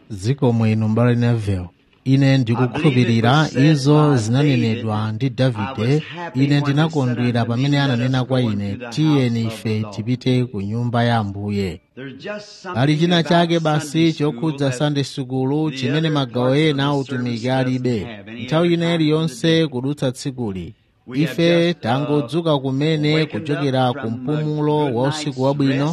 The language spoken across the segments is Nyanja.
zikomo inu mbale neville ine ndikukhulupirira izo zinanenedwa ndi davide ine ndinakondwera pamene ananena kwa ine tiyeni ife tipite ku nyumba ya ambuye ali china chake basi chokhudza sunday sukulu chimene magawo ena a utumiki alibe nthawi ina iliyonse kudutsa tsikuli ife tangodzuka kumene kuchokera ku mpumulo wa usiku wabwino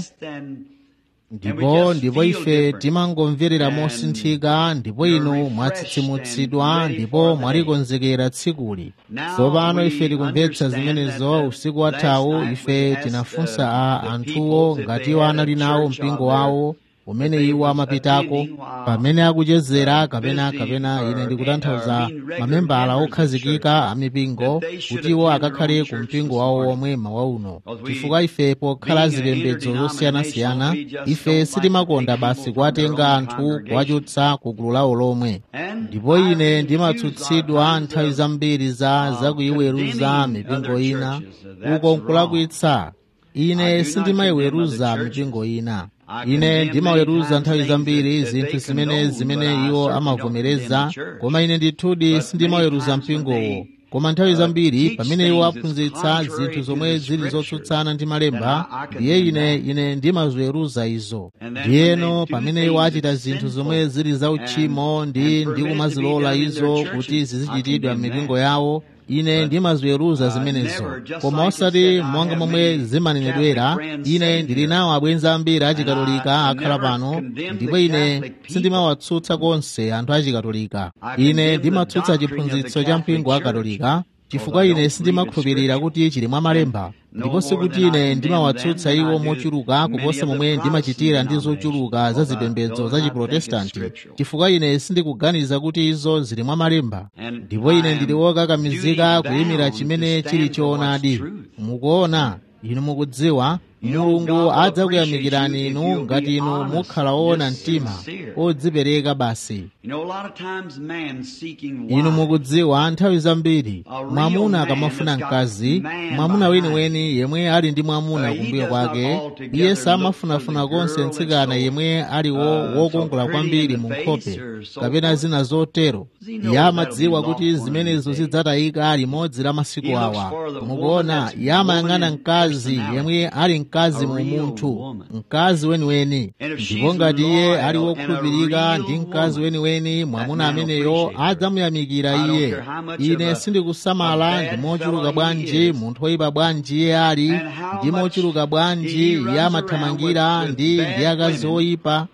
ndipo ndipo ife timangomverera mosinthika ndipo inu mwatsitsimutsidwa ndipo mwalikonzekera tsikuli tsopano ife tikumvetsa zimenezo usiku wathawu ife tinafunsa a anthuwo ngati iwo anali nawo mpingo wawo umene iwo amapitako pamene akuchezera kapena kapena ine ndikutanthauza mamembala okhazikika a mipingo kuti iwo akakhale ku mpingo wawo omwe mawa uno chifukwa ife pokhala zipembedzo zosiyanasiyana ife sitimakonda basi kuwatenga anthu kuwachotsa ku gulu lawo lomwe ndipo ine ndimatsutsidwa nthawi zambiri za zakuyiweruza mipingo ina uko nkulakwitsa ine sindimayiweruza mipingo ina ine ndimaweruza nthawi zambiri zinthu zimene zimene iwo amavomereza koma ine ndithudi sindimaweruza mpingowo koma nthawi zambiri pamene iwo aphunzitsa zinthu zomwe zili zotsutsana ndi malemba ndiye ine ine ndimaziweruza izo ndiyeno pamene iwo achita zinthu zomwe zili zauchimo ndi ndikumazilola izo kuti zizichitidwa m'mipingo yawo ine ndimaziweruza zimenezo koma osati monga momwe zimanenedwera ine ndili nawo abwenzi ambiri achikatolika akhala pano ndipo ine sindimawatsutsa konse anthu achikatolika ine ndimatsutsa chiphunzitso cha mpingo wa katolika chifukwa ine sindimakhulupirira kuti chili mwa malemba ndipo sikuti ine ndimawatsutsa iwo mochuluka kuposa momwe ndimachitira ndi zochuluka za zipembedzo za chiprotestanti chifukwa ine sindikuganiza kuti izo zili mwa malemba ndipo ine ndili wokakamizika kuyimira chimene chili choonadi mukuona inu mukudziwa mulungu adzakuyamikirani inu ngati inu mukhala woona mtima odzipereka basi inu mukudziwa nthawi zambiri mwamuna akamafuna mkazi mwamuna weniweni yemwe ali ndi mwamuna kumbuyo kwake iye samafunafuna konse mtsikana yemwe aliwo wokongola kwambiri mu nkhope kapena zina zotero iye amadziwa kuti zimenezo zidzatayika limodzi la masiku awa mukuona iye amayang'ana mkazi yemwe ali mkazi mu munthu mkazi weniweni ndipo ngati iye ali wokhulupirika ndi mkazi weniweni mwamuna ameneyo adzamuyamikira iye ine sindikusamala ndi mochuluka bwanji munthu woyipa bwanji iye ali ndi mochuluka bwanji iye amathamangira ndi ndi akazi oyipa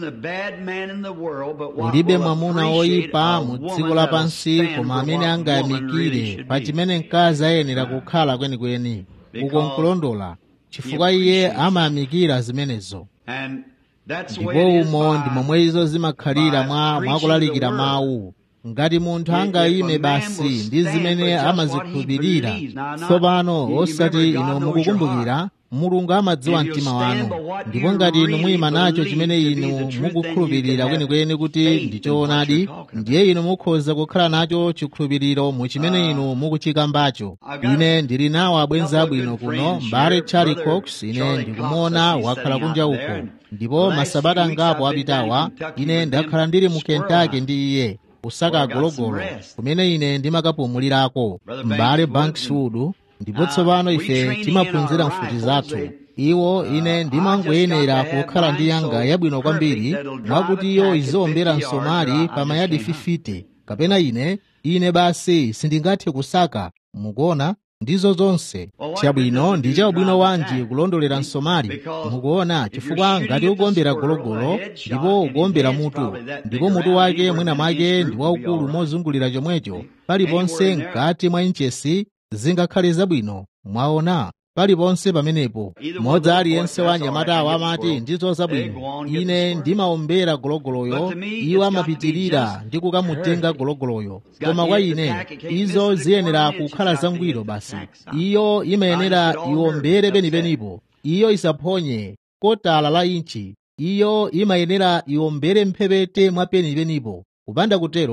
ulibe mwamuna woyipa mu dziko lapansi koma amene angayamikire pa chimene mkazi ayenera kukhala kwenikweni uko nkulondola chifukwa iye amayamikira zimenezo ndipo umo ndi momwe izo zimakhalira mwa mwakulalikira mawu ngati munthu angayime basi ndi zimene amazikhulupirira tsopano osati inu mukukumbukira mulungu amadziwa mtima wanu ndipo ngati inu muyima nacho chimene inu mukukhulupirira kwenikweni kuti ndi choonadi ndiye inu mukhoza kukhala nacho chikhulupiriro mu chimene inu mukuchikambacho ine ndili nawo abwenzi abwino kuno mbale charlie cox ine ndikumuona wakhala kunja uko ndipo masabata angapo apitawa ine ndakhala ndili mu kentucky ndi iye kusaka agologolo kumene ine ndimakapumulirako m'bale bankswood ndipo tsopano ife timaphunzira mfuti zathu iwo ine ndimangoyenera kukhala ndi yanga yabwino kwambiri mwakuti iyo izowombera msomali pa mayadi 50 kapena ine ine basi sindingathe kusaka mukuona ndizo zonse chabwino ndi chabwino wanji kulondolera msomali mukuona chifukwa ngati ukuombera gologolo ndipo ukuombera mutu ndipo mutu wake mwina mwake ndi waukulu mozungulira chomwecho paliponse mkati mwa inchesi zingakhale zabwino mwaona paliponse pamenepo modzi aliyense wa anyamatawo amati ndizo zabwino ine ndimaombera gologoloyo iwo amapitirira ndi kukamutenga gologoloyo koma kwa ine izo ziyenera kukhala zangwiro basi iyo imayenera iwombere penipenipo iyo isaphonye kotala la inchi iyo imayenera iwombere mphepete mwa penipenipo kupanda kutero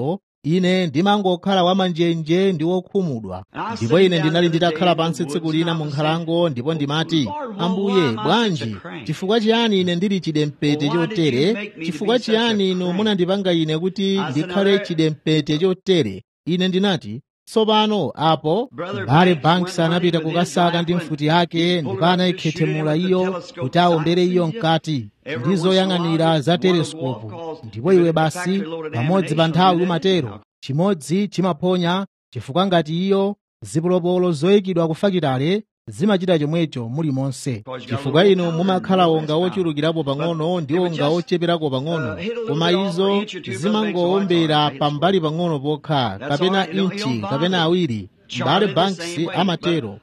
ine ndimangokhala wamanjenje ndi wokhumudwa ndipo ine ndinali nditakhala pansi tsiku lina mu nkhalango ndipo ndimati ambuye bwanji chifukwa chiyani ine ndili chidempete chotere chifukwa chiyani inu munandipanga ine kuti ndikhale chidempete chotere ine ndinati tsopano apo mbale banks anapita kukasaka ndi mfuti yake ndipo anayikhethemula iyo kuti awombere iyo mkati ndi zoyang'anira za teleskopu ndipo iwe basi pamodzi pa nthawi umatero chimodzi chimaphonya chifukwa ngati iyo zipolopolo zoyikidwa kufakitale zimachita chomwecho muli monse chifukwa inu mumakhala onga wochulukirapo pang'ono ndi onga ocheperako pang'ono koma izo zimangowombera pambali pang'ono pokha kapena inchi kapena awiri mbale banks amatero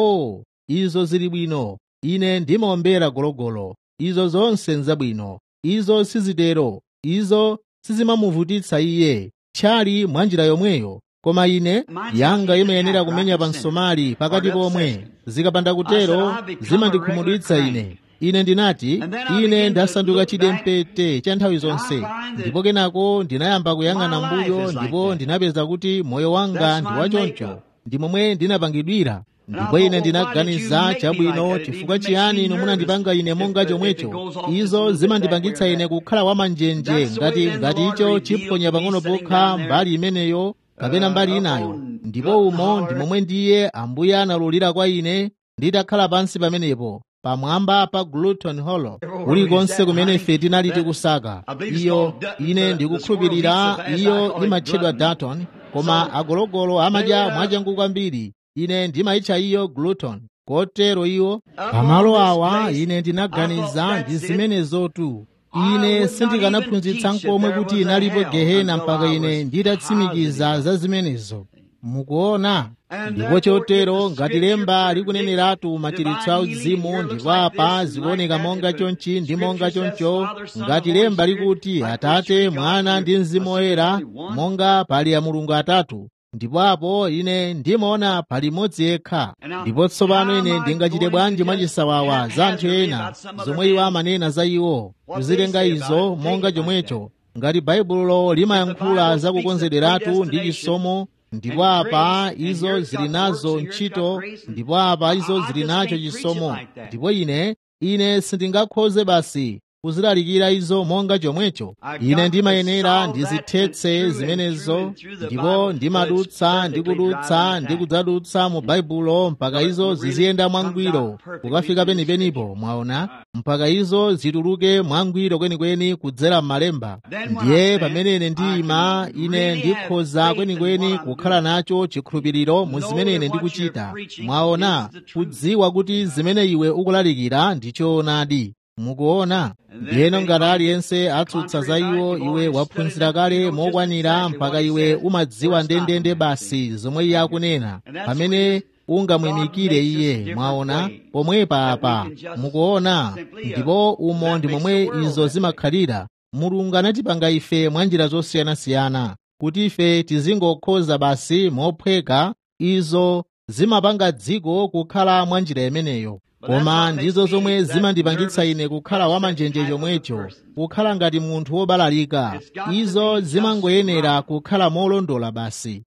o izo zili bwino ine ndimawombera gologolo izo zonse nzabwino izo sizitero izo sizimamuvutitsa iye tchali mwa njira yomweyo koma ine yanga imayenera kumenya pa msomali pakati pomwe zikapanda kutero zimandikhumudwitsa ine ine ndinati ine ndasanduka chidempete cha nthawi zonse ndipo kenako ndinayamba kuyang'ana mbuyo ndipo ndinapeza kuti moyo wanga ndi wachoncho ndi momwe ndinapangidwira ndipo ine ndinaganiza chabwino chifukwa chiyani inu munandipanga ine monga chomwecho izo zimandipangitsa ine kukhala wamanjenje ngati ngati icho chiphonya pang'ono pokha mbali imeneyo kapena mbali inayo ndipo umo ndi momwe ndiye ambuye analulira kwa ine nditakhala pansi pamenepo pamwamba pa gluton hollow kulikonse kumene ife tinali tikusaka iyo ine ndikukhulupirira iyo imatchedwa dalton koma agologolo amadya mwachangu kwambiri ine ndimayitcha iyo gluton kotero iwo pamalo awa ine ndinaganiza ndi zimenezotu ine sindikanaphunzitsa nkomwe kuti inalipo gehena mpaka ine nditatsimikiza za zimenezo mukuona ndipo chotero ngati lemba likuneneratu machiritso a uzimu ndipo apa zikuoneka monga chonchi ndi monga choncho ngati lemba likuti atate mwana ndi mzimu woyera monga pali a mulungu atatu ndipo apo ine ndimaona pali mmodzi yekha ndipo tsopano ine ndingachite bwanji mwachisawawa za anthu ena zomwe iwo amanena za iwo kuzitenga izo monga chomwecho ngati baibulo limayankhula za kukonzederatu ndi chisomo ndipo apa izo zili nazo ntchito ndipo apa izo zili nacho chisomo ndipo ine ine sindingakhoze basi kuzilalikira izo monga chomwecho ine ndimayenera ndizithetse zimenezo ndipo ndimadutsa ndikudutsa ndikudzadutsa mu baibulo mpaka izo ziziyenda mwangwiro kukafika penipenipo mwaona mpaka izo zituluke mwangwiro kwenikweni kudzera m'malemba ndiye pamene ine ndiyima ine ndikhoza kwenikweni kukhala nacho chikhulupiriro mu zimene ine ndikuchita mwaona kudziwa kuti zimene iwe ukulalikira ndi choonadi mukuona ndiyeno ngati aliyense atsutsa za iwo iwe waphunzira kale mokwanira mpaka iwe umadziwa ndendende basi zomwe iye akunena pamene ungamwimikire iye mwaona pomwepa apa mukuona ndipo umo ndi momwe izo zimakhalira mulungu anatipanga ife mwa njira zosiyanasiyana kuti ife tizingokhoza basi mophweka izo zimapanga dziko kukhala mwa njira imeneyo koma ndizo zomwe zimandipangitsa ine kukhala wamanjenje chomwecho kukhala ngati munthu wobalalika izo zimangoyenera kukhala molondola basi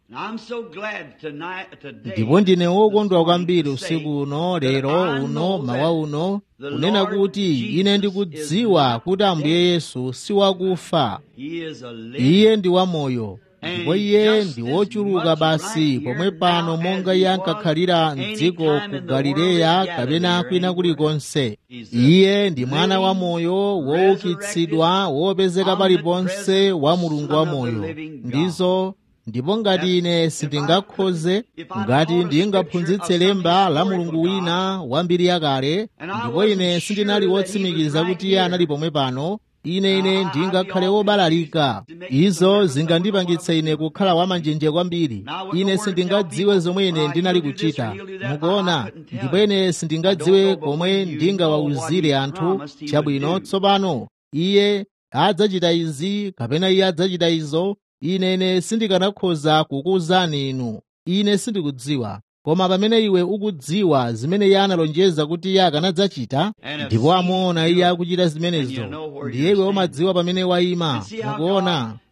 ndipo ndine wokondwa kwambiri usiku uno lero uno mawa uno kunena kuti ine ndikudziwa kuti ambuye yesu si wakufa iye ndi wamoyo ndipo iye ndi wochuluka basi pomwe pano monga iye ankakhalira mdziko ku galileya kapena kwina kulikonse iye ndi mwana wa moyo woukitsidwa wopezeka paliponse wa mulungu wa moyo ndizo ndipo ngati ine sindingakhoze ngati ndingaphunzitse lemba la mulungu wina wa mbiri yakale ndipo ine sindinali wotsimikiza kuti iye anali pomwe pano ine ine ndingakhale wobalalika izo zingandipangitsa ine kukhala wamanjenje kwambiri ine sindingadziwe zomwe ine ndinali kuchita mukuona ndipo ine sindingadziwe komwe ndingawawuzire anthu chabwino tsopano iye adzachita izi kapena iye adzachita izo ine ine sindikanakhoza kukuwuzani inu ine sindikudziwa koma pamene iwe ukudziwa zimene iye analonjeza kuti iye akanadzachita ndipo amuona iye akuchita zimenezo ndiye iwe umadziwa pamene wayima mukuona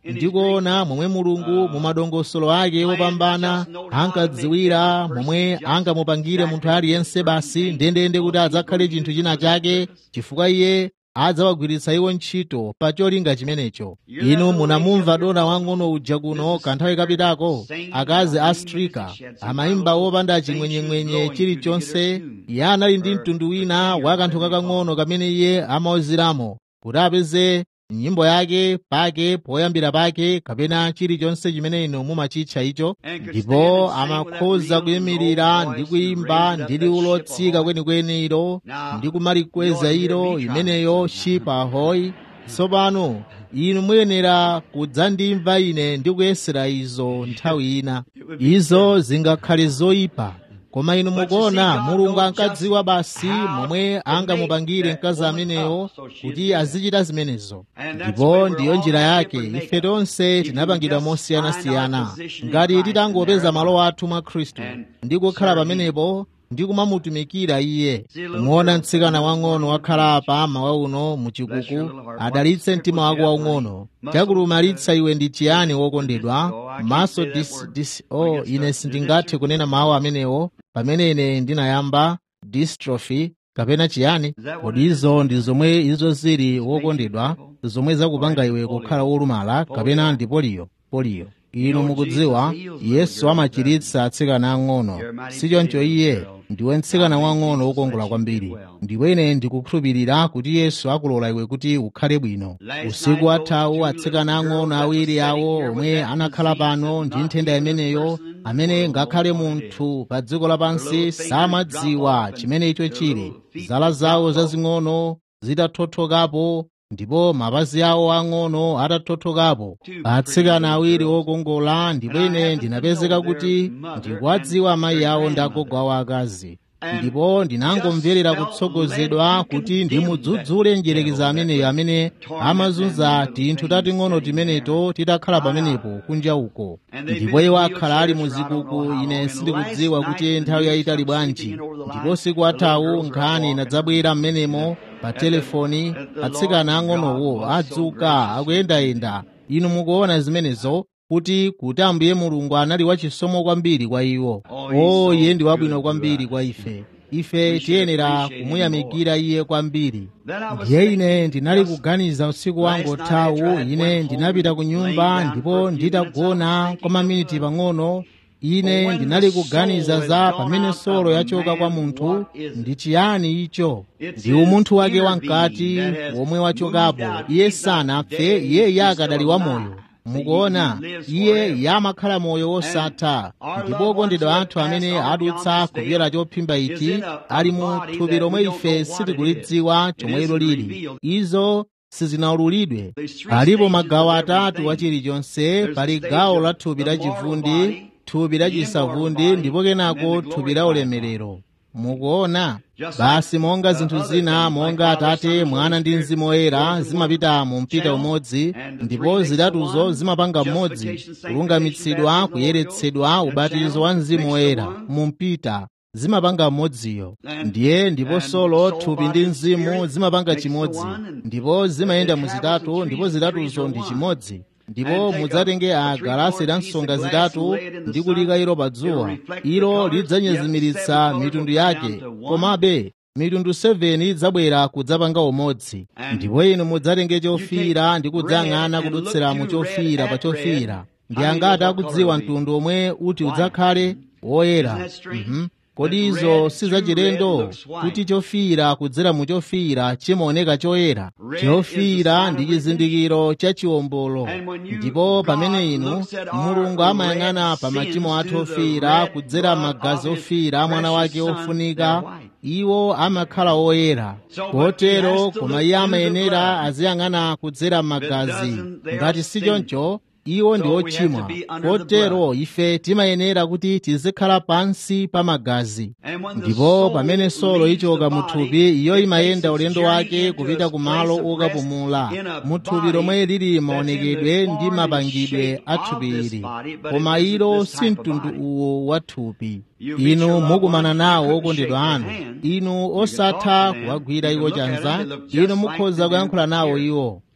ndikuona momwe mulungu mu madongosolo ake opambana ankadziwira momwe angamupangire munthu aliyense basi ndendende kuti adzakhale chinthu china chake chifukwa iye adzawagwiritsa iwo ntchito pa cholinga chimenecho inu munamumva dona wang'ono uja kuno kanthawi kapitako akazi a strika amayimba wopanda chimwenyemwenye chilichonse iye anali ndi mtundu wina wa kanthu kakang'ono kamene iye amauziramo kuti apeze nyimbo yake pake poyambira pake kapena chilichonse chimene inu mumachitcha icho ndipo amakhoza kuyimirira ndi kuyimba ndi liwu lotsika kwenikweni ilo ndi kumalikweza ilo imeneyo shipa hoyi tsopano inu muyenera kudzandimva ine ndi kuyesera izo nthawi ina izo zingakhale zoyipa koma inu mukuona mulungu ankadziwa basi momwe angamupangire mkazi ameneyo kuti azichita zimenezo ndipo ndiyo njira yake ife tonse tinapangidwa mosiyanasiyana ngati titangopeza malo athu mwa khristu ndi kukhala pamenepo ndi kumamutumikira iye kumuona mtsikana wang'ono wakhala pa mawa uno muchikuku adalitse mtima wako waung'ono chakulumalitsa iwe ndi chiyani wokondedwa maso dis, dis, oh, ine sindingathe kunena mawu amenewo pamene ine ndinayamba dystrophy kapena chiyani kodi izo ndi zomwe izo zili wokondedwa zomwe zakupanga iwe kukhala wolumala kapena ndi poliyo poliyo inu mukudziwa yesu amachiritsa atsikana ang'ono sichoncho iye ndiwe mtsikana wang'ono wokongola kwambiri ndipo ine ndikukhulupirira kuti yesu akulola iwe kuti ukhale bwino usiku wathawu atsikana ang'ono awiri awo omwe anakhala pano ndi nthenda imeneyo amene ngakhale munthu pa dziko lapansi samadziwa chimene icho chili zala zawo zazing'ono zitathothokapo ndipo mapazi awo ang'ono atathothokapo atsikana awiri okongola ndipo ine ndinapezeka kuti ndikuwadziwa amayi awo ndi agogo awo akazi ndipo ndinangomverera kutsogozedwa kuti ndimudzudzule njerekeza ameneyo amene amazunza tinthu tating'ono timeneto titakhala pamenepo kunja uko ndipo iwo akhala ali muzikuku ine sindikudziwa kuti nthawi yayitali bwanji ndipo siku athawu nkhani inadzabwera m'menemo pa telefoni atsikana ang'onowo adzuka akuyendayenda inu mukuona zimenezo kuti kuti ambuye mulungu anali wachisomo kwambiri kwa iwo o iye ndi wabwino kwambiri kwa ife ife tiyenera kumuyamikira iye kwambiri ndiye ine ndinali kuganiza usiku wangu othawu ine ndinapita ku nyumba ndipo nditagona kwa maminiti pang'ono ine ndinali kuganiza za pamene solo yachoka kwa munthu ndi chiyani icho ndi umunthu wake wamkati womwe wachokapo iye sanapfe iye yakadali wamoyo mukuona iye yamakhala moyo wosatha ndipo okondedwa anthu amene adutsa kupyera chophimba ichi ali mu thupi lomwe ife sitikulidziwa chomwe ilo lili izo sizinaululidwe palipo magawo atatu wa chilichonse pali gawo la thupi la chivundi thupi la chisavundi ndipo kenako thupi la ulemerero mukuona basi monga zinthu zina monga atate mwana ndi mzimu woyera zimapita mu mpita umodzi ndipo zitatuzo zimapanga mmodzi kulungamitsidwa kuyeretsedwa ubatizo wa mzimu woyera mu mpita zimapanga mmodziyo ndiye ndipo solo thupi ndi mzimu zimapanga chimodzi ndipo zimayenda mu zitatu ndipo zitatuzo ndi chimodzi ndipo mudzatenge a galasi la nsonga zitatu ndi kulika ilo pa dzuwa ilo lidzanyezimiritsa mitundu yake komabe mitundu 7 idzabwera kudzapanga umodzi ndipo inu mudzatenge chofiira ndi kudzang'ana kudutsira mu chofiira pa chofiira ndi angati akudziwa mtundu omwe uti udzakhale woyera mm kodi izo sizachilendo kuti chofiira kudzera mu chofiira chimaoneka choyera chofiira ndi chizindikiro cha chiwombolo ndipo pamene inu mulungu amayang'ana pa machimo athu ofiira kudzera magazi ofiira a mwana wake ofunika iwo amakhala oyera kotero koma iye amayenera aziyang'ana kudzera magazi ngati si choncho iwo ndi ochimwa kotero ife timayenera kuti tizikhala pansi pa magazi ndipo pamene solo ichoka muthupi iyo imayenda ulendo wake kupita kumalo okapumula muthupi lomwe lili maonekedwe ndi mapangidwe a thupi ili koma ilo si mtundu uwo wa thupi inu mukumana nawo okondedwa anu inu osatha kuwagwira iwo chanza inu mukhoza kuyankhula nawo iwo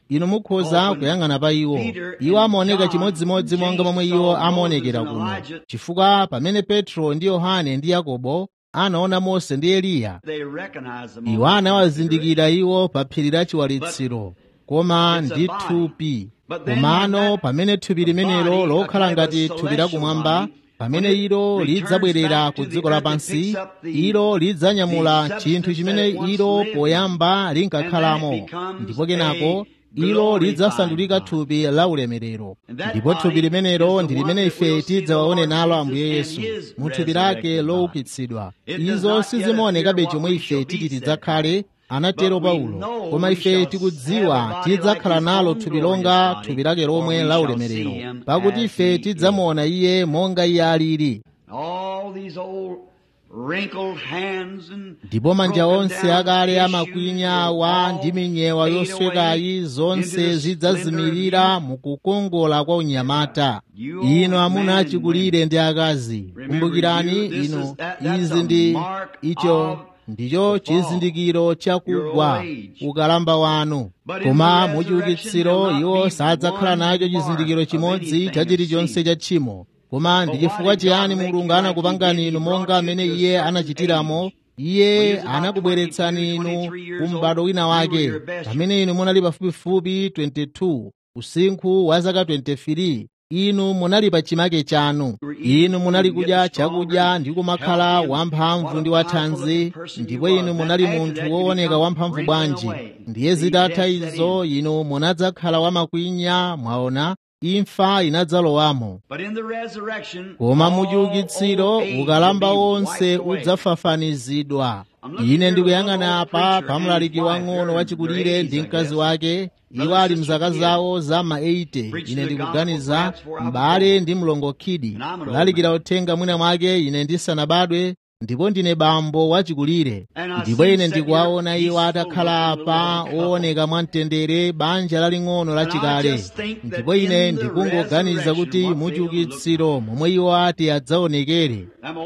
inu mukhoza kuyang'ana pa iwo iwo amaoneka chimodzimodzi monga momwe iwo amaonekera kuno chifukwa pamene petro ndi yohane ndi yakobo anaona mose ndi eliya iwo anawazindikira iwo pa phiri la chiwalitsiro koma ndi thupi komano pamene thupi limenelo lokhala ngati thupi lakumwamba pamene ilo lidzabwerera ku dziko lapansi ilo lidzanyamula chinthu chimene ilo poyamba linkakhalamo ndipo kenako ilo lidzasandulika thupi la ulemerero ndipo thupi limenelo ndi limene ife tidzawaone nalo ambuye yesu mu thupi lake loukitsidwa izo sizimaonekabe chomwe ife titi tidzakhale anatero paulo koma ife tikudziwa tidzakhala nalo thupi longa thupi lake lomwe la ulemerero pakuti ife tidzamuona iye monga iye alili ndipo manja onse akale amakwinya awa ndi minyewa yoswekayi zonse zidzazimirira mukukongola kwa unyamata ino amuna achikulire ndi akazi kumbukirani ino izi ndi icho ndicho chizindikiro chakugwa ukalamba wanu koma muchiukitsiro iwo sadzakhala nacho chizindikiro chimodzi cha chilichonse cha tchimo koma ndi chifukwa chiyani mulungu anakupangani inu monga amene iye anachitiramo iye anakubweretsani inu ku m'bado wina wake pamene inu munali pafupifupi 22 usinkhu wa zaka 23 inu munali pa chimake chanu inu munali kudya chakudya ndi kumakhala wamphamvu ndi wathanzi ndipo inu munali munthu wooneka wamphamvu bwanji ndiye zitatha izo inu munadzakhala wamakwinya mwaona imfa inadzalowamo koma muchiukitsiro ukalamba wonse udzafafanizidwa ine ndikuyang'ana apa pamlaliki wang'ono wachikulire ndi mkazi wake iwo ali mzaka zawo za ma 80 ine ndikuganiza m'bale ndi mlongo khidi kulalikira uthenga mwina mwake ine ndisanabadwe ndipo ndine bambo wachikulire ndipo ine ndikuwaona iwo atakhala apa ooneka mwamtendere banja laling'ono lachikale ndipo ine ndikungoganiza kuti muchiukitsiro momwe iwo ati adzaonekere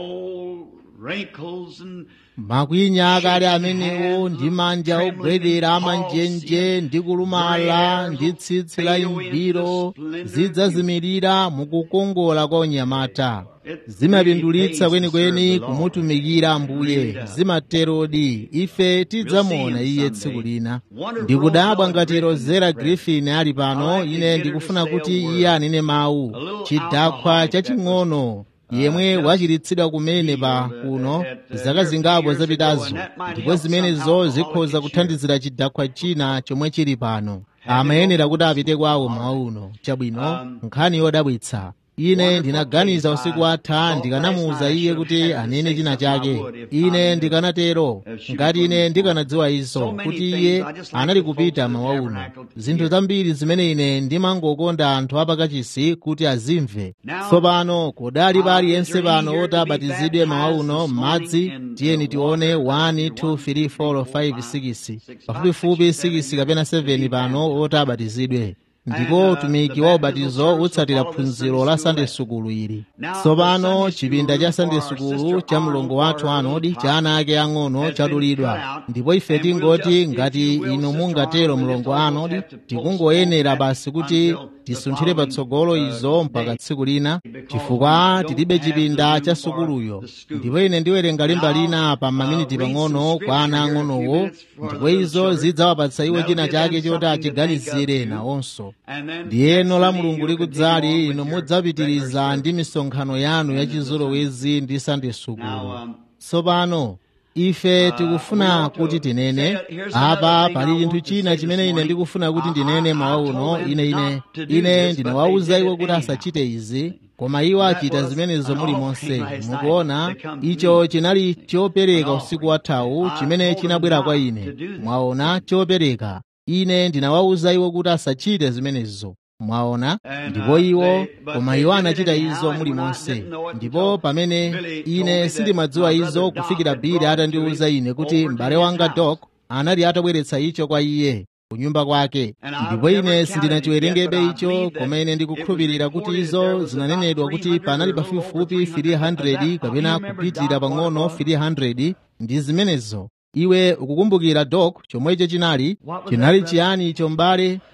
makwinya akale amenewo ndi manja ogwedera amanjenje ndi kulumala ndi tsitsi la imbiro zidzazimirira mukukongola kwa unyamata zimapindulitsa kwenikweni kumutumikira ambuye zimaterodi ife tidzamuona iye tsiku lina ndikudabwa ngati rozera griffin ali pano ine ndikufuna kuti iye anene mawu chidakhwa chaching'ono yemwe wachiritsidwa kumene pa kuno zaka zingapo zapitazo ndipo zimenezo zikhoza kuthandizira chidakhwa china chomwe chili pano amayenera kuti apite kwawo mawa uno chabwino nkhani yodabwitsa ine ndinaganiza usiku atha ndikanamuwuza iye kuti anene china chake ine ndikanatero ngati ine ndikanadziwa izo kuti iye anali kupita mawa uno zinthu zambiri zimene ine ndimangokonda anthu apakachisi kuti azimve tsopano kodali pa aliyense pano oti abatizidwe mawa uno m'madzi tiyeni tione 1 2 3 4 5 6 pafupifupi 6 kapena 7 pano oti abatizidwe ndipo utumiki wa ubatizo utsatira phunziro la sande sukulu ili tsopano chipinda cha sande sukulu cha mlongo wathu anodi cha ana ake ang'ono chadulidwa ndipo ife tingoti ngati inu mungatero mlongo anodi tikungoyenera basi kuti tisunthire patsogolo izo mpaka tsiku lina chifukwa tilibe chipinda cha sukuluyo ndipo ine ndiwerenga lemba lina pa maminiti pang'ono kwa ana ang'onowo ndipo izo zidzawapatsa iwo china chake choti achiganizire nawonso ndiyeno la mulungu likudzali inu mudzapitiriza ndi misonkhano yanu yachizolowezi ndi sande sukulu tsopano ife tikufuna kuti tinene apa pali chinthu china chimene ine ndikufuna kuti ndinene mawa uno ine ine ine ndinawawuza iwo kuti asachite izi koma iwo achita zimenezo muli monse mukuona icho chinali chopereka usiku wathawu chimene chinabwera kwa ine mwaona chopereka ine ndinawawuza iwo kuti asachite zimenezo mwaona ndipo iwo koma iwo anachita izo muli monse ndipo pamene ine sindimadziwa izo kufikira bili atandiwuza ine kuti m'bale wanga dok anali atabweretsa icho kwa iye kunyumba kwake ndipo ine sindinachiwerengebe icho koma ine ndikukhulupirira kuti izo zinanenedwa kuti panali pafupifupi 300 kapena kupitirira pang'ono 300 ndi zimenezo iwe ukukumbukira dok chomwecho chinali chinali chiyani icho m'bale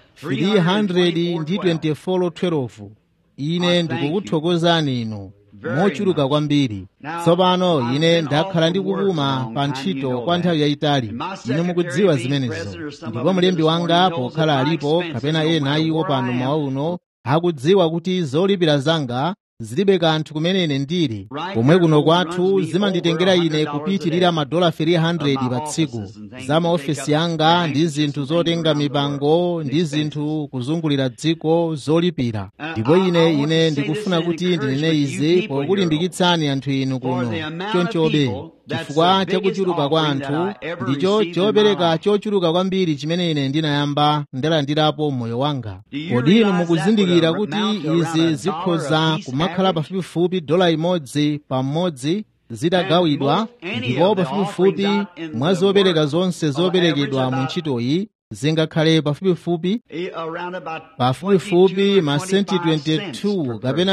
300 ndi 2412 ine ndikukuthokozani inu mochuluka kwambiri tsopano ine ndakhala ndikupuma pa ntchito kwa nthawi yayitali inu mukudziwa zimenezo ndipo mlembi wanga pokhala alipo kapena ena iwo pano mawa uno akudziwa kuti zolipira zanga zilibe kanthu kumene ine ndili komwe kuno kwathu zimanditengera ine kupitirira madola 300 pa tsiku za maofesi anga ndi zinthu zotenga mipango ndi zinthu kuzungulira dziko zolipira ndipo ine ine ndikufuna kuti ndinene izi pokulimbikitsani anthu inu kuno chonchobe chifukwa chakuchuluka kwa anthu ndicho chopereka chochuluka kwambiri chimene ine ndinayamba ndalandirapo moyo wanga kodi inu mukuzindikira kuti izi zikhoza kumakhala pafupifupi dola imodzi pa mmodzi zitagawidwa ndipo pafupifupi mwa zopereka zonse zoperekedwa mu ntchitoyi zingakhale pafupifupi pafupifupi masenti 22 kapena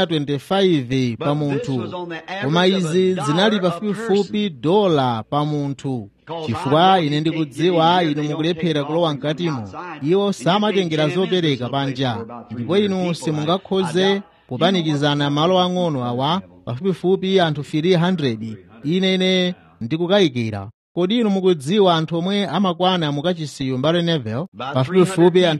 25 pa munthu koma izi zinali pafupifupi dola pa munthu chifukwa ine ndikudziwa inu mukulephera kulowa mkatimo iwo samatengera zopereka panja ndipo inu simungakhoze kupanikizana malo ang'ono awa pafupifupi anthu 300 ine ine ndikukayikira kodi inu mukudziwa anthu omwe amakwana mukachisiyo mbale nevel pafupifupi anthu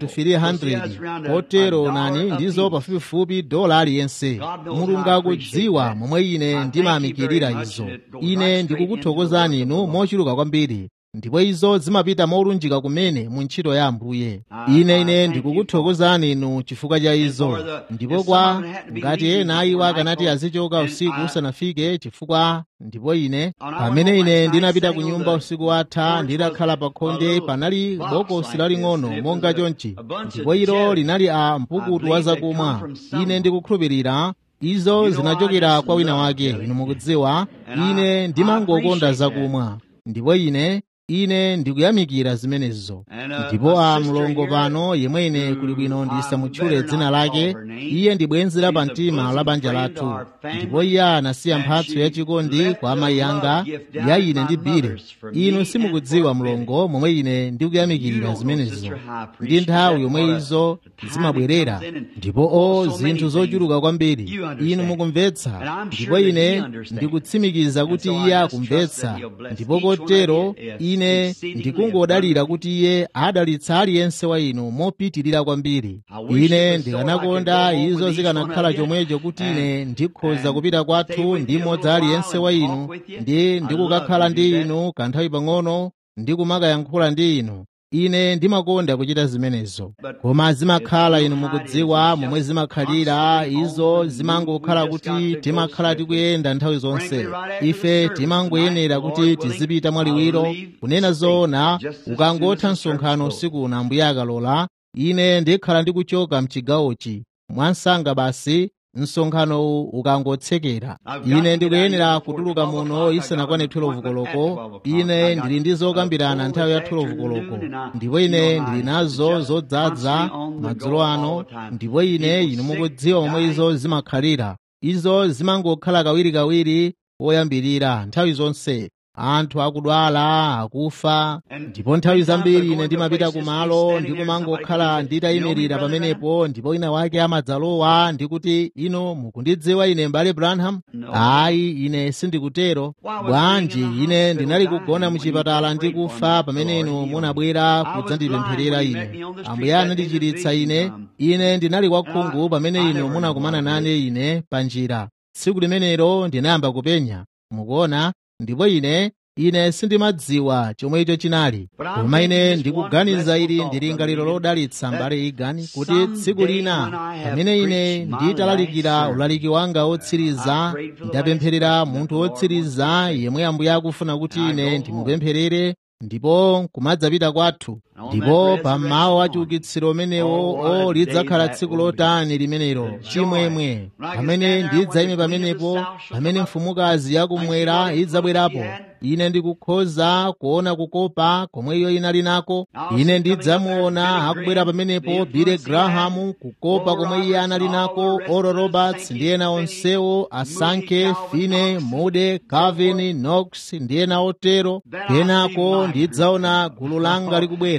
300 kotero nani ndizo pafupifupi dola aliyense mulungu akudziwa momwe ine ndimayamikirira izo ine ndikukuthokozani inu mochuluka kwambiri ndipo izo zimapita molunjika kumene mu ntchito ya ambuye ine ine ndikukuthokozani inu chifukwa cha izo ndipo kwa ngati ena iwo akanati azichoka usiku usanafike chifukwa ndipo ine pamene ine ndinapita ku nyumba usiku watha ndidakhala pa khonde panali bokosi laling'ono monga chonchi ndipo ilo linali a mpukutu wa zakumwa ine ndikukhulupirira izo zinachokera kwa wina wake inu mukudziwa ine ndimangokonda zakumwa ndipo ine ine ndikuyamikira zimenezo ndipo a mlongo pano yemwe ine kuli bwino ndisamutchule dzina lake iye ndi bwenzi la pamtima la banja lathu ndipo iye anasiya mphatso yachikondi kwa amayi anga ya ine ndi bile inu simukudziwa mlongo momwe ine ndikuyamikirira zimenezo ndi nthawi yomwe izo zimabwerera ndipo o zinthu zochuluka kwambiri inu mukumvetsa ndipo ine ndikutsimikiza kuti iye akumvetsa ndipo kotero ine ndikungodalira kuti iye adalitsa aliyense wa inu mopitirira kwambiri ine ndikanakonda izo zikanakhala chomwecho kuti ine ndikhoza kupita kwathu ndi mmodzi aliyense wa inu ndi ndikukakhala ndi inu kanthawi pang'ono ndikumakayankhula ndi inu ine ndimakonda kuchita zimenezo koma zimakhala inu mukudziwa momwe zimakhalira izo zimangokhala kuti timakhala tikuyenda nthawi zonse ife timangoyenera kuti tizipita mwaliwiro kunena zoona ukangotha msonkhano usiku uno ambuye akalola ine ndikhala ndikuchoka mchigawochi mwansanga basi msonkhanowu ukangotsekera ine ndikuyenera kutuluka muno isanakwane 12 koloko ine ndili ndi zokambirana nthawi ya 12 koloko ndipo ine ndili nazo zodzaza madzulo ano ndipo ine inu mukudziwa momwe izo zimakhalira izo zimangokhala kawirikawiri woyambirira nthawi zonse anthu akudwala akufa ndipo nthawi zambiri ine ndimapita kumalo ndikumangokhala nditayimirira pamenepo ndipo wina wake amadzalowa ndikuti ino mukundidziwa ine mbale branham ayi ine sindikutero bwanji ine ndinali kugona muchipatala ndikufa pamene inu munabwera kudzandipempherera ine ambuye anandichiritsa ine ine ndinali wakhungu pamene inu munakumana nane ine pa njira tsiku limenelo ndinayamba kupenya mukuona ndipo ine ine sindimadziwa chomwe icho chinali koma ine ndikuganiza ili ndi lingaliro lodalitsa mbale igani kuti tsiku lina pamene ine nditalalikira ulaliki wanga wotsiriza ndapempherera munthu wotsiriza yemwe ambuye akufuna kuti ine ndimupempherere ndipo kumadzapita kwathu ndipo pammawa wa chiukitsiro umenewo o lidzakhala tsiku lotani limenelo chimwemwe pamene ndidzayime pamenepo pamene mfumukazi yakumwera idzabwerapo ine ndikukhoza kuona kukopa komwe iyo inali nako ine ndidzamuona akubwera pamenepo bile grahamu kukopa komwe iye anali nako oro roberts ndi ena onsewo asanke fine mude calvin knox ndi ena otero kenako ndidzaona gulu langa likubwera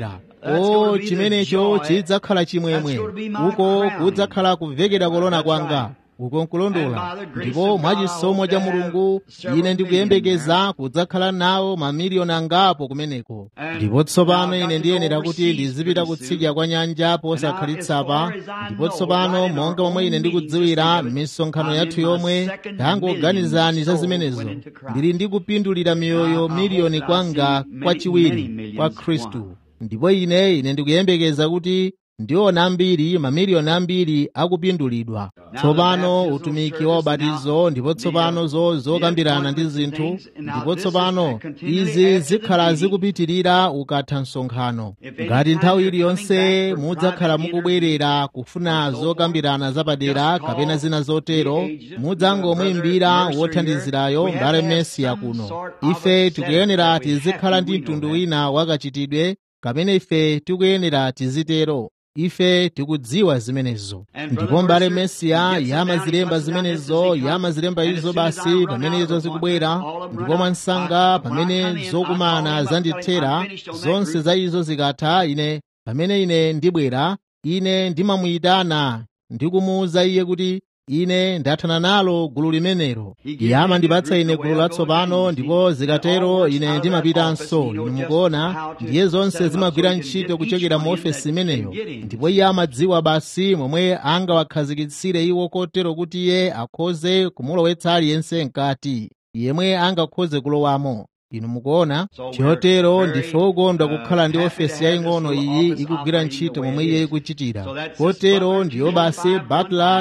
o chimenecho chidzakhala chimwemwe uko kudzakhala kuvekedwa kolona kwanga uko nkulondola ndipo mwachisomo cha mulungu ine ndikuyembekeza kudzakhala nawo mamiliyoni angapo kumeneko ndipo tsopano ine ndiyenera kuti ndizipita kutsidya kwa nyanja posakhalitsa ndipo tsopano monga momwe ine ndikudziwira m'misonkhano yathu yomwe tangoganizani za zimenezo ndili ndikupindulira miyoyo miliyoni kwanga kwachiwiri kwa khristu ndipo ine ine ndikuyembekeza kuti ndiona ambiri mamiliyoni ambiri akupindulidwa tsopano utumiki wa ubatizo ndipo tsopano zokambirana ndi zinthu ndipo tsopano izi zikhala zikupitirira ukatha msonkhano ngati nthawi iliyonse mudzakhala mukubwerera kufuna zokambirana zapadera kapena zina zotero mudzangomuyimbira wothandizirayo mbale mesiya kuno ife tikuyenera tizikhala ndi mtundu wina wakachitidwe kamene ife tikuyenera tizitero ife tikudziwa zimenezo ndipo mbale mesiya yamazilemba zimenezo yamazilemba izo basi pamene izo zikubwera ndipo mwansanga pamene zokumana zandithera zonse za izo zikatha ine pamene ine ndibwera ine ndimamuyitana ndikumuwuza iye kuti ine ndathana nalo gulu limenelo iye amandipatsa ine gulu latsopano ndipo zikatero ine ndimapitanso inu mukuona ndiye zonse zimagwira ntchito kuchokera mu ofesi imeneyo ndipo iye amadziwa basi momwe angawakhazikitsire iwo kotero kuti iye akhoze kumulowetsa aliyense mkati yemwe angakhoze kulowamo inu mukuona chotero ndife okondwa kukhala ndi ofesi yaying'ono iyi ikugwira ntchito momwe iye ikuchitira kotero ndiyo basi butler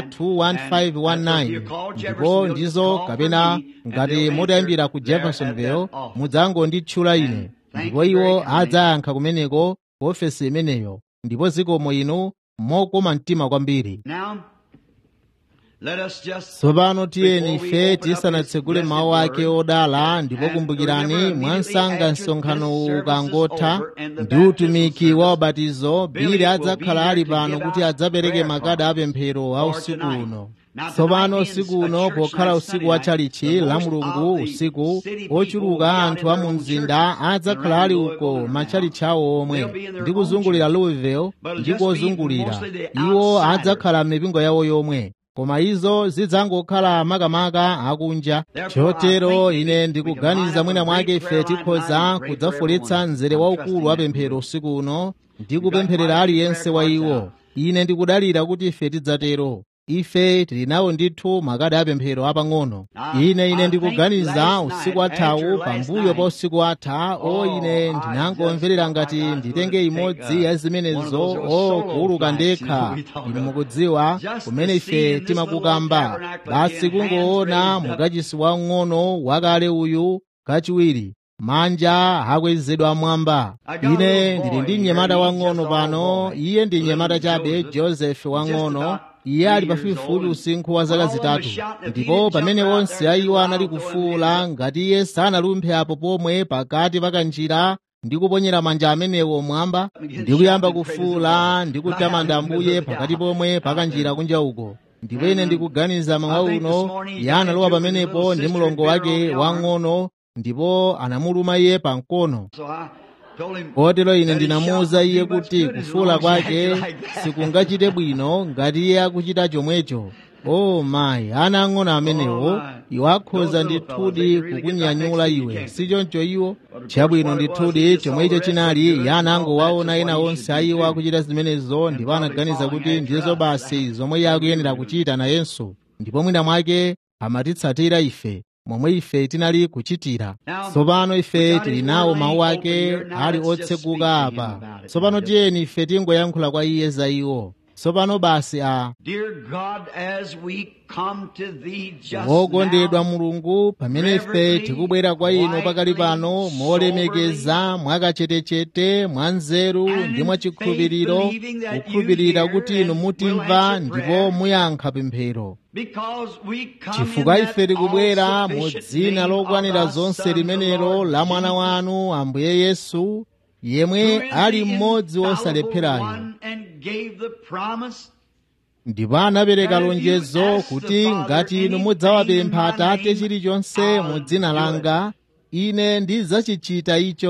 21519 ndipo ndizo kapena ngati mutayambira ku jeffersonville mudzangonditchula ine ndipo iwo adzayankha kumeneko ku ofesi imeneyo ndipo zikomo inu mokoma mtima kwambiri tsopano tiyeni ife tisanatsekule mawu ake odala ndipo kumbukirani mwansanga msonkhano ukangotha ndi utumiki wa ubatizo bili adzakhala ali pano kuti adzapereke makadi apemphero a usiku uno tsopano usiku uno pokhala usiku wa chalichi la mulungu usiku ochuluka anthu a mu mzinda adzakhala ali uko machalichi awo omwe ndi kuzungulira louisville ndi kozungulira iwo adzakhala m'mipingo yawo yomwe koma izo zidzangokhala makamaka akunja chotero ine ndikuganiza mwina mwake ife tikhoza kudzafuletsa mzere waukulu wa pemphero usiku uno ndi kupempherera aliyense wa iwo ine ndikudalira kuti ife tidzatero ife tili nawo ndithu makadi apemphero apang'ono ine ine ndikuganiza usiku athawu pambuyo pa usiku atha o ine ndinangomverera ngati nditenge imodzi ya zimenezo o kuuluka ndekha inu mukudziwa kumene ife timakukamba basi kungoona mukachisi wang'ono wakale uyu kachiwiri manja akwezedwa mwamba ine ndili ndi mnyamata wang'ono pano iye ndi mnyamata chabe joseph wang'ono iye ali pafupifupi usinkhu wa zaka zitatu ndipo pamene onse ayiwo anali kufuwula ngati iye sanalumphe apo pomwe pakati pa kanjira ndi kuponyera manja amenewo mwamba ndi kuyamba kufuwula ndi kutamanda ambuye pakati pomwe pakanjira kunja uko ndipo ine ndikuganiza mawa uno iye analowa pamenepo ndi mlongo wake wang'ono ndipo anamuluma iye pamkono kotero ine ndinamuwuza iye kuti kufuwula kwake sikungachite bwino ngati iye akuchita chomwecho o mayi ana ang'ono amenewo iwo akhoza ndithudi kukunyanyula iwe sichoncho iwo chabwino ndithudi chomwecho chinali iye anangowaona ena onse ayiwo akuchita zimenezo ndipo anaganiza kuti ndizo basi zomwe iye akuyenera kuchita nayenso ndipo mwina mwake amatitsatira ife momwe ife tinali kuchitira tsopano ife tili nawo mawu ake ali otseguka apa tsopano tiyeni ife tingoyankhula kwa iye za iwo tsopano basi a wokondedwa mulungu pamene ife tikubwera kwa inu pakali pano molemekeza mwakachetechete mwanzeru ndi mwachikhulupiriro kukhulupirira kuti inu mutimva ndipo muyankha pemphero chifukwa ife tikubwera mu dzina lokwanira zonse limenelo la mwana wanu ambuye yesu yemwe ali mmodzi wosalepherayo ndipo anapereka lonjezo kuti ngati inu mudzawapempha atate chilichonse mu dzina langa ine ndidzachichita icho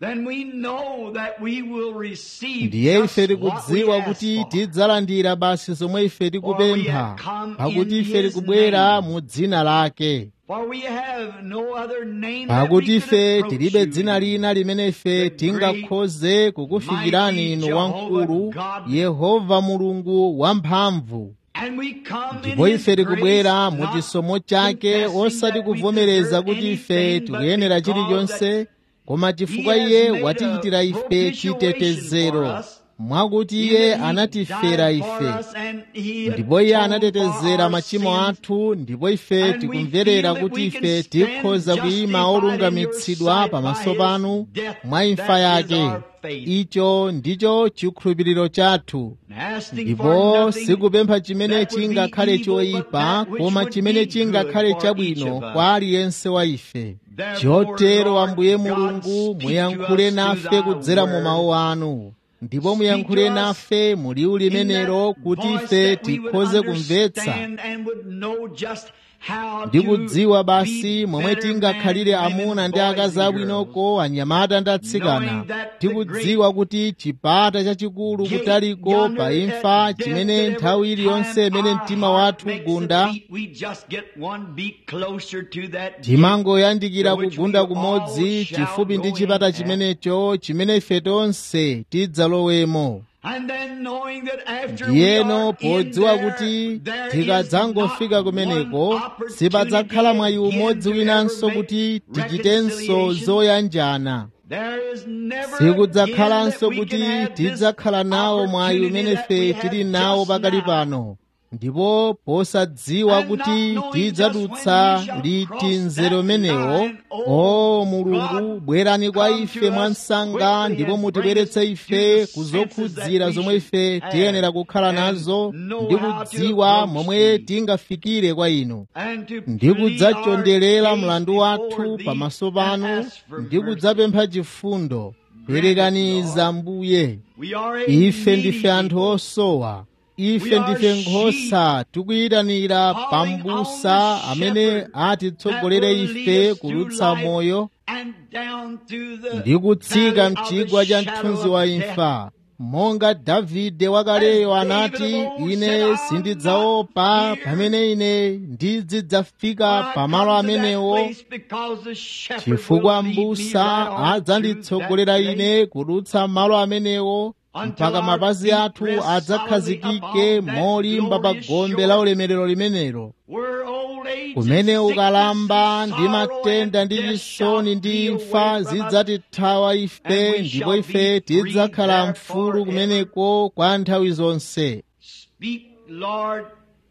then we know that we will receive ndiye just ife what we tikudziwa ask kuti for. tidzalandira basi zomwe ife tikupempha pakuti ife tikubwera mu dzina lake For we have no other name that pakuti we ife can approach tilibe you dzina in. lina limene ife tingakhoze kukufikirani inu wamkulu yehova mulungu wamphamvu And we come in ndipo His ife tikubwera grace, mu not chisomo chake confessing osati that we kuvomereza deserve kuti ife anything, but tikuyenera because chilichonse koma chifukwa He has iye made watichitira a ife propitiation chitetezero for us, mwakuti in iye that He anatifera died for ife us and He ndipo iye atoned for anatetezera our machimo sins. athu ndipo ife And we tikumverera feel that kuti we ife can stand tikhoza kuyima justified olungamitsidwa in your pamaso sight by panu His death. mwa imfa That is yake our faith. icho ndicho chikhulupiriro chathu Asking for ndipo nothing sikupempha chimene that would be chingakhale evil, but choyipa that which koma would chimene be chingakhale good for each chabwino of us. kwa aliyense wa ife Therefore, chotero Lord ambuye God, mulungu speak muyankhule to us nafe through thy kudzera mu word. mawu anu ndipo Speak muyankhule to us nafe mu liwu limenelo in that kuti voice ife that we would tikhoze kumvetsa understand and would know just how ndi to kudziwa basi be momwe better tingakhalire men, women, amuna ndi boys, akazi and girls. abwinoko anyamata ndi atsikana Knowing that the tikudziwa kuti chipata chachikulu Gate kutaliko yonder pa at imfa death chimene that every nthawi iliyonse time imene our mtima heart wathu makes a ugunda beat, we just get one beat closer to that gate timangoyandikira to which kugunda we kumodzi all shall chifupi ndi go chipata in at. chimenecho chimene ife tonse tidzalowemo And then knowing that after we ndiyeno are in podziwa there, kuti there is tikadzangofika not kumeneko one opportunity sipadzakhala mwayi again umodzi to winanso ever kuti make tichitenso reconciliation. zoyanjana There is never sikudzakhalanso again that we kuti can have this tidzakhala nawo mwayi opportunity umene that ife we tili have nawo just pakali now. pano ndipo posadziwa And kuti not knowing tidzadutsa just when we shall liti cross mzere that umenewo line, oh o mulungu God, bwerani kwa come ife to us mwansanga quickly ndipo and mutibweretse bring us ife to the senses kuzokhudzira that we zomwe should ife have tiyenera kukhala and nazo know ndi how to kudziwa approach momwe thee. tingafikire kwa inu and to ndi plead our kudzachonderera case mlandu before wathu thee pamaso and panu ask for ndi mercy. kudzapempha chifundo perekaniza mbuye We are a ife needy ndife anthu people. osowa ife We are ndife nkhosa tikuyitanira calling pambusa on the amene shepherd atitsogolere that will ife lead us through kulutsa life moyo and down to the ndi kutsika valley of the mchigwa cha shadow mthunzi of wa death. imfa monga davide wakaleyo As David anati of old ine said, "I'll sindidzaopa not fear pamene ine ndidzidzafika when I pamalo come to that amenewo place because the shepherd chifukwa will lead me mbusa right on through adzanditsogolera that place. ine kudutsa malo amenewo Until mpaka our mapazi feet athu rest adzakhazikike solidly upon that molimba pa glorious gombe shore. la ulemerero limenelo Where old age kumene and ukalamba sickness ndi and sorrow matenda and ndi death chisoni shall ndi be imfa away from us, zidzatithawa ife and we ndipo shall ife be free tidzakhala there mfulu forever. kumeneko kwa nthawi zonse Speak, Lord,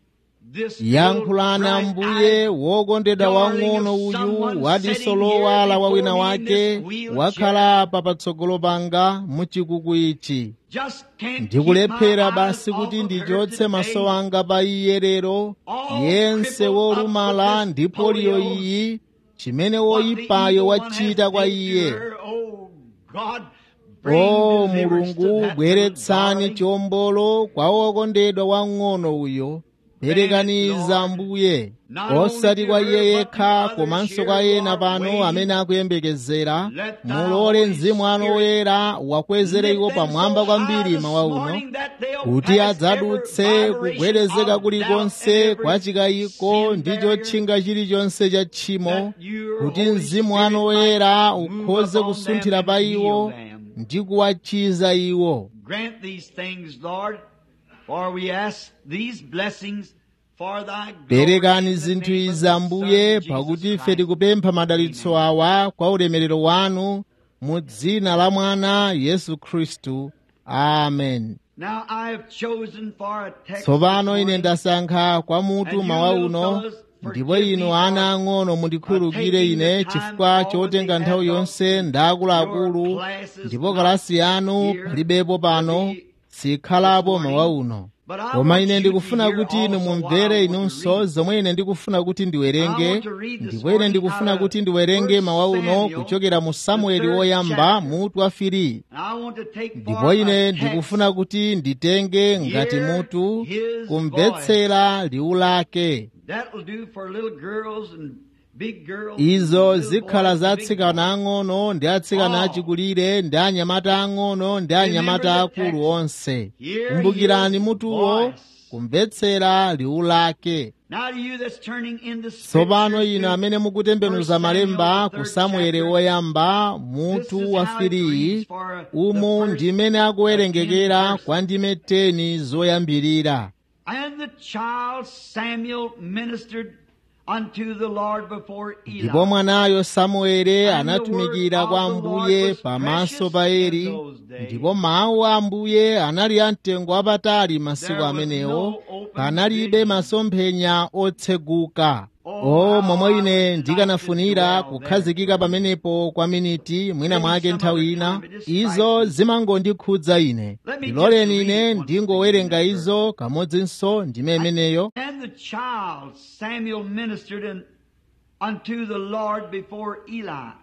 this little yankhulana bright mbuye eyed wokondedwa darling wang'ono of uyu someone wadiso sitting lowala here wa wina before me in wake this wheelchair. wakhala apa patsogolo panga muchikuku ichi Just can't keep ndikulephera my basi eyes kuti off of her ndichotse maso today. anga pa iye lero All yense crippled wolumala up with ndi this poliyo polio. iyi chimene What the woyipayo evil one wachita has kwa did to iye her, oh God, bring o deliverance to mulungu that little bweretsani darling. chiwombolo kwa wokondedwa wang'ono uyo perekaniza mbuye osati kwa iye yekha komanso kwa ena pano amene akuyembekezera mulole mzimu wanu woyera wakwezere iwo pamwamba kwambiri mawa uno kuti adzadutse kugwedezeka kulikonse kwa chikayiko ndi chotchinga chilichonse cha tchimo kuti mzimu wanu woyera ukhoze kusunthira pa iwo ndi kuwachiza iwo Grant these things, Lord, for we ask these blessings for thy glory perekani in the zinthu name of izi the ambuye Son, pakuti Jesus ife Christ. tikupempha madalitso awa kwa ulemerero wanu mu dzina la mwana yesu khristu amen Now I have chosen for a text tsopano this ine morning, ndasankha kwa mutu And you mawa little uno fellas, ndipo forgive inu me ana for, ang'ono mundikhululukire taking the ine time chifukwa all chotenga with the nthawi adults yonse and ndaakuluakulu your classes ndipo not kalasi yanu here palibepo pano to be sikhalapo this mawa morning. uno But I koma want ine you ndikufuna to hear kuti inu also what I mumvere want to inunso read. zomwe ine ndikufuna kuti I ndiwerenge want to read this ndipo ine morning ndikufuna out of kuti ndiwerenge 1 mawa uno Samuel, kuchokera mu the samueli third woyamba chapter. mutu wa firi And I want to take for ndipo ine a text ndikufuna kuti nditenge ngati Hear mutu his kumvetsera liwu lake That will do for little girls and big girls, izo little zikhala boys, za big atsikana ang'ono ndi atsikana achikulire ndi anyamata ang'ono ndi anyamata akulu onse kumbukirani mutuwo kumvetsera liwu lake Now to you that's turning in the tsopano scriptures inu to amene mukutembenuza malemba ku samueli woyamba mutu wa firiyi umu ndimene akuwerengekera kwa ndime teni zoyambirira And the child Samuel ministered unto the Lord before ndipo Eli. mwanayo samueli anatumikira kwa ambuye pamaso pa eli ndipo mawu a ambuye anali amtengo wapatali masiku amenewo panalibe masomphenya otseguka o momwe ine ndikanafunira kukhazikika pamenepo kwa miniti mwina mwake nthawi ina izo zimangondikhudza ine ndiloleni ine ndingowerenga izo kamodzinso ndime imeneyo And the child Samuel ministered in, unto the Lord before Eli.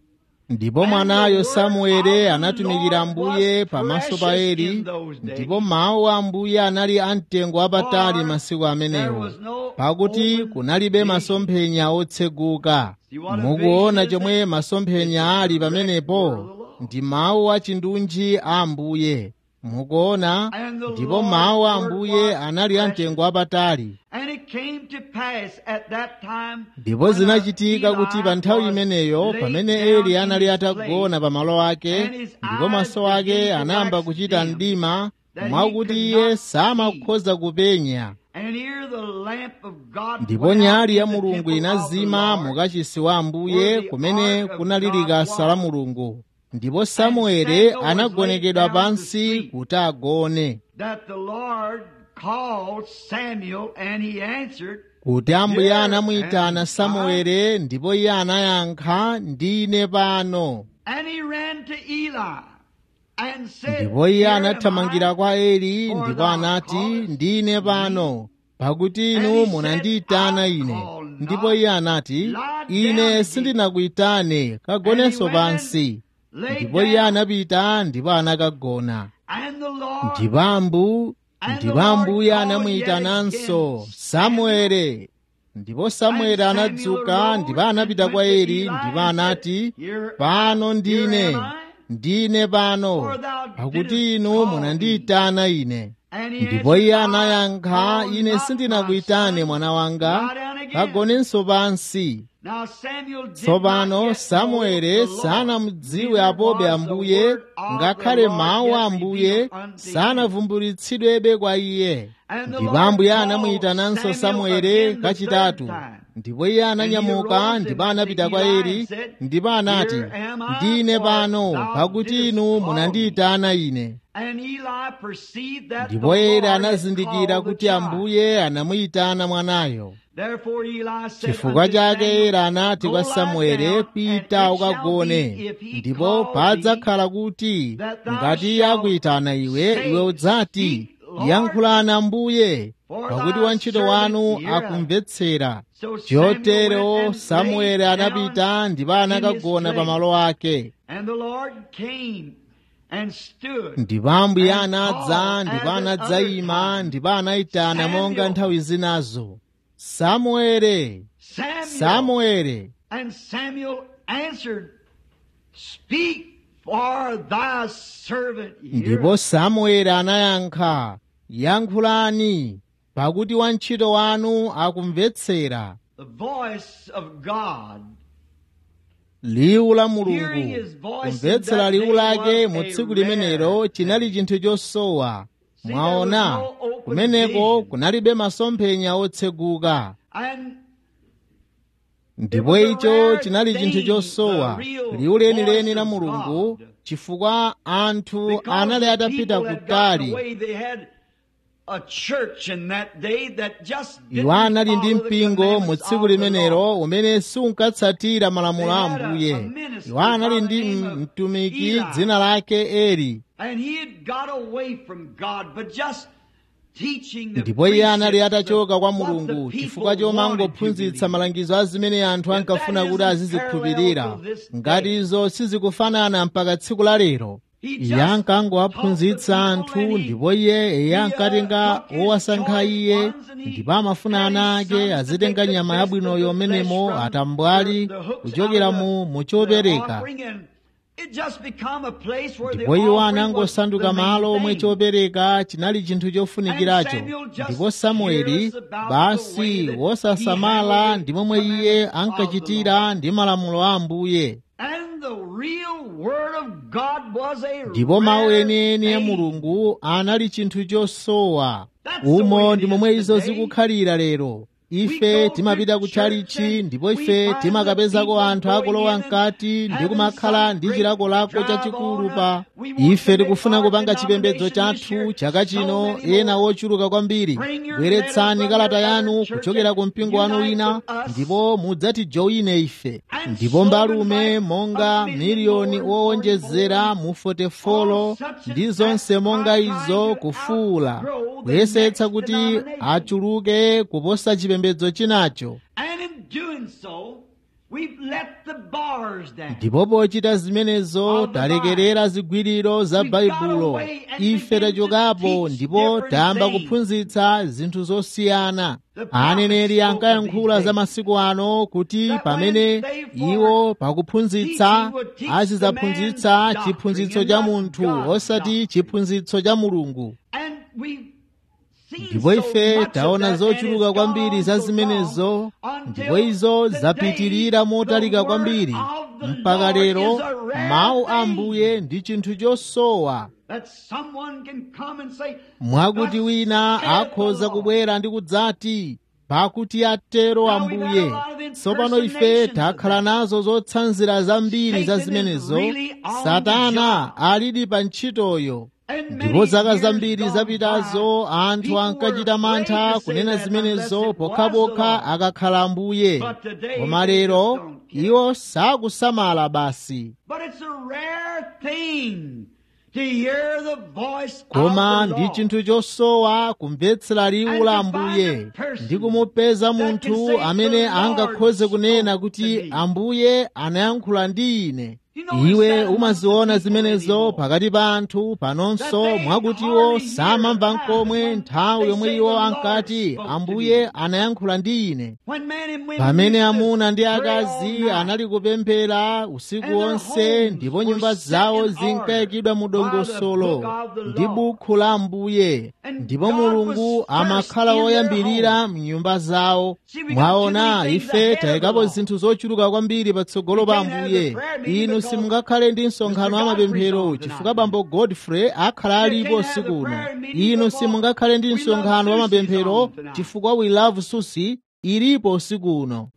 ndipo mwanayo samueli anatumikira ambuye pamaso pa eli ndipo mawu a ambuye anali amtengo wapatali masiku amenewo pakuti kunalibe masomphenya otseguka mukuona chomwe masomphenya ali pamenepo ndi mawu a chindunji a ambuye mukuona ndipo mawu a ambuye anali amtengo wapatali And it came to pass at that time ndipo when zinachitika Eli kuti pa nthawi was imeneyo laid pamene down eli in anali his atagona place, pa malo ake and his ndipo eyes maso ake began to anayamba wax kuchita dim, mdima that he mwakuti could iye not samakhoza kupenya and here the lamp of God ndipo went out nyali ya in the mulungu temple of the inazima Lord, mukachisi wa ambuye where the kumene ark of kunali God likasa la was. mulungu ndipo samueli Samuel was anagonekedwa laid down to pansi sleep. kuti agone that the Lord called Samuel and he answered, kuti ambuye Here anamuyitana am samueli ndipo iye anayankha ndine pano and he ran to Eli and said, ndipo iye Here am anathamangira I, kwa eli for ndipo thou anati callest ndine pano pakuti And inu he said, munandiyitana I ine call not. ndipo iye anati Lie down ine again. sindinakuyitane kagonenso And he went pansi lay ndipo iye down. anapita ndipo anakagona And the Lord ndipo ambu And ndipo the Lord ambuye called anamuyitananso yet again, samueli ndipo samueli And Samuel anadzuka arose ndipo anapita and kwa went to eli Eli ndipo and anati said, Here- pano ndine here am I, ndine pano for thou pakuti didst inu call munandiyitana ine And he ndipo answered, iye I anayankha call ine not sindinakuyitane my son. mwana wanga Lie down again. kagonenso pansi Now Samuel did not tsopano yet know samueli the Lord, sanamudziwe neither apobe was the ambuye word of ngakhale the Lord mawu a yet ambuye revealed unto him. sanavumbulitsidwebe kwa iye And the ndipo Lord ambuye called anamuyitananso Samuel samueli again the kachitatu third time. ndipo iye And he ananyamuka arose ndipo and went anapita to kwa Eli eli and said, ndipo anati Here am I, ndine for pano thou pakuti didst inu call me." munandiyitana ine And Eli perceived that the ndipo eli Lord had anazindikira called the kuti child. ambuye anamuyitana mwanayo Therefore Eli said chifukwa unto chake Samuel, eli anati Go kwa lie samueli down, pita and it shall ukagone be, if he ndipo call thee, padzakhala kuti that thou ngati iye shalt akuyitana iwe say, iwe udzati Speak, Lord, yankhulani ambuye for pakuti thy wantchito servant wanu heareth. akumvetsera So Samuel went chotero and samueli laid down anapita ndipo in anakagona his pa malo ake And the Lord came and stood. ndipo ambuye and anadza called ndipo as at anadzayima other ndipo anayitana Samuel. monga nthawi zinazo samueli Samuel. samueli And Samuel answered, Speak, for thy servant ndipo heareth. samueli anayankha yankhulani pakuti wantchito wanu akumvetsera The voice of God. liwu la Hearing mulungu his voice in kumvetsera that liwu day lake was mu a tsiku rare limenelo chinali thing. chinthu chosowa See, mwaona there was no open kumeneko vision. kunalibe masomphenya otseguka And ndipo It was a icho rare chinali thing, chinthu chosowa the real liwu lenileni voice la of mulungu God. chifukwa anthu because anali the atapita people had gotten kutali away, they had a church in that day that just didn't iwo anali ndi follow the mpingo mu commandments tsiku of the limenelo Lord. umene sunkatsatira malamulo a They had a- ambuye a minister iwo anali by the ndi name m- of mtumiki Eli. dzina lake eli And he had got away from God, but just teaching the ndipo iye anali precepts atachoka kwa of what the mulungu people chifukwa wanted to chomangophunzitsa believe. malangizo a zimene anthu If ankafuna that kuti isn't azizikhulupirira parallel to this ngati day. izo sizikufanana mpaka tsiku la lero iye ankangowaphunzitsa anthu ndipo iye iye ankatenga owasankha iye ndipo amafuna ana ake azitenga nyama yabwinoyo menemo atambwali kuchokera mu muchopereka ndipo iwo anangosanduka malo omwe chopereka chinali chinthu chofunikiracho ndipo samueli basi wosasamala ndi momwe iye ankachitira ndi malamulo a ambuye ndipo mawu enieni a mulungu anali chinthu chosowa umo ndi momwe izo zikukhalira lero ife timapita kutchalichi ndipo ife timakapezako anthu akulowa mkati ndi kumakhala ndi chilakolako chachikulu pa ife tikufuna kupanga chipembedzo chathu chaka chino ena wochuluka kwambiri bweretsani kalata yanu kuchokera ku mpingo wanu wina ndipo mudzatijoine ife ndipo mbalume monga miliyoni owonjezera mu fotefolo ndi zonse monga izo kufuula kuyesetsa kuti achuluke kuposa chipembedzo chinacho ndipo pochita zimenezo talekerera zigwiriro za baibulo ife tachokapo ndipo tayamba kuphunzitsa zinthu zosiyana aneneri ankayankhula za masiku ano kuti pamene iwo pakuphunzitsa azidzaphunzitsa chiphunzitso cha munthu osati chiphunzitso cha mulungu ndipo ife taona zochuluka kwambiri za zimenezo ndipo izo zapitirira motalika kwambiri mpaka lero mawu a ambuye ndi chinthu chosowa mwakuti wina akhoza kubwera ndi kudzati pakuti atero ambuye tsopano ife takhala nazo zotsanzira zambiri za zimenezo satana alidi pa ntchitoyo ndipo zaka zambiri zapitazo anthu ankachita mantha kunena zimenezo pokhapokha akakhala ambuye koma lero iwo sakusamala basi koma ndi chinthu chosowa kumvetsera liwu la ambuye ndi kumupeza munthu amene angakhoze kunena kuti ambuye anayankhula ndi ine iwe umaziona zimenezo pakati pa anthu panonso mwakutiwo samamva nkomwe nthawi yomwe iwo ankati ambuye anayankhula ndi ine pamene amuna ndi akazi anali kupemphera usiku wonse ndipo nyumba zawo zinkayikidwa mu dongosolo ndi bukhu la ambuye ndipo mulungu amakhala woyambirira mnyumba zawo mwaona ife tayikapo zinthu zochuluka kwambiri patsogolo pa ambuye inu simungakhale ndi msonkhano wa mapemphero chifukwa bambo godfrey akhala alipo usiku uno inu simungakhale ndi msonkhano wa mapemphero chifukwa we love susi ilipo usiku uno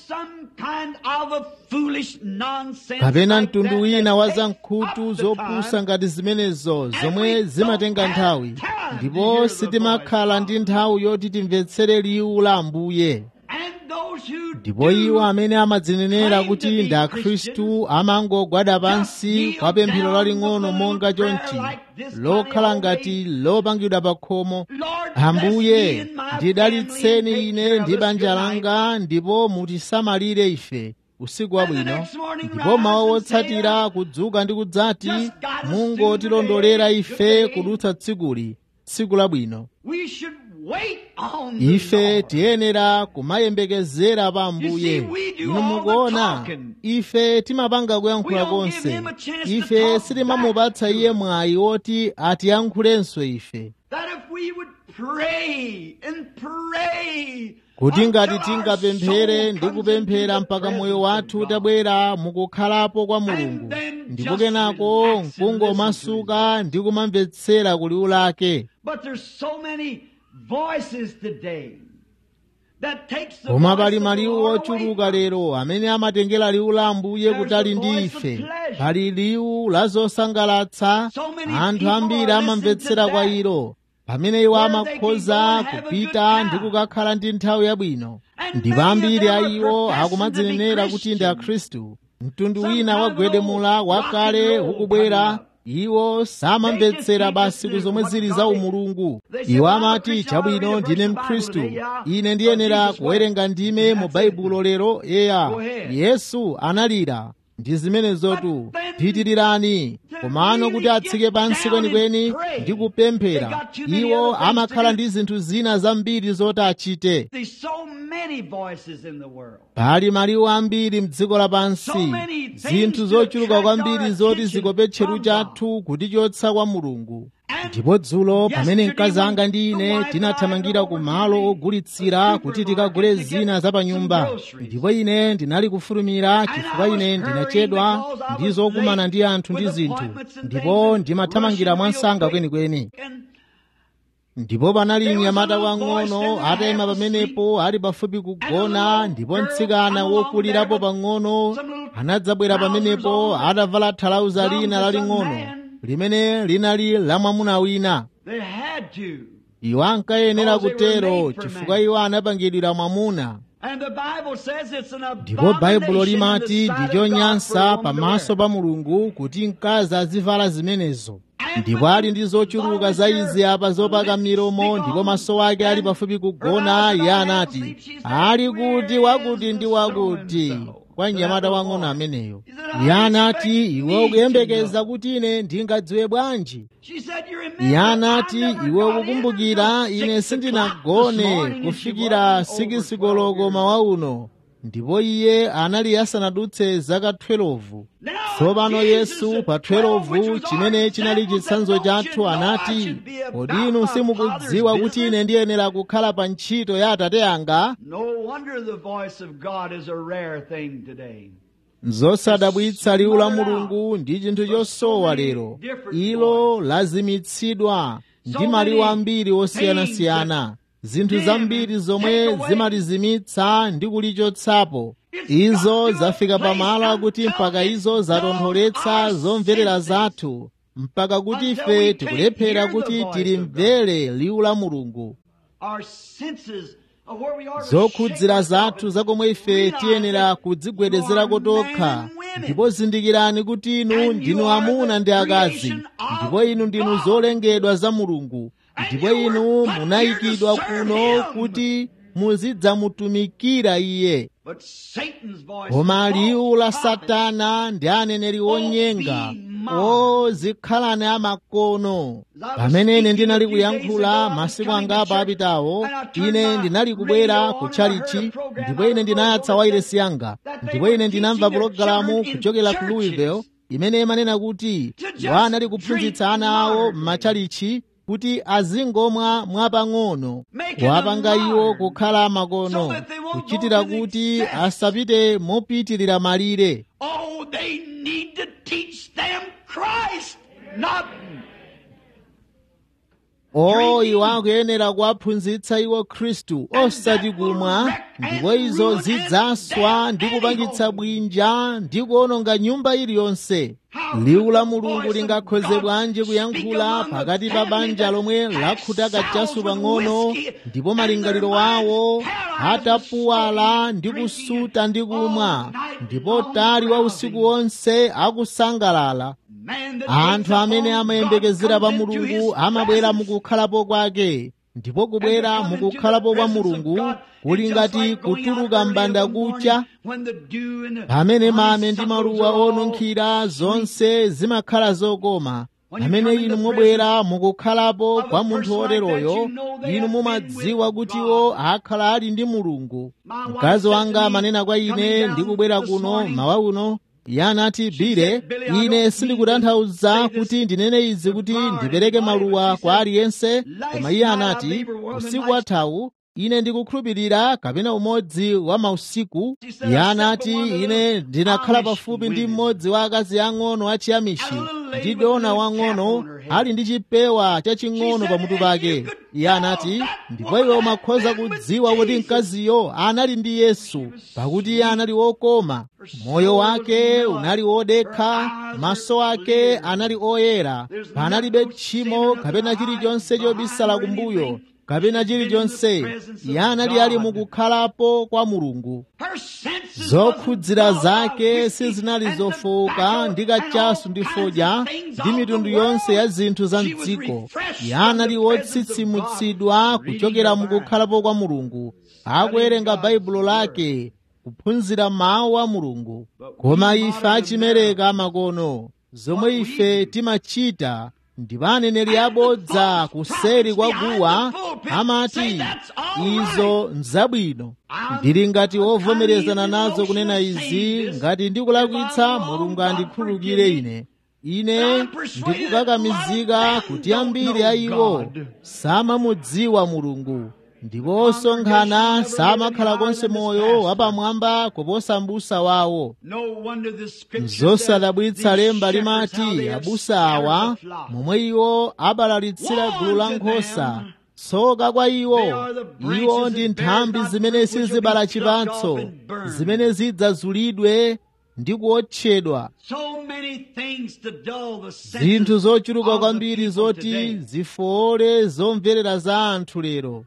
kapena mtundu wina wa zamkhutu zopusa ngati zimenezo zomwe zimatenga nthawi ndipo sitimakhala ndi nthawi yoti timvetsere liwu la ambuye ndipo iwo amene amadzinenera kuti ndi akhristu amangogwada pansi kwa pemphero laling'ono monga chonchi lokhala ngati lopangidwa pa khomo ambuye ndidalitseni ine ndi banja langa ndipo mutisamalire ife usiku wabwino ndipo mawa wotsatira kudzuka ndi kudzati mungotilondolera ife kudutsa tsikuli tsiku labwino ife tiyenera kumayembekezera pa ambuye inu mukuona ife timapanga kuyankhula konse ife sitimamupatsa iye mwayi woti atiyankhulenso ife kuti ngati tingapemphere ndi kupemphera mpaka moyo wathu utabwera mukukhalapo kwa mulungu ndipo kenako nkungomasuka ndi kumamvetsera kuliwu lake koma pali maliwu ochuluka lero amene amatengera liwu la ambuye kutali ndi ife pali liwu la zosangalatsa anthu ambiri amamvetsera kwa ilo pamene iwo amakhoza kupita ndi kukakhala ndi nthawi yabwino ndipo ambiri a iwo akumadzinenera kuti ndi akhristu mtundu wina wagwedemula wakale ukubwera iwo samamvetsera basi ku zomwe zili za umulungu iwo amati chabwino ndine mkhristu ine ndiyenera kuwerenga ndime mu baibulo lero eya yesu analira ndi zimenezotu pitirirani komano kuti atsike pansi kwenikweni ndi kupemphera iwo amakhala ndi zinthu zina zambiri zoti achite There's so many voices in the world. pali maliwu ambiri mdziko lapansi zinthu zochuluka kwambiri zoti zikope tcheru chathu kutichotsa kwa mulungu ndipo dzulo pamene mkazi anga ndi ine tinathamangira ku malo ogulitsira kuti tikagule zina za pa nyumba ndipo ine ndinali kufulumira chifukwa ine ndinachedwa ndi zokumana ndi anthu ndi zinthu ndipo ndimathamangira mwansanga kwenikweni And ndipo panali mnyamata wang'ono atayima pamenepo ali pafupi kugona ndipo mtsikana wokulirapo pang'ono anadzabwera pamenepo atavala thalauza lina laling'ono limene linali la mwamuna wina they had to. iwo ankayenera kutero chifukwa iwo anapangidwira mwamuna And the Bible says it's an ndipo baibulo abomination in the limati sight ndi of God for a chonyansa woman to pamaso wear. pa mulungu kuti mkazi azivala zimenezo ndipo ali ndi zochuluka za izi apa zopaka milomo ndipo maso ake ali pafupi kugona iye anati ali kuti wakuti ndi wakuti kwa mnyamata wang'ono ameneyo iye anati iwe ukuyembekeza kuti ine ndingadziwe bwanji She said, "You remember, iye anati I never iwe got in kukumbukira until ine six o'clock this sindinagone morning and she kufikira wasn't over sikisikoloko 12 mawa uno ndipo iye anali asanadutse zaka 12 tsopano yesu pa 12 chimene chinali chitsanzo chathu anati kodi inu simukudziwa kuti ine ndiyenera kukhala pa ntchito ya atate anga No wonder the voice of God is a rare thing today. zosadabwitsa liwu la mulungu ndi chinthu chosowa lero ilo lazimitsidwa ndi maliwu ambiri osiyanasiyana zinthu zambiri zomwe zimalizimitsa ndi kulichotsapo izo zafika pamalo akuti mpaka izo zatontholetsa zomverera zathu mpaka kuti ife tikulephera kuti tilimvere liwu la mulungu Our senses of where we are to zokhudzira shake zathu ourselves zakomwe ife realize tiyenera that kudzigwedezerako you are tokha men and women. ndipo zindikirani kuti inu And ndinu you are amuna the ndi akazi creation of ndipo inu ndinu God. zolengedwa za mulungu ndipo you inu were put munayikidwa here to serve kuno him. kuti muzidzamutumikira iye But Satan's voice koma is liwu la false prophets. satana ndi aneneri onyenga be mine. o zikhalani amakono pamene ine ndinali kuyankhula masiku angapo apitawo ine ndinali kubwera ku chalichi ndipo ine ndinayatsa wairesi yanga ndipo ine ndinamva pulogalamu kuchokera ku louisville imene imanena kuti iwo anali kuphunzitsa ana awo m'machalichi kuti azingomwa mwapang'ono kuwapanga iwo kukhala makono kuchitira kuti asapite mopitirira malire Oh, they need to teach them Christ, not o iwo akuyenera kuwaphunzitsa iwo khristu osati kumwa ndipo izo zidzaswa ndi kupangitsa bwinja ndi kuononga nyumba iliyonse liwu la mulungu lingakhoze bwanji kuyankhula pakati pa banja lomwe lakhuta kachasu pang'ono ndipo malingaliro awo atapuwala ndi kusuta ndi kumwa ndipo tali wa usiku wonse akusangalala man that anthu waits amene upon amayembekezera God pa comes into mulungu his amabwera presence. mukukhalapo kwake ndipo kubwera mukukhalapo kwa mulungu kuli ngati kutuluka mbanda kucha pamene mame ndi maluwa onunkhira zonse zimakhala zokoma pamene inu mubwera mukukhalapo kwa munthu woteroyo inu mumadziwa kutiwo akhala ali ndi mulungu mkazi wanga amanena kwa ine ndikubwera kuno mawa uno iye anati bile ine sindikutanthauza kuti ndinene izi kuti ndipereke maluwa kwa aliyense koma iye anati usiku wathawu ine ndikukhulupirira kapena umodzi wa mausiku iye anati ine ndinakhala pafupi ndi mmodzi wa akazi ang'ono achiyamishi ndi dona wang'ono ali ndi chipewa chaching'ono pamutu pake iye anati ndipo iwe umakhoza kudziwa kuti mkaziyo anali ndi yesu pakuti iye anali wokoma moyo wake unali wodekha maso ake anali oyera panalibe tchimo kapena chilichonse chobisala kumbuyo kapena chilichonse iye anali ali mukukhalapo kwa mulungu zokhudzira zake sizinali zofowoka ndi kachasu ndi fodya ndi mitundu yonse ya zinthu za mdziko iye anali wotsitsimutsidwa kuchokera mukukhalapo kwa mulungu akuwerenga baibulo lake kuphunzira mawu a mulungu koma ife achimereka makono zomwe ife timachita ndipo aneneri abodza kuseri kwa guwa amati izo nzabwino ndili ngati wovomerezana nazo kunena izi ngati ndikulakwitsa mulungu andikhululukire ine ine ndikukakamizika kuti ambiri a iwo samamudziwa mulungu ndipo osonkhana samakhala konse moyo wapamwamba kuposa m'busa wawo zosadabwitsa lemba limati abusa awa momwe iwo abalalitsira gulu la nkhosa tsoka kwa iwo iwo ndi nthambi zimene sizibala chipatso zimene zidzazulidwe ndi kuotchedwa zinthu zochuluka kwambiri zoti zifowole zomverera za anthu lero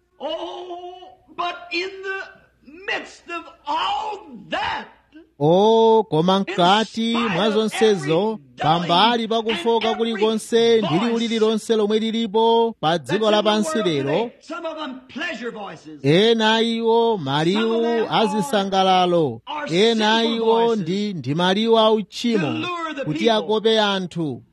o koma mkati mwa zonsezo pambali pakufoka kulikonse ndi liwu lililonse lomwe lilipo pa dziko lapansi lero ena iwo maliwu azisangalalo ena iwo ndi ndi maliwu a uchimo kuti akope anthu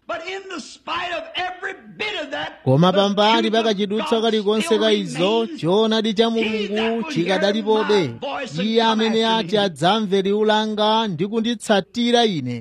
koma pambali pakachidutsa kalikonse ka izo choonadi cha mulungu chikadalipobe iye amene ati adzamve liwu langa ndi kunditsatira ine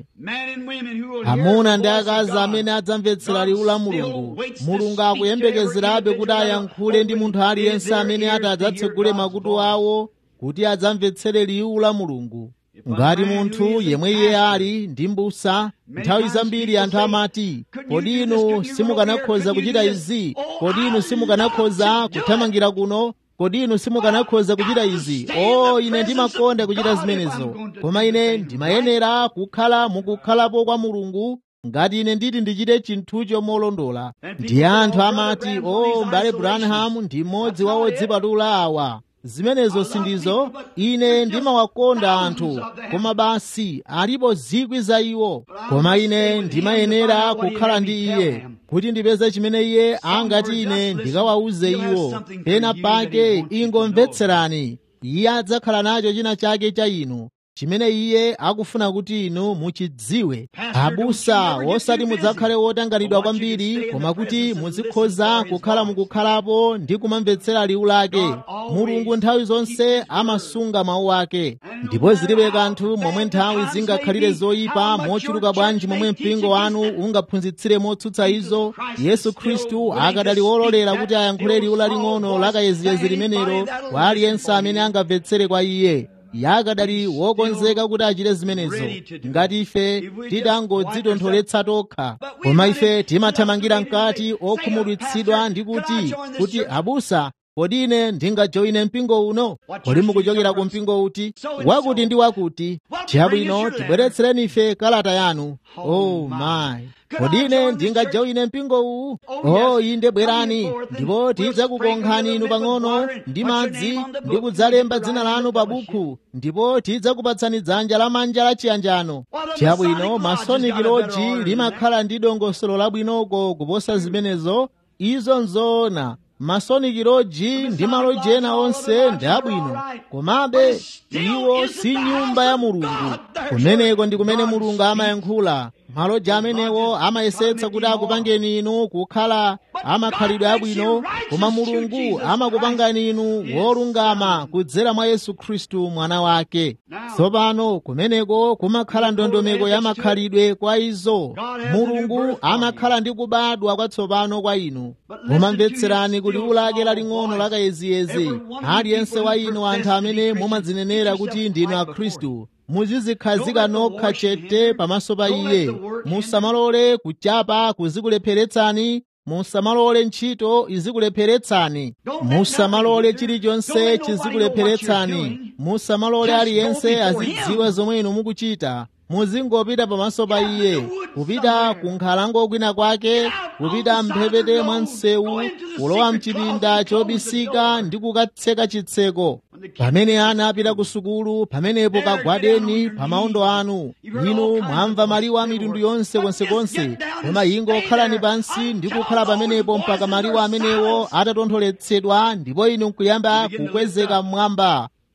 amuna ndi akazi amene adzamvetsera liwu la mulungu mulungu akuyembekezerabe kuti ayankhule ndi munthu aliyense amene ati adzatsegule makutu awo kuti adzamvetsere liwu la mulungu ngati munthu yemwe iye ali ndi mbusa nthawi zambiri anthu amati kodi inu simukanakhoza kuchita izi kodi inu simukanakhoza kuthamangira kuno kodi inu simukanakhoza kuchita izi o ine ndimakonda kuchita zimenezo koma ine ndimayenera kukhala mukukhalapo kwa mulungu ngati ine nditi ndichite chinthucho molondola ndi anthu amati o m'bale branham ndi mmodzi wa odzipatula awa zimenezo sindizo ine ndimawakonda anthu koma basi alipo zikwi za iwo koma ine ndimayenera kukhala ndi iye kuti ndipeze chimene iye angati ine ndikawawuze iwo pena pake ingomvetserani iye adzakhala nacho china chake cha inu chimene iye akufuna kuti inu muchidziwe abusa osati mudzakhale wotangalidwa kwambiri koma kuti muzikhoza kukhala mukukhalapo ndi kumamvetsera liwu lake mulungu nthawi zonse amasunga mawu ake ndipo zilibe kanthu momwe nthawi zingakhalire zoyipa mochuluka bwanji momwe mpingo wanu ungaphunzitsire motsutsa izo yesu khristu akadali wololera kuti ayankhule liwu laling'ono lakayeziyezi limenelo kwa aliyense amene angamvetsere kwa iye yakadali wokonzeka kuti achite zimenezo ngati ife titangodzitontholetsa tokha koma ife timathamangira mkati okhumudwitsidwa ndi kuti kuti abusa kodi ine ndingajoyine mpingo uno kodi mukuchokera ku mpingo uti wakuti ndi wakuti chabwino tibweretsereni ife kalata yanu oh my kodi ine ndingajoyine mpingo uwu oh inde bwerani ndipo tidzakukonkhani inu pang'ono ndi madzi ndi kudzalemba dzina lanu pa bukhu ndipo tidzakupatsani dzanja lamanja la chiyanjano chabwino masoniki loji limakhala ndi dongosolo labwinoko kuposa zimenezo izo nzoona masoniki loji ndi maloji ena onse ndi abwino komabe iwo si nyumba ya mulungu kumeneko ndi kumene mulungu amayankhula maloji amenewo amayesetsa kuti akupangeni inu kukhala amakhalidwe abwino koma mulungu amakupangani inu wolungama kudzera mwa yesu khristu mwana wake tsopano kumeneko kumakhala ndondomeko ya makhalidwe kwa izo mulungu amakhala ndi kubadwa kwatsopano kwa inu mumamvetserani kuti liwu lake laling'ono lakayeziyezi aliyense wa inu anthu amene mumadzinenera kuti ndinu akhristu muzizikhazika nokha chete pamaso pa iye musamalole kuchapa kuzikulepheretsani musamalole ntchito izikulepheretsani musamalole chilichonse chizikulepheretsani musamalole aliyense azidziwa zomwe inu mukuchita muzingopita pamaso pa iye kupita ku nkhalango kwina kwake kupita mphepete mwa msewu kulowa mchipinda chobisika ndi kukatseka chitseko pamene ana apita ku sukulu pamenepo kagwadeni pa maondo anu inu mwamva maliwu a mitundu yonse konsekonse koma ingokhalani pansi ndi kukhala pamenepo mpaka maliwu amenewo atatontholetsedwa ndipo inu nkuyamba kukwezeka mmwamba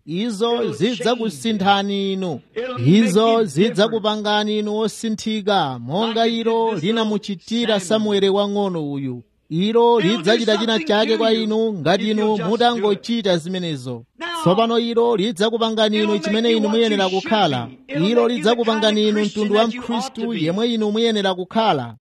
izo zidzakusinthani inu izo zidzakupangani inu osinthika monga ilo linamuchitira samueli wang'ono uyu ilo lidzachita china chake kwa inu ngati inu mutangochita zimenezo tsopano ilo lidzakupangani inu chimene inu muyenera kukhala ilo lidzakupangani inu mtundu wa mkhristu yemwe inu muyenera kukhala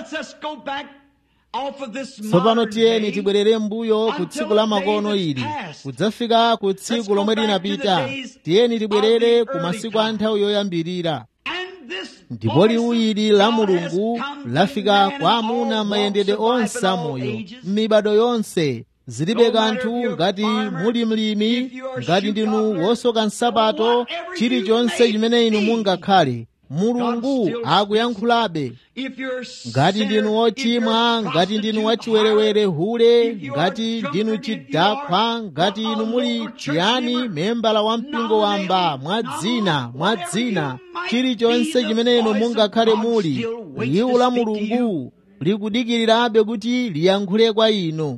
tsopano tiyeni tibwerere mbuyo ku tsiku la makono ili kudzafika ku tsiku lomwe linapita tiyeni tibwerere ku masiku a nthawi yoyambirira ndipo liwu ili la mulungu lafika kwa amuna mayendedwe onse amoyo m'mibado yonse zilibe kanthu ngati muli mlimi ngati ndinu wosoka nsapato chilichonse chimene inu mungakhale mulungu akuyankhulabe ngati ndinu wochimwa ngati ndinu wachiwerewere hule ngati ndinu chidakwa ngati inu muli chiyani membala wa mpingo wamba mwa dzina mwa dzina chilichonse chimene inu mungakhale muli liwu la mulungu likudikirirabe kuti liyankhule kwa inu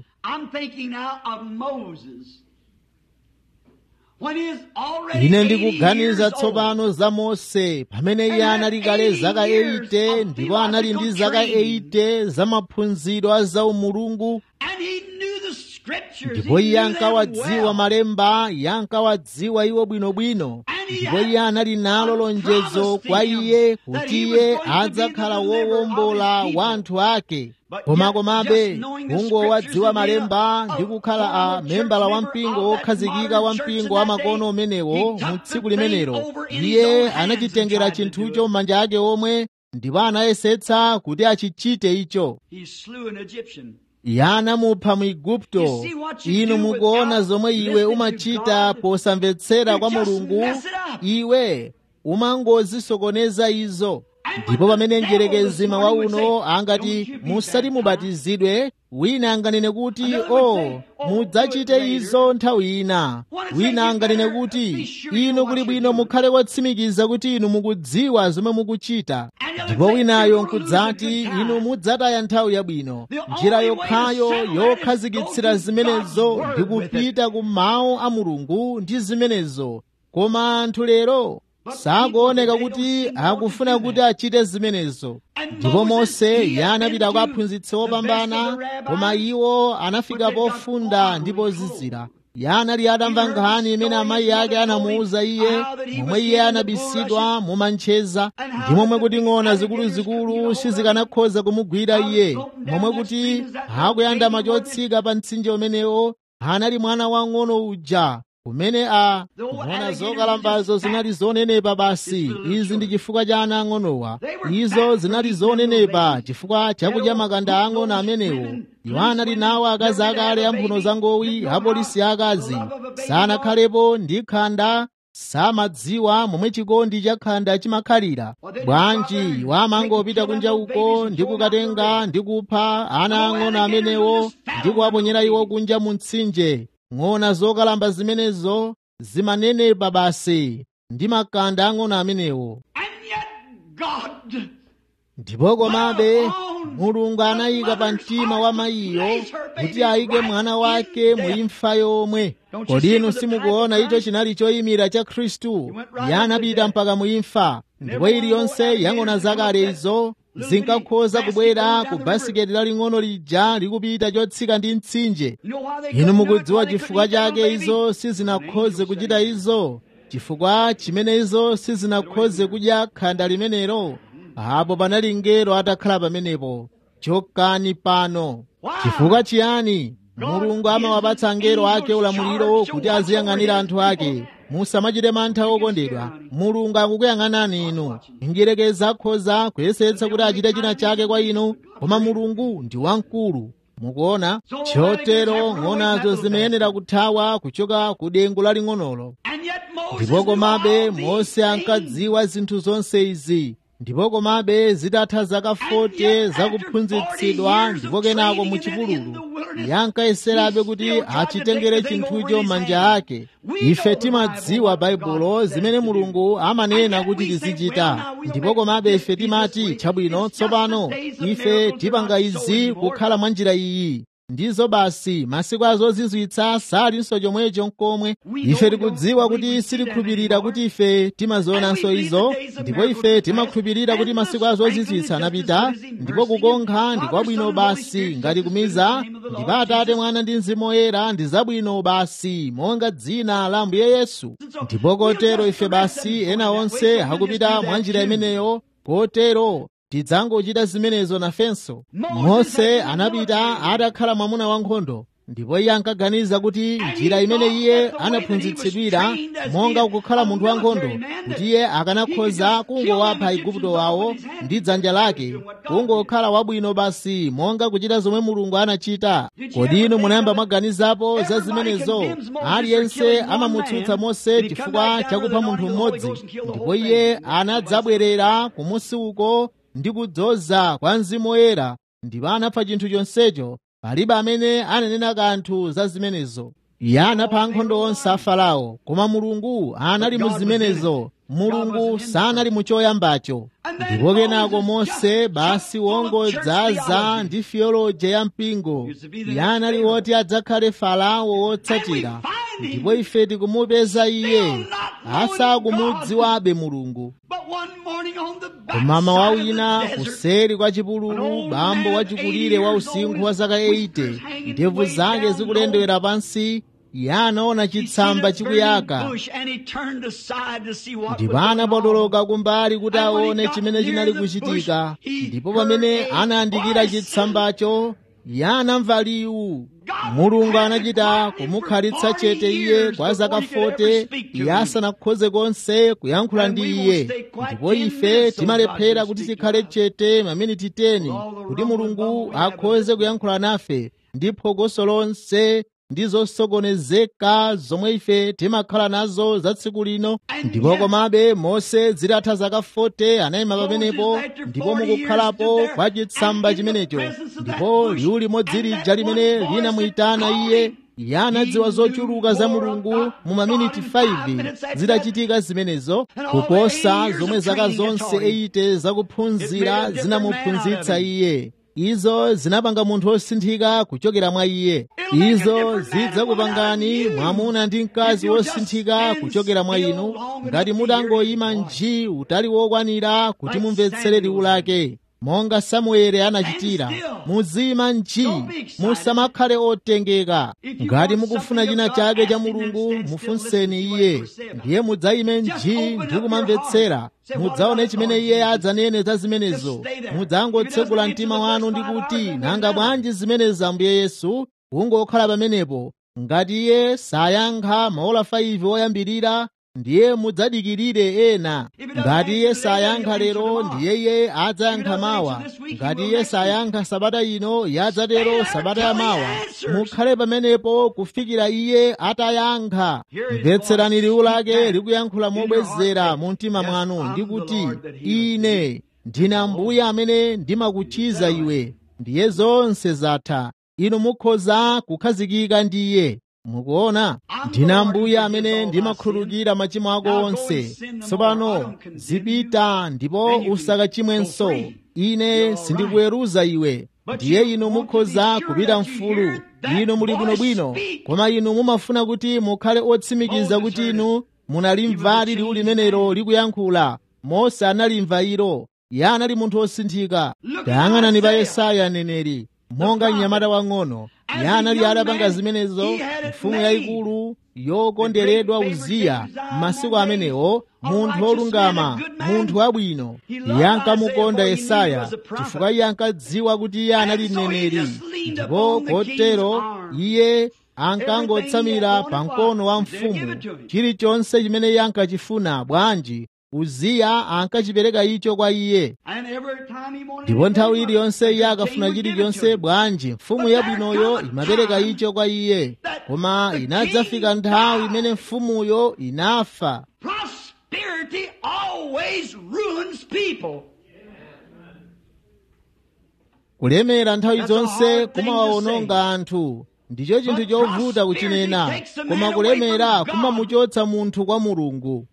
ine ndikuganiza tsopano za mose pamene iye anali kale zaka 80 ndipo anali ndi zaka 80 za maphunziro a za umulungu ndipo iye ankawadziwa malemba iye ankawadziwa iwo bwinobwino ndipo iye anali nalo lonjezo kwa iye kuti iye adzakhala wowombola wa anthu ake koma komabe kungowadziwa malemba ndi kukhala a membala wa mpingo wokhazikika wa mpingo wa makono umenewo mu tsiku limenelo iye anachitengera chinthucho m'manja ake omwe ndipo anayesetsa kuti achichite icho iye anamupha mu igupto inu mukuona zomwe iwe umachita posamvetsera kwa mulungu iwe umangozisokoneza izo ndipo pamene mdierekezi mawa uno angati musati mubatizidwe wina anganene kuti o oh, mudzachite izo nthawi ina wina anganene kuti inu kuli bwino mukhale wotsimikiza kuti inu mukudziwa zomwe mukuchita ndipo winayo nkudzati inu mudzataya nthawi yabwino njira yokhayo yokhazikitsira zimenezo ndi kupita ku mawu a mulungu ndi zimenezo koma anthu lero sakuoneka kuti akufuna kuti achite zimenezo ndipo mose iye anapita kwa aphunzitsi opambana koma iwo anafika pofunda ndi pozizira iye anali atamva nkhani imene amayi ake anamuwuza iye momwe iye anabisidwa mumancheza ndi momwe kuti ng'ona zikuluzikulu sizikanakhoza kumugwira iye momwe kuti akuyandama chotsika pa mtsinje umenewo anali mwana wang'ono uja kumene a ng'ona zokalambazo zinali zonenepa basi izi ndi chifukwa cha ana ang'onowa izo zinali zonenepa chifukwa chakudya makanda ang'ono amenewo iwo anali nawo akazi akale amphuno zangowi apolisi akazi sanakhalepo ndi khanda samadziwa momwe chikondi cha khanda chimakhalira bwanji iwo amangopita kunja uko ndi kukatenga ndi kupha ana ang'ono amenewo ndi kuwaponyera iwo kunja mu mtsinje ng'ona zokalamba zimenezo zimanenepa basi ndi makanda ang'ono amenewo ndipo komabe mulungu anayika pa mtima wa mayiyo kuti ayike mwana wake mu imfa yomwe kodi inu simukuona icho chinali choyimira cha khristu iye anapita mpaka mu imfa ndipo iliyonse yang'ona zakale izo zinkakhoza kubwera ku basiketi laling'ono lija likupita chotsika ndi mtsinje inu mukudziwa chifukwa chake izo sizinakhoze kuchita izo chifukwa chimene izo sizinakhoze kudya khanda limenelo apo panali ngelo atakhala pamenepo chokani pano chifukwa chiyani mulungu amawapatsa angelo ake ulamuliro kuti aziyang'anira anthu ake musamachite mantha okondedwa mulungu akukuyang'anani inu njerekeza akhoza kuyesetsa kuti achite china chake kwa inu koma mulungu ndi wamkulu mukuona chotero ng'onazo zimayenera kuthawa kuchoka ku dengu laling'onolo ndipo komabe mose ankadziwa zinthu zonse izi ndipo komabe zitatha zaka 40 zakuphunzitsidwa ndipo kenako mu chipululu iye ankayeserabe kuti achitengere chinthucho m'manja ake ife timadziwa baibulo zimene mulungu amanena kuti tizichita ndipo komabe ife timati chabwino tsopano ife tipanga izi kukhala mwa njira iyi ndizo basi masiku azozizwitsa salinso chomwecho nkomwe ife tikudziwa kuti sitikhulupirira kuti ife timazionanso izo ndipo ife timakhulupirira kuti masiku azozizwitsa anapita ndipo kukonkha ndi kwabwino basi ngati kumiza ndipo atate mwana ndi mzimu woyera ndi zabwino basi monga dzina la ambuye yesu ndipo kotero ife basi ena onse akupita mwa njira imeneyo kotero tidzangochita zimenezo nafenso mose anapita atakhala mwamuna wankhondo ndipo iye ankaganiza kuti njira imene iye anaphunzitsidwira monga kukhala munthu wankhondo kuti iye akanakhoza kungowapha igupto wawo ndi dzanja lake kungokhala wabwino basi monga kuchita zomwe mulungu anachita kodi inu munayamba mwaganizapo za zimenezo aliyense amamutsutsa mose chifukwa chakupha munthu mmodzi ndipo iye anadzabwerera kumusi uko ndi kudzoza kwa mzimu woyera ndipo anapha chinthu chonsecho palibe amene ananena kanthu za zimenezo iye anapha ankhondo onse a farao koma mulungu anali mu zimenezo mulungu sanali mu choyambacho ndipo kenako mose basi wongodzaza ndi fiyoloje ya mpingo iye anali woti adzakhale farao wotsatira ndipo ife tikumupeza iye asakumudziwabe mulungu koma mawa wina kuseri kwa chipululu bambo wachikulire wa usinkhu wa zaka 80 ndevu zake zikulendewera pansi iye anaona chitsamba chikuyaka ndipo anapotoloka kumbali kuti aone chimene chinali kuchitika ndipo pamene anayandikira chitsambacho iye anamva liwu mulungu anachita kumukhalitsa chete iye kwa zaka 40 iye asanakhoze konse kuyankhula ndi iye ndipo ife timalephera kuti tikhale chete maminiti 10 kuti mulungu akhoze kuyankhula nafe ndi phokoso lonse ndi zosokonezeka zomwe ife timakhala nazo za tsiku lino ndipo komabe mose zitatha zaka 40 anayima pamenepo ndipo mukukhalapo kwa chitsamba chimenecho ndipo liwu limodzi lija limene linamuyitana iye iye anadziwa zochuluka za mulungu mu maminiti 5 zidachitika zimenezo kuposa zomwe zaka zonse 8 zakuphunzira zinamuphunzitsa iye izo zinapanga munthu wosinthika kuchokera mwa iye izo zidzakupangani mwamuna ndi mkazi wosinthika kuchokera mwa inu ngati mutangoyima nji utali wokwanira kuti mumvetsere liwu lake monga samueli anachitira muzima nji musamakhale otengeka ngati mukufuna china chake cha mulungu mufunseni iye ndiye mudzayime nji ndi kumamvetsera mudzaone chimene iye adzanene za zimenezo mudzangotsegula mtima wanu ndi kuti nanga bwanji zimenezi ambuye yesu kungokhala pamenepo ngati iye sayankha maola 5 oyambirira ndiye mudzadikirire ena ngati iye sayankha lero ndiye iye adzayankha mawa ngati iye sayankha sabata ino yadzatero sabata ya mawa mukhale pamenepo kufikira iye atayankha mvetserani liwu lake likuyankhula mobwezera mu mtima mwanu ndi kuti ine ndine ambuye amene ndimakuchiza iwe ndiye zonse zatha inu mukhoza kukhazikika ndi iye mukuona ndine ambuye amene ndimakhululukira machimo ako onse tsopano zipita ndipo usakachimwenso ine sindikuweruza iwe ndiye inu mukhoza kupita mfulu inu muli bwinobwino koma inu mumafuna kuti mukhale otsimikiza kuti inu munalimvali liwu limenelo likuyankhula mose analimva ilo iye anali munthu wosinthika tayang'anani pa yesaya aneneri monga mnyamata wang'ono iye anali adapanga zimenezo mfumu yayikulu yokonderedwa uziya m'masiku amenewo munthu wolungama munthu wabwino iye ankamukonda yesaya chifukwa iye ankadziwa kuti iye anali mneneri ndipo kotero iye ankangotsamira pa mkono wa mfumu chilichonse chimene iye ankachifuna bwanji uziya ankachipereka icho kwa iye ndipo nthawi iliyonse iye akafuna chilichonse bwanji mfumu yabwinoyo imapereka icho kwa iye koma inadzafika nthawi imene mfumuyo inafa Prosperity always ruins people. kulemera nthawi zonse kumawawononga anthu ndicho chinthu chovuta kuchinena koma kulemera kumamuchotsa munthu kwa mulungu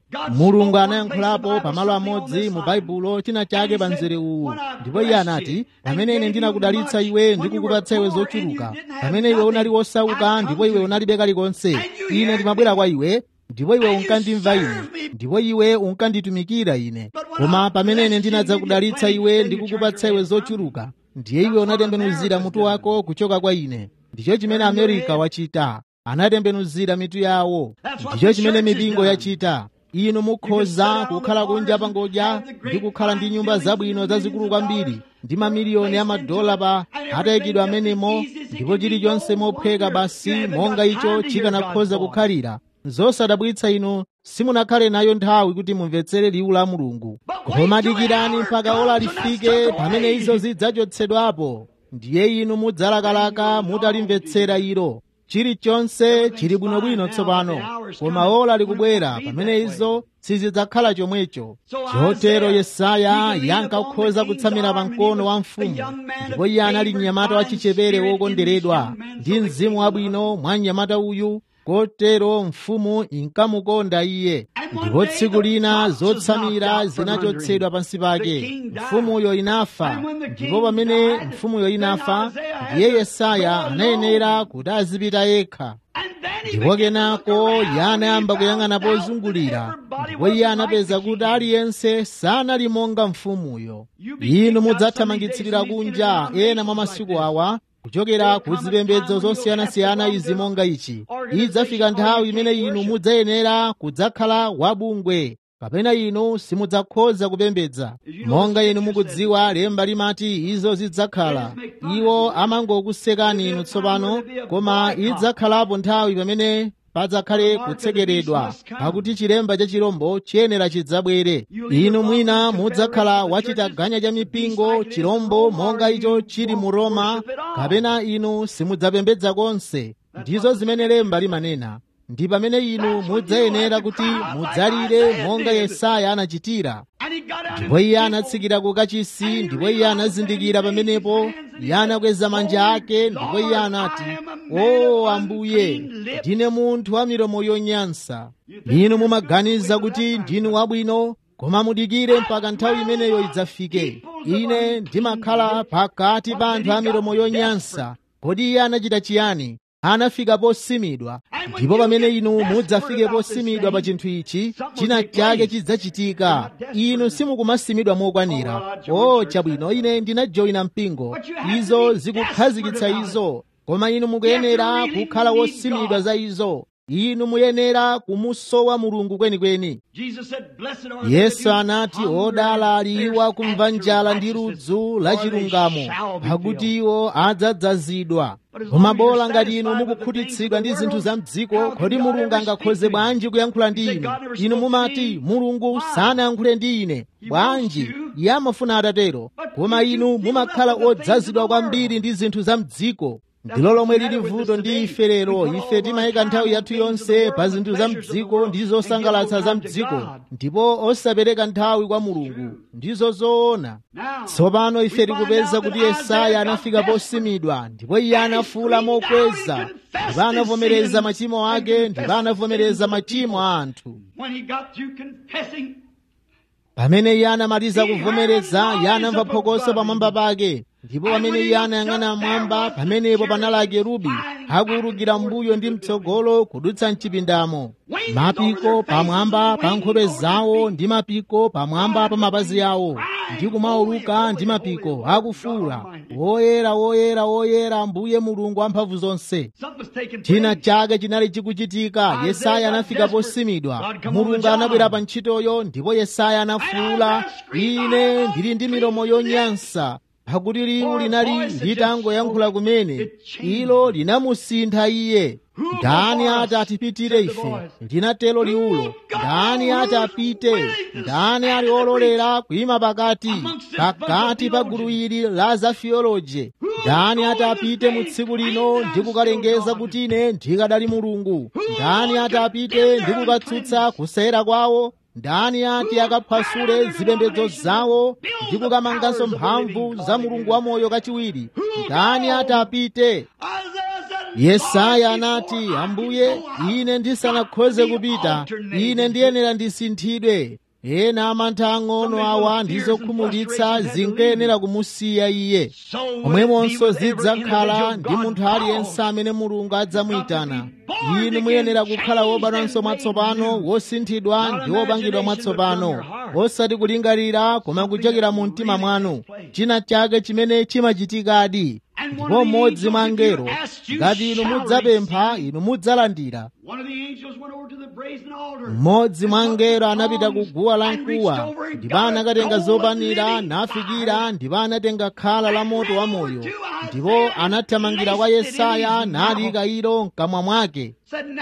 mulungu anayankhulapo pamalo amodzi mu baibulo china chake pa mzere uwu ndipo iye anati pamene ine ndinakudalitsa iwe ndikukupatsa iwe zochuluka pamene iwe unali wosauka ndipo iwe unalibe kalikonse ine ndimabwera kwa iwe ndipo iwe unkandimva ine ndipo iwe unkanditumikira ine koma pamene ine ndinadzakudalitsa iwe ndikukupatsa iwe zochuluka ndiye iwe unatembenuzira mutu wako kuchoka kwa ine ndicho chimene amerika wachita anatembenuzira mitu yawo ndicho chimene mipingo yachita inu mukhoza kukhala kunja pangodya ndi kukhala ndi nyumba zabwino zazikulu kwambiri ndi mamiliyoni a madola pa atayikidwa amenemo ndipo chilichonse mophweka basi monga icho chikanakhoza kukhalira zosadabwitsa inu simunakhale nayo nthawi kuti mumvetsere liwu la mulungu koma dikirani mpaka ola lifike pamene izo zidzachotsedwapo ndiye inu mudzalakalaka mutalimvetsera ilo chilichonse chili bwinobwino tsopano koma ola likubwera pamene izo sizidzakhala chomwecho chotero yesaya yankakhoza kutsamira pa mkono wa mfumu ndipo iye anali mnyamata wachichepere wokonderedwa ndi mzimu wabwino mwa mnyamata uyu kotero mfumu inkamukonda iye ndipo tsiku lina zotsamira zinachotsedwa pansi pake mfumuyo inafa ndipo pamene mfumuyo inafa ndiye yesaya anayenera kuti azipita yekha ndipo kenako iye anayamba kuyang'ana pozungulira ndipo iye anapeza kuti aliyense sanali monga mfumuyo inu mudzathamangitsidwira kunja ena mwa masiku awa kuchokera ku zipembedzo zosiyanasiyana izi monga ichi idzafika nthawi imene inu mudzayenera kudzakhala wabungwe kapena inu simudzakhoza kupembedza monga inu mukudziwa lemba limati izo zidzakhala iwo amangokusekani inu tsopano koma idzakhalapo nthawi pamene padzakhale kutsekeredwa pakuti chilemba cha chirombo chiyenera chidzabwere inu mwina mudzakhala wachitaganya cha mipingo chirombo monga icho chili mu roma kapena inu simudzapembedza konse ndizo zimene lemba limanena ndi pamene inu mudzayenera kuti mudzalire monga yesaya anachitira ndipo iye anatsikira ku kachisi ndipo iye anazindikira pamenepo iye anakweza manja ake ndipo iye anati o ambuye ndine munthu wa milomo yonyansa inu mumaganiza kuti ndinu wabwino koma mudikire mpaka nthawi imeneyo idzafike ine ndimakhala pakati pa anthu a milomo yonyansa kodi iye anachita chiyani anafika posimidwa ndipo pamene inu mudzafike posimidwa pa chinthu ichi china chake chidzachitika inu simukumasimidwa mokwanira o chabwino ine ndinajoyina mpingo izo zikukhazikitsa izo koma inu mukuyenera kukhala wosimidwa za izo inu muyenera kumusowa mulungu kwenikweni yesu anati odala ali iwo akumva njala ndi ludzu la chilungamo pakuti iwo adzadzazidwa koma bola ngati inu mukukhutitsidwa ndi zinthu za mdziko kodi mulungu angakhoze bwanji kuyankhula ndi inu inu mumati mulungu sanayankhule ndi ine bwanji iye amafuna atatero koma inu mumakhala odzazidwa kwambiri ndi zinthu za mdziko ndilo lomwe lili vuto ndi ife lero ife timayika nthawi yathu yonse pa zinthu za mdziko ndi zosangalatsa za mdziko ndipo osapereka nthawi kwa mulungu ndizo zoona tsopano ife tikupeza kuti yesaya anafika posimidwa ndipo iye anafuula mokweza ndipo anavomereza machimo ake ndipo anavomereza machimo a anthu pamene iye anamaliza kuvomereza iye anamva phokoso pamwamba pake ndipo pamene iye anayang'ana mwamba pamenepo panali akerubi akuwulukira mbuyo ndi mtsogolo kudutsa mchipindamo mapiko pamwamba pa nkhope zawo ndi mapiko pamwamba pa mapazi awo ndi kumawuluka ndi mapiko akufuula woyera woyera woyera mbuye mulungu wamphamvu zonse china chake chinali chikuchitika yesaya anafika posimidwa mulungu anabwera pa ntchitoyo ndipo yesaya anafuula ine ndili ndi milomo yonyansa pakuti liwu linali litangoyankhula kumene ilo linamusintha iye ndani ati atipitire ife linatelo liwulo ndani ati apite ndani ali ololera kuyima pakati pakati pa gulu ili la zafiyoloje ndani ati apite mu tsiku lino ndi kukalengeza kuti ine ndikadali mulungu ndani ati apite ndi kukatsutsa kusera kwawo ndani ati akaphwasule zipembedzo zawo ndi kukamanganso mphamvu za mulungu wamoyo kachiwiri ndani ati apite yesaya anati ambuye ine ndisanakhoze kupita ine ndiyenera ndisinthidwe ena amantha ang'ono awa ndi zokhumudwitsa zinkayenera kumusiya iye momwemonso zidzakhala ndi munthu aliyense amene mulungu adzamuyitana inu muyenera kukhala wobadwanso mwatsopano wosinthidwa ndi wopangidwa mwatsopano osati kulingalira koma kuchokera mu mtima mwanu china chake chimene chimachitikadi ndipo mmodzi mwa angelo ngati inu mudzapempha inu mudzalandira mmodzi mwa angelo anapita ku guwa la mkuwa ndipo anakatenga zopanira nafikira ndipo anatenga khala la moto wa moyo ndipo anathamangira kwa yesaya nalika ilo mkamwa mwake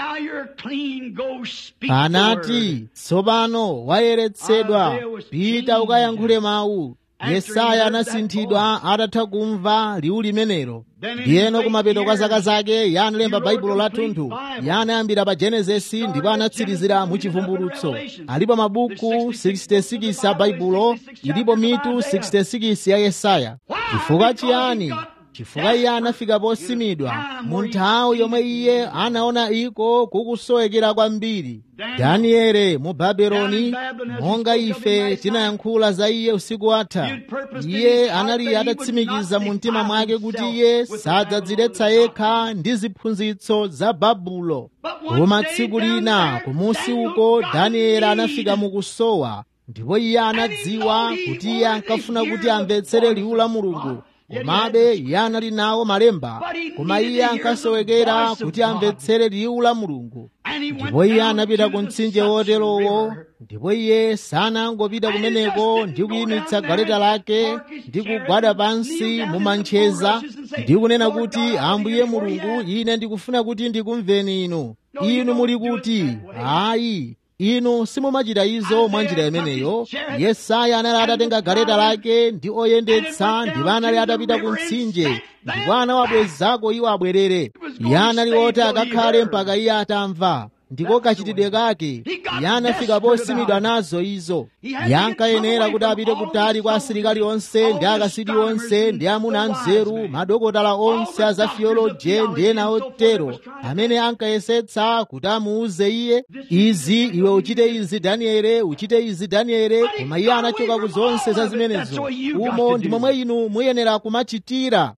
anati tsopano wayeretsedwa pita ukayankhule mawu yesaya anasinthidwa atatha kumva liwu limenelo ndiyeno kumapeto kwa zaka zake iye analemba baibulo lathunthu iye anayambira pa genesisi ndipo anatsirizira mu chivumbulutso alipo mabuku 66 a baibulo ilipo mitu 66 ya yesaya chifukwa chiyani chifukwa iye anafika posimidwa mu nthawi yomwe iye anaona iko kukusowekera kwambiri daniele mu babeloni monga ife tinayankhula za iye usiku watha iye anali atatsimikiza mu mtima mwake kuti iye sadzadziletsa yekha ndi ziphunzitso za babulo koma tsiku lina kumusi uko danieli anafika mukusowa ndipo iye anadziwa kuti iye ankafuna kuti amvetsere liwu la mulungu komabe iye anali nawo malemba koma iye ankasowekera kuti amvetsere liwu la mulungu ndipo iye anapita ku mtsinje woterowo ndipo iye sanangopita kumeneko ndi kuyimitsa galeta lake ndi kugwada pansi mu mancheza ndi kunena kuti ambuye mulungu ine ndikufuna kuti ndikumveni inu inu muli kuti ayi inu simumachita izo mwa njira imeneyo yesaya anali atatenga galeta lake ndi oyendetsa ndipo anali atapita ku mtsinje ndipo anawabwezako iwo abwerere iye anali oti akakhale mpaka iye atamva ndiko kachitidwe kake iye anafika posimidwa nazo izo iye ankayenera kuti apite kutali kwa asilikali onse ndi akasidi onse ndi amuna anzeru madokotala onse a za theoloje ndi ena otero amene ankayesetsa kuti amuuze iye izi iwe uchite izi daniele uchite izi daniele koma iye anachoka ku zonse za zimenezo umo ndi momwe inu muyenera kumachitira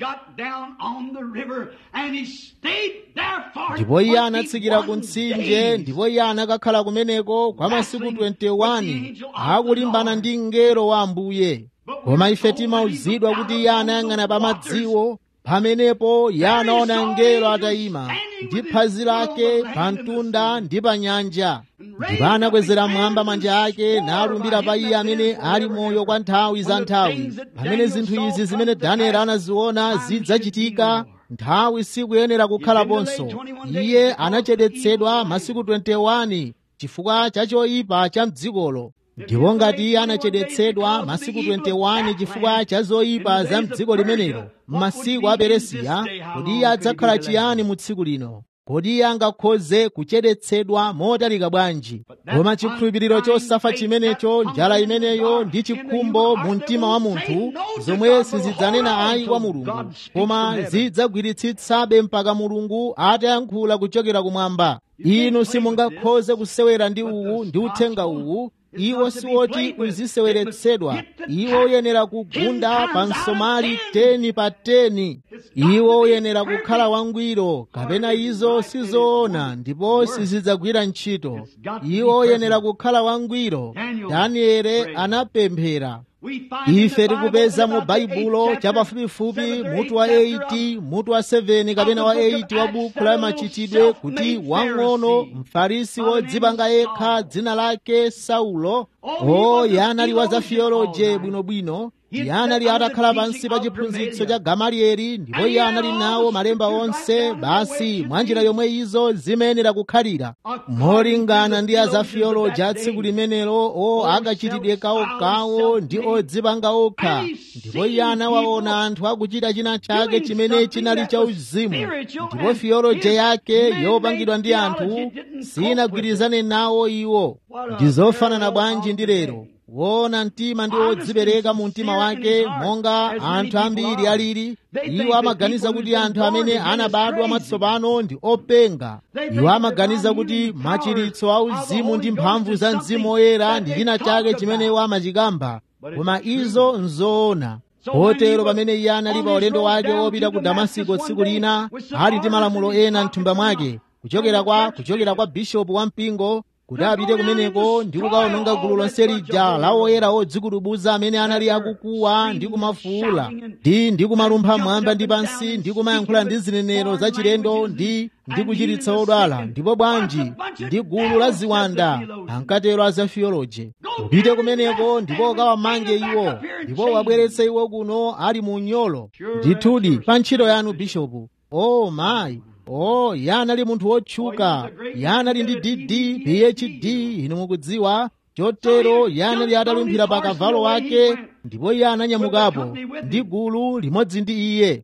ndipo iye anatsikira ku mtsinje ndipo iye anakakhala kumeneko kwa masiku 21 akulimbana ndi mngelo wa ambuye koma ife timauzidwa kuti iye anayang'ana pa madziwo pamenepo iye anaona mngelo atayima ndi phazi lake pa mtunda ndi pa nyanja ndipo anakwezera mmwamba manja ake nalumbira pa iye amene ali moyo kwa nthawi za nthawi pamene zinthu izi zimene danieli anaziona zidzachitika nthawi sikuyenera kukhalaponso iye anachedetsedwa masiku 21 chifukwa cha choyipa cha mdzikolo ndipo ngati iye anachedetsedwa masiku 21 chifukwa cha zoyipa za mdziko limenelo m'masiku a peresiya kodi iye adzakhala chiyani mu tsiku lino kodi iye angakhoze kuchedetsedwa motalika bwanji koma chikhulupiriro chosafa chimenecho njala imeneyo ndi chikhumbo mu mtima wa munthu zomwe sizidzanena ayi kwa mulungu koma zidzagwiritsitsabe mpaka mulungu atayankhula kuchokera kumwamba inu simungakhoze kusewera ndi uwu ndi uthenga uwu iwo siwoti uziseweretsedwa iwo uyenera kugunda pa msomali 10 pa 10 iwo uyenera kukhala wangwiro kapena izo sizoona ndipo sizidzagwira ntchito iwo uyenera kukhala wangwiro daniele anapemphera ife tikupeza mu baibulo chapafupifupi mutu wa 8 mutu wa 7 kapena wa 8 wa buku la machitidwe kuti wang'ono mfarisi wodzipanga yekha dzina lake saulo o yanali wa za theoloje bwinobwino iye anali atakhala pansi pa chiphunzitso cha gamalieli ndipo iye anali nawo malemba onse basi mwa njira yomwe izo zimayenera kukhalira molingana ndi a za theoloji a tsiku limenelo o akachitidwe kawokawo ndi odzipanga okha ndipo iye anawaona anthu akuchita china chake chimene chinali cha uzimu ndipo theoloji yake yopangidwa ndi anthu sinagwirizane nawo iwo ndi zofanana bwanji ndi lero wona mtima ndi wodzipereka mu mtima wake monga anthu ambiri alili iwo amaganiza kuti anthu amene anabadwa mwatsopano ndi openga iwo amaganiza kuti machiritso a uzimu ndi mphamvu za mzimu woyera ndi china chake chimene iwo amachikamba koma izo nzoona kotero pamene iye anali pa ulendo wake wopita ku damasiko tsiku lina ali ndi malamulo ena mthumba mwake kuchokera kwa kuchokera kwa bishopu wa mpingo kuti apite kumeneko ndi kukaononga gulu lonse lija la oyera odzikutubuza amene anali akukuwa ndi kumafuula ndi ndi kumalumpha mwamba ndi pansi ndi kumayankhula ndi zinenero za chilendo ndi ndi kuchiritsa odwala ndipo bwanji ndi gulu la ziwanda ankatero a za theology upite kumeneko ndipo ukawamange iwo ndipo wabweretse iwo kuno ali mu unyolo ndithudi pa ntchito yanu bishopu o oh, mayi oh iye anali munthu wotchuka iye anali ndi dd phd inu mukudziwa chotero iye anali atalumphira pa kavalo wake ndipo iye ananyamukapo ndi gulu limodzi ndi iye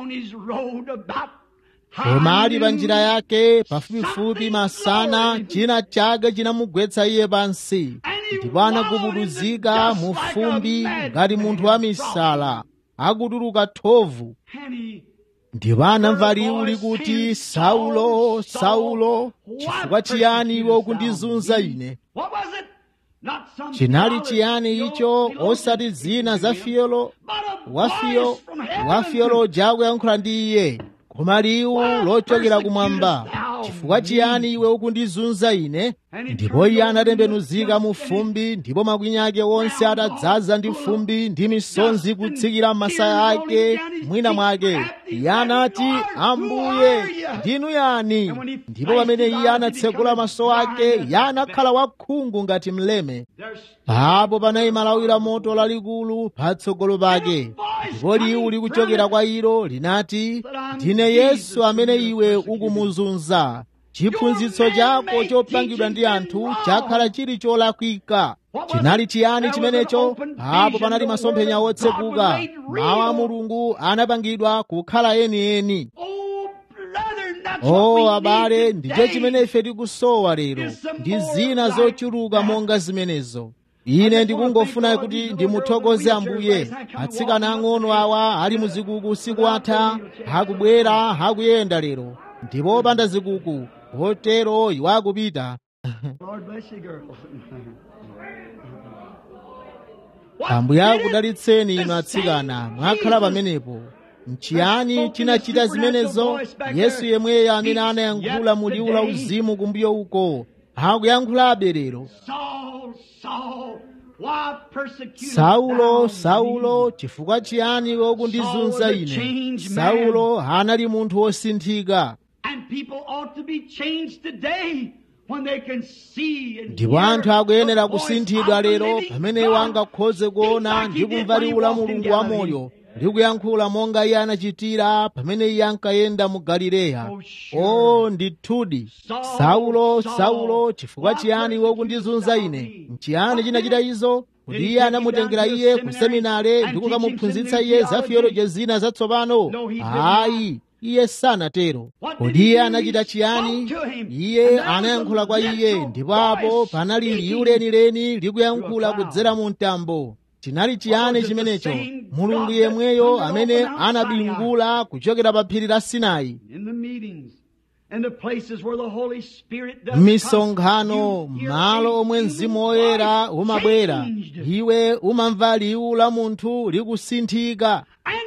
koma ali pa njira yake pafupifupi masana china chake chinamugwetsa iye pansi ndipo anagubuduzika mu fumbi ngati munthu wa misala akutuluka thovu ndipo anamva liwu likuti saulo saulo chifukwa chiyani iwe ukundizunza ine chinali chiyani icho osati zina za fiyolo wafiyo wafiyoloji akuyankhula ndi iye koma liwu lochokera kumwamba chifukwa chiyani iwe ukundizunza ine ndipo iye anatembenuzika mu fumbi ndipo makwinya ake onse atadzaza ndi fumbi ndi misonzi kutsikira m'masaya ake mwina mwake iye anati ambuye ndinu yani ndipo pamene iye anatsekula maso ake iye anakhala wakhungu ngati mleme apo panayima lawi la moto lalikulu patsogolo pake ndipo liwu likuchokera kwa ilo linati ndine yesu amene iwe ukumuzunza chiphunzitso chako chopangidwa ndi anthu chakhala chili cholakwika chinali chiyani chimenecho apo panali masomphenya otsekuka mawu a mulungu anapangidwa kukhala enieni o abale ndicho chimene ife tikusowa lero ndi zina zochuluka monga zimenezo ine ndikungofuna kuti ndimuthokoze ambuye atsikana ang'ono awa ali muzikuku usiku atha akubwera akuyenda lero ndipo opanda zikuku potero iwo akupita ambuye akudalitseni inu atsikana mwakhala pamenepo nchiyani chinachita zimenezo yesu yemweyo amene anayankhula mu liwu la uzimu kumbuyo uko akuyankhulabe lero saulo saulo chifukwa chiyani iwe ukundizunza ine saulo anali munthu wosinthika ndipo anthu akuyenera kusinthidwa lero pamene iwo angakhoze kuona ndi kumva liwu la mulungu wamoyo ndi kuyankhula monga iye anachitira pamene iye ankayenda mu galileya o ndithudi saulo saulo chifukwa chiyani iwe ukundizunza ine nchiyani chinachita izo kuti iye anamutengera iye ku seminare ndi kukamuphunzitsa iye za theology zina zatsopano ayi iye sanatero kodi iye anachita chiyani iye anayankhula kwa iye ndipo apo panali liwu lenileni likuyankhula kudzera mu mtambo chinali chiyani chimenecho mulungu yemweyo amene anabingula kuchokera pa phiri la sinai m'misonkhano malo omwe mzimu woyera umabwera iwe umamva liwu la munthu likusinthika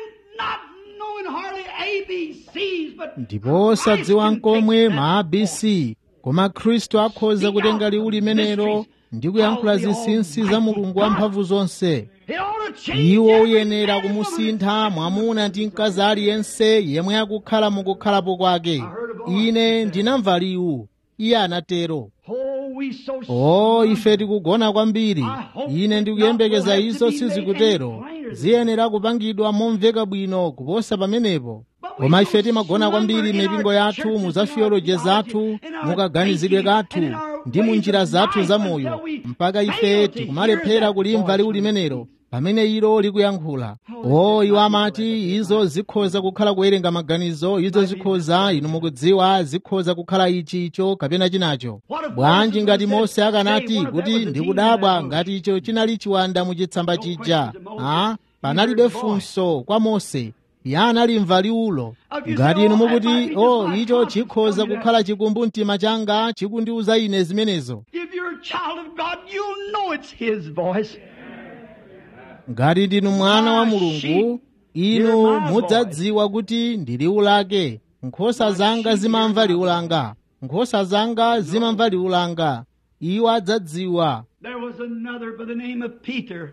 ndipo osadziwa nkomwe ma abc koma khristu akhoza kutenga liwu limenelo ndi kuyankhula zinsinsi za mulungu wamphamvu zonse iwo uyenera kumusintha mwamuna ndi mkazi aliyense yemwe akukhala mukukhalapo kwake ine ndinamva liwu iye anatero o ife tikugona kwambiri ine ndikuyembekeza izo sizikutero ziyenera kupangidwa momveka bwino kuposa pamenepo koma ife timagona kwambiri mipingo yathu mu za theology zathu mukaganizidwe kathu ndi mu njira zathu zamoyo mpaka ife tikumalephera kulimva liwu limenelo pamene ilo likuyankhula o iwo amati izo zikhoza kukhala kuwerenga maganizo izo zikhoza inu mukudziwa zikhoza kukhala ichi icho kapena chinacho bwanji ngati mose akanati kuti ndikudabwa ngati icho chinali chiwanda muchitsamba chija a panalibe funso kwa mose iye analimva liwulo ngati inu mukuti o icho chikhoza kukhala chikumbu mtima changa chikundiuza ine zimenezo If you're a child of God, you'll know it's His voice. ngati ndinu mwana wa mulungu inu mudzadziwa kuti ndi liwu lake nkhosa zanga zimamva liwu langa nkhosa zanga zimamva liwu langa iwo adzadziwa There was another by the name of Peter.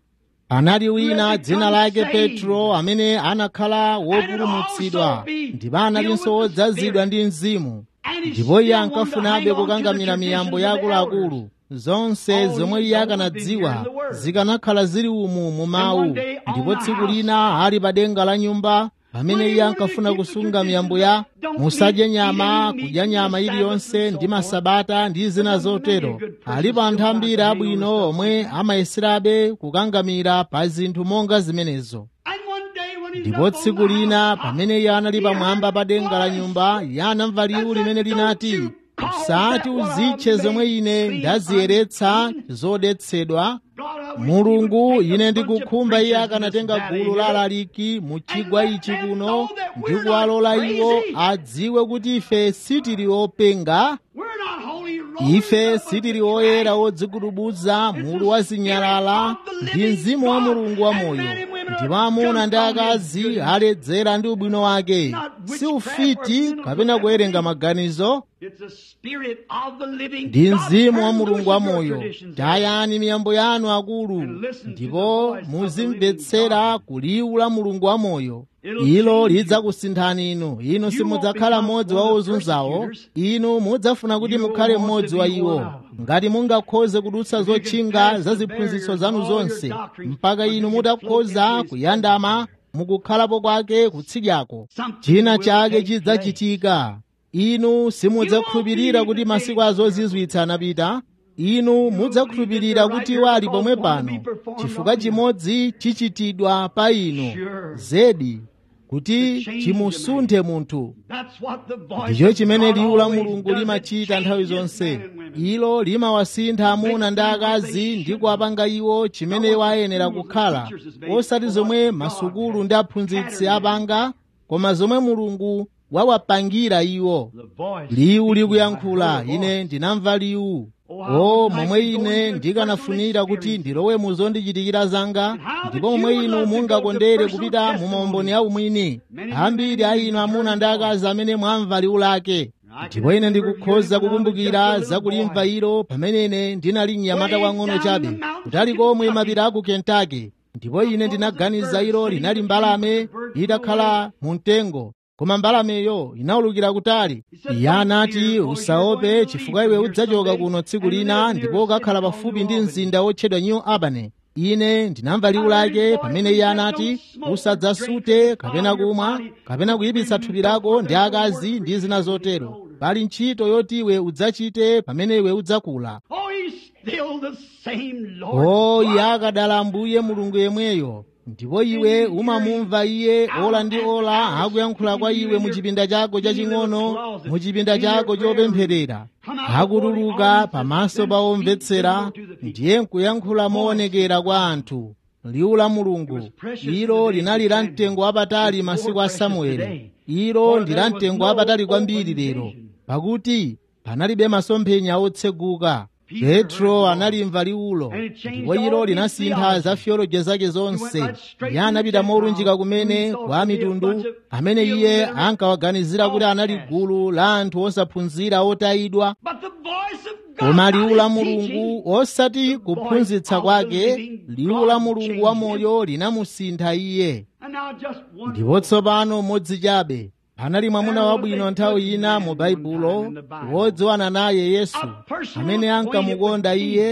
panali wina dzina lake petro amene anakhala wopulumutsidwa ndipo analinso wodzazidwa ndi mzimu And he ndipo iye still wanted to ankafunabe hang on to kukangamira the miyambo traditions ya of the akuluakulu elders. zonse zomwe iye akanadziwa zikanakhala zili umu mu mawu ndipo tsiku lina ali pa denga la nyumba pamene iye ankafuna kusunga miyambo ya musadye nyama kudya nyama iliyonse ndi masabata ndi zina zotero alipo anthu ambiri abwino omwe amayeserabe kukangamira pa zinthu monga zimenezo And one day when he's ndipo up on tsiku the lina house, pamene iye anali pamwamba pa denga la nyumba iye anamva liwu limene linati usati uzitche zomwe ine ndaziyeretsa zodetsedwa God, I wish mulungu he would take a ine bunch of ndikukhumba iye preachers in akanatenga this valley gulu la here. alaliki mu chigwa ichi kuno ndi kuwalola iwo adziwe kuti ife sitili openga We're not holy rollers ife up of sitili the oyera trash. odzigudubuza mulu wa zinyalala ndi mzimu wa mulungu wa moyo ndipo amuna ndi akazi aledzera ndi ubwino wake si ufiti kapena kuwerenga maganizo It's the spirit of the living ndi God. mzimu wa Turn mulungu loose wa of your moyo traditions. tayani miyambo yanu akulu ndipo muzimvetsera kuliwu la mulungu wa moyo ilo lidzakusinthani inu inu simudzakhala mmodzi wa ozunzawo inu mudzafuna kuti mukhale mmodzi wa iwo ngati mungakhoze kudutsa zotchinga za ziphunzitso zanu zonse mpaka inu mutakhoza kuyandama mukukhalapo kwake kutsidyako china chake chidzachitika inu simudzakhulupirira kuti masiku azozizwitsa anapita inu mudzakhulupirira kuti iwo ali pomwe pano chifukwa chimodzi chichitidwa pa inu zedi kuti chimusunthe munthu That's what the voice ndicho of chimene God liwu la always mulungu does. It limachita nthawi changes zonse men and women. ilo limawasintha amuna ndi akazi ndi kuwapanga iwo chimene iwo ayenera kukhala osati zomwe masukulu ndi aphunzitsi apanga koma zomwe mulungu wawapangira iwo The voice liwu likuyankhula ine ndinamva liwu o momwe ine ndikanafunira kuti ndilowe mu zondichitikira zanga ndipo momwe inu mungakondere kupita mu maumboni a umwini ambiri a inu amuna ndi akazi amene mwamva liwu lake ndipo ine ndikukhoza kukumbukira zakulimva ilo pamene ine ndinali mnyamata wang'ono chabe kutali komwe mapiri a ku kentucky ndipo ine ndinaganiza ilo linali mbalame itakhala mu mtengo koma mbalameyo inawulukira kutali iye anati usaope chifukwa iwe udzachoka kuno tsiku lina ndipo ukakhala pafupi ndi mzinda wotchedwa new albany ine ndinamva liwu lake pamene iye anati usadzasute kapena kumwa kapena kuyipitsa thupi lako ndi akazi ndi zina zotero pali ntchito yoti iwe udzachite pamene iwe udzakula Oh, he's still the same Lord. o iye akadala ambuye mulungu yemweyo ndipo iwe umamumva iye ola ndi ola akuyankhula kwa iwe mu chipinda chako chaching'ono mu chipinda chako chopempherera akutuluka pamaso pa omvetsera ndiye nkuyankhula moonekera kwa anthu liwu la mulungu ilo linali la mtengo wapatali masiku a samueli ilo ndi la mtengo wapatali kwambiri lero pakuti panalibe masomphenya otseguka petro analimva liwulo ndipo ilo linasintha za theology zake zonse iye anapita molunjika kumene kwa mitundu amene iye ankawaganizira kuti anali gulu la anthu osaphunzira otayidwa But the voice of God, koma liwu la not his teaching, mulungu osati kuphunzitsa kwake liwu la mulungu wa moyo linamusintha iye And now just one ndipo tsopano mmodzi chabe anali mwamuna wabwino nthawi ina mu baibulo wodziwana naye yesu amene ankamukonda iye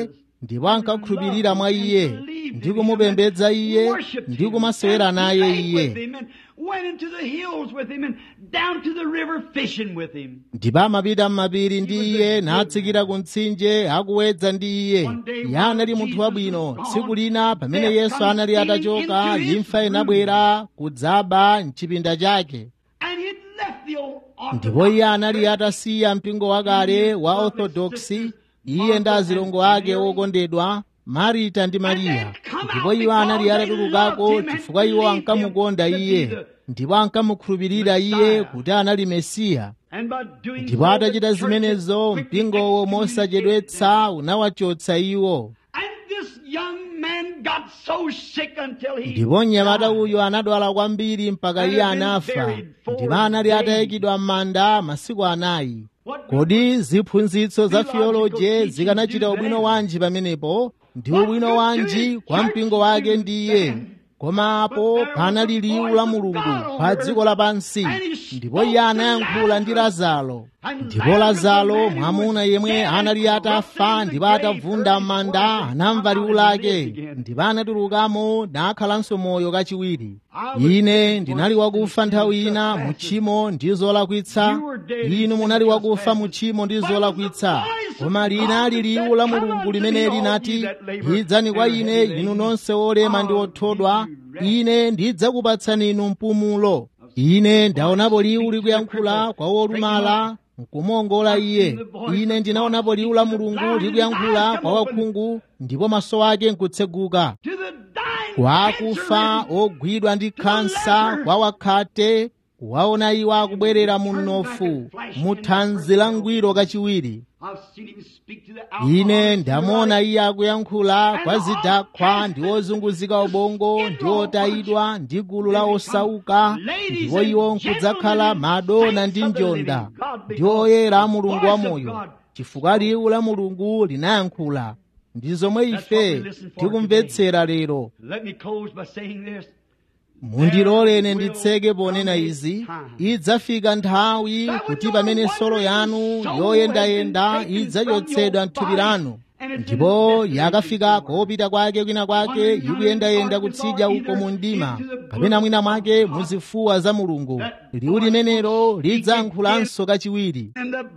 ndipo ankakhulupirira mwa iye ndi kumupembedza iye ndi kumasewera naye iye ndipo amapita m'mapiri ndi iye natsikira ku mtsinje akuwedza ndi iye iye anali munthu wabwino tsiku lina pamene yesu anali atachoka imfa inabwera kudzaba mchipinda chake ndipo iye anali atasiya mpingo wakale wa orthodoksi iye ndi azilongo ake okondedwa marita ndi mariya ndipo iwo anali atatulukako chifukwa iwo ankamukonda iye ndipo ankamukhulupirira iye kuti anali mesiya ndipo atachita zimenezo mpingowo mosachedwetsa unawachotsa iwo ndipo mnyamata uyu anadwala kwambiri mpaka iye anafa ndipo anali atayikidwa m'manda masiku anayi kodi ziphunzitso za theoloje zikanachita ubwino wanji pamenepo ndi ubwino wanji kwa mpingo wake ndi iye koma apo panali liwu la mulungu pa dziko lapansi ndipo iye anayankhula ndi lazaro ndipo lazaro mwamuna yemwe anali atafa ndipo atavunda m'manda anamva liwu lake ndipo anatulukamo nakhalanso moyo kachiwiri ine ndinali wakufa nthawi ina mu tchimo ndi zolakwitsa inu munali wakufa mu tchimo ndi zolakwitsa koma linali liwu la mulungu limene linati idzani kwa ine inu nonse olema ndi othodwa ine ndidzakupatsani inu mpumulo ine ndaonapo liwu likuyankhula kwa wolumala nkumuongola iye ine ndinaonapo liwu la mulungu likuyankhula kwa wakhungu ndipo maso ake nkutseguka kwa akufa ogwidwa ndi khansa kwa wakhate kuwaona iwo akubwerera mu mnofu mu thanzi la ngwiro kachiwiri ine ndamuona iye akuyankhula kwa zidakwa ndi ozunguzika ubongo ndi otayidwa ndi gulu la osauka ndipo iwo nkudzakhala madona ndi njonda ndi oyera a mulungu wamoyo chifukwa liwu la mulungu linayankhula ndi zomwe ife tikumvetsera lero mundiloleni nditseke ponena izi idzafika nthawi kuti pamene solo yanu yoyendayenda idzachotsedwa m'thupi lanu ndipo yakafika kopita kwake kwina kwake ikuyendayenda kutsidya uko mu mdima kapena mwina mwake muzifuwa za mulungu liwu limenelo lidzayankhulanso kachiwiri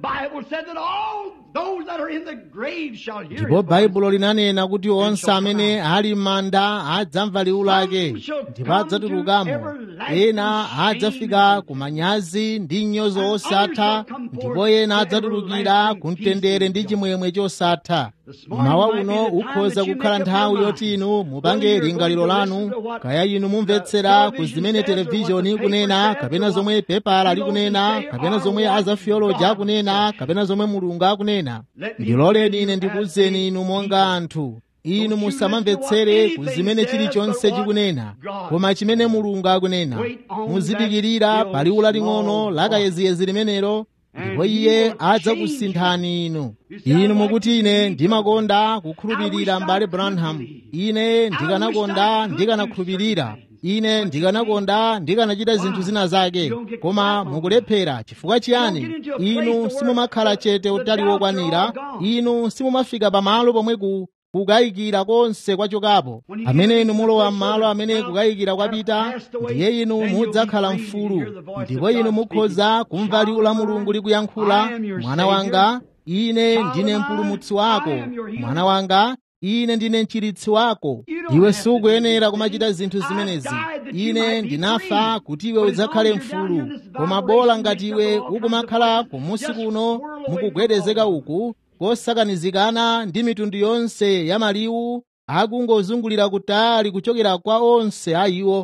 ndipo baibulo linanena kuti onse amene ali m'manda adzamva liwu lake ndipo adzatulukamo ena adzafika ku manyazi ndi nyozo osatha ndipo ena adzatulukira ku mtendere ndi chimwemwe chosatha mawa uno ukhoza kukhala nthawi yoti inu mupange lingaliro lanu kaya inu mumvetsera ku zimene televizhoni ikunena kapena zomwe pepala likunena kapena zomwe azafiyoloji akunena kapena zomwe mulungu akunena ndiloleni ine ndikuwuzeni inu monga anthu inu musamamvetsere ku zimene chilichonse chikunena koma chimene mulungu akunena muzidikirira pa liwu laling'ono lakayeziyezi limenelo ndipo iye adzakusinthani inu inu mukuti ine ndimakonda kukhulupirira m'bale branham ine ndikanakonda ndikanakhulupirira ine ndikanakonda ndikanachita zinthu zina zake koma mukulephera chifukwa chiyani inu simumakhala chete utali wokwanira inu simumafika pamalo pomwe ku kukayikira konse kwachokapo amene inu mulowa m'malo amene kukayikira kwapita ndiye inu mudzakhala mfulu ndipo inu mukhoza kumva liwu la mulungu likuyankhula mwana wanga ine ndine mpulumutsi wako mwana wanga ine ndine mchiritsi wako iwe sukuyenera kumachita zinthu zimenezi ine ndinafa kuti iwe udzakhale mfulu koma bola ngati iwe ukumakhala kumusi kuno mukugwedezeka uku kosakanizikana ndi mitundu yonse ya maliwu akungozungulira kutali kuchokera kwa onse a iwo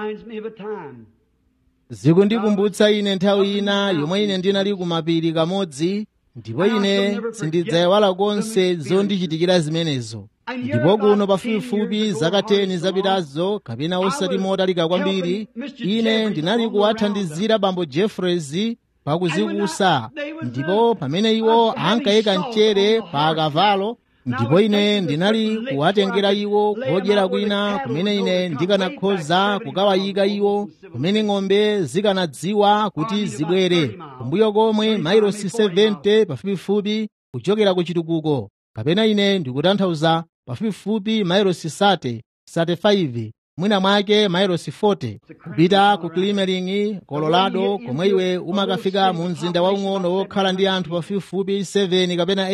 zikundikumbutsa ine nthawi ina yomwe ine ndinali kumapiri kamodzi ndipo ine sindidzayiwala konse zondichitikira zimenezo ndipo kuno pafupifupi zaka 10 zapitazo kapena osati motalika kwambiri ine ndinali kuwathandizira bambo jeffreys pakuzikusa ndipo pamene iwo ankayika mchere pa akavalo ndipo ine ndinali kuwatengera iwo kodyera kwina kumene ine ndikanakhoza kukawayika iwo kumene ng'ombe zikanadziwa kuti zibwere kumbuyo komwe mailosi 70 pafupifupi kuchokera ku chitukuko kapena ine ndikutanthauza pafupifupi mailosi sate sate 5 mwina mwake mailosi 40 kupita ku Climering Colorado komwe iwe umakafika mu mzinda waung'ono wokhala ndi anthu pafupifupi 7 kapena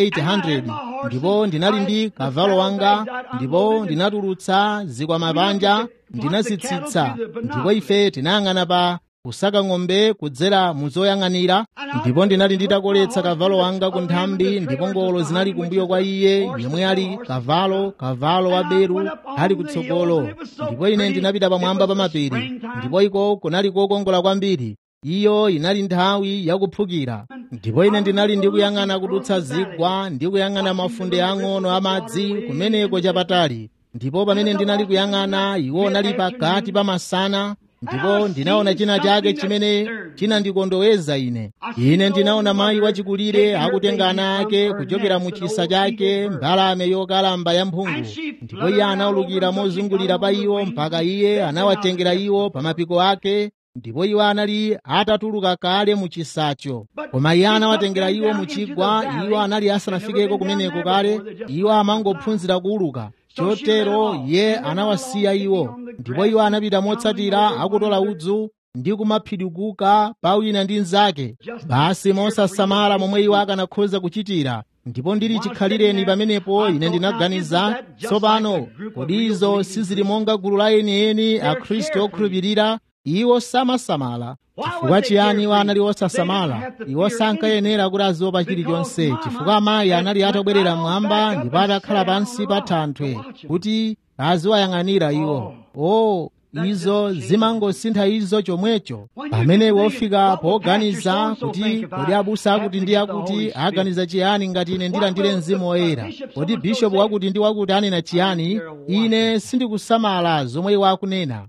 800 ndipo ndinali ndi kavalo wanga ndipo ndinatulutsa zikwama panja ndinazitsitsa ndipo ife tinayang'ana pa kusaka ng'ombe kudzera muzoyang'anira ndipo ndinali nditakoletsa kavalo wanga ku nthambi ndipo ngolo zinali kumbuyo kwa iye yemwe ali kavalo kavalo wa beru ali kutsogolo ndipo ine ndinapita pamwamba pa mapiri ndipo iko kunali kokongola kwambiri iyo inali nthawi yakuphukira ndipo ine ndinali ndikuyang'ana kudutsa zigwa ndi kuyang'ana mafunde ang'ono amadzi kumeneko chapatali ndipo pamene ndinali kuyang'ana iwo unali pakati pa masana ndipo ndinaona china chake chimene chinandikondoweza ine ine ndinaona mayi wachikulire akutenga ana ake kuchokera mu chisa chake mbalame yokalamba ya mphungu ndipo iye anaulukira mozungulira pa iwo mpaka iye anawatengera iwo pa mapiko ake ndipo iwo anali atatuluka kale mu chisacho koma iye anawatengera iwo mu chigwa iwo anali asanafikeko kumeneko kale iwo amangophunzira kuuluka chotero iye anawasiya iwo ndipo iwo anapita motsatira akutola udzu ndi kumaphidikuka pa wina ndi mnzake basi mosasamala momwe iwo akanakhoza kuchitira ndipo ndili chikhalireni pamenepo ine ndinaganiza tsopano kodi izo sizili monga gulu la enieni akhristu okhulupirira iwo samasamala chifukwa chiyani iwo anali osasamala iwo sankayenera kuti aziopa chilichonse chifukwa amayi anali atabwerera mmwamba ndipo atakhala pansi pa thanthwe kuti aziwayang'anira iwo o izo zimangosintha izo chomwecho pamene wofika poganiza kuti kodi abusa akuti ndi akuti aganiza chiyani ngati ine ndilandire mzimu woyera kodi bishopu wakuti ndi wakuti anena chiyani ine sindikusamala zomwe iwo akunena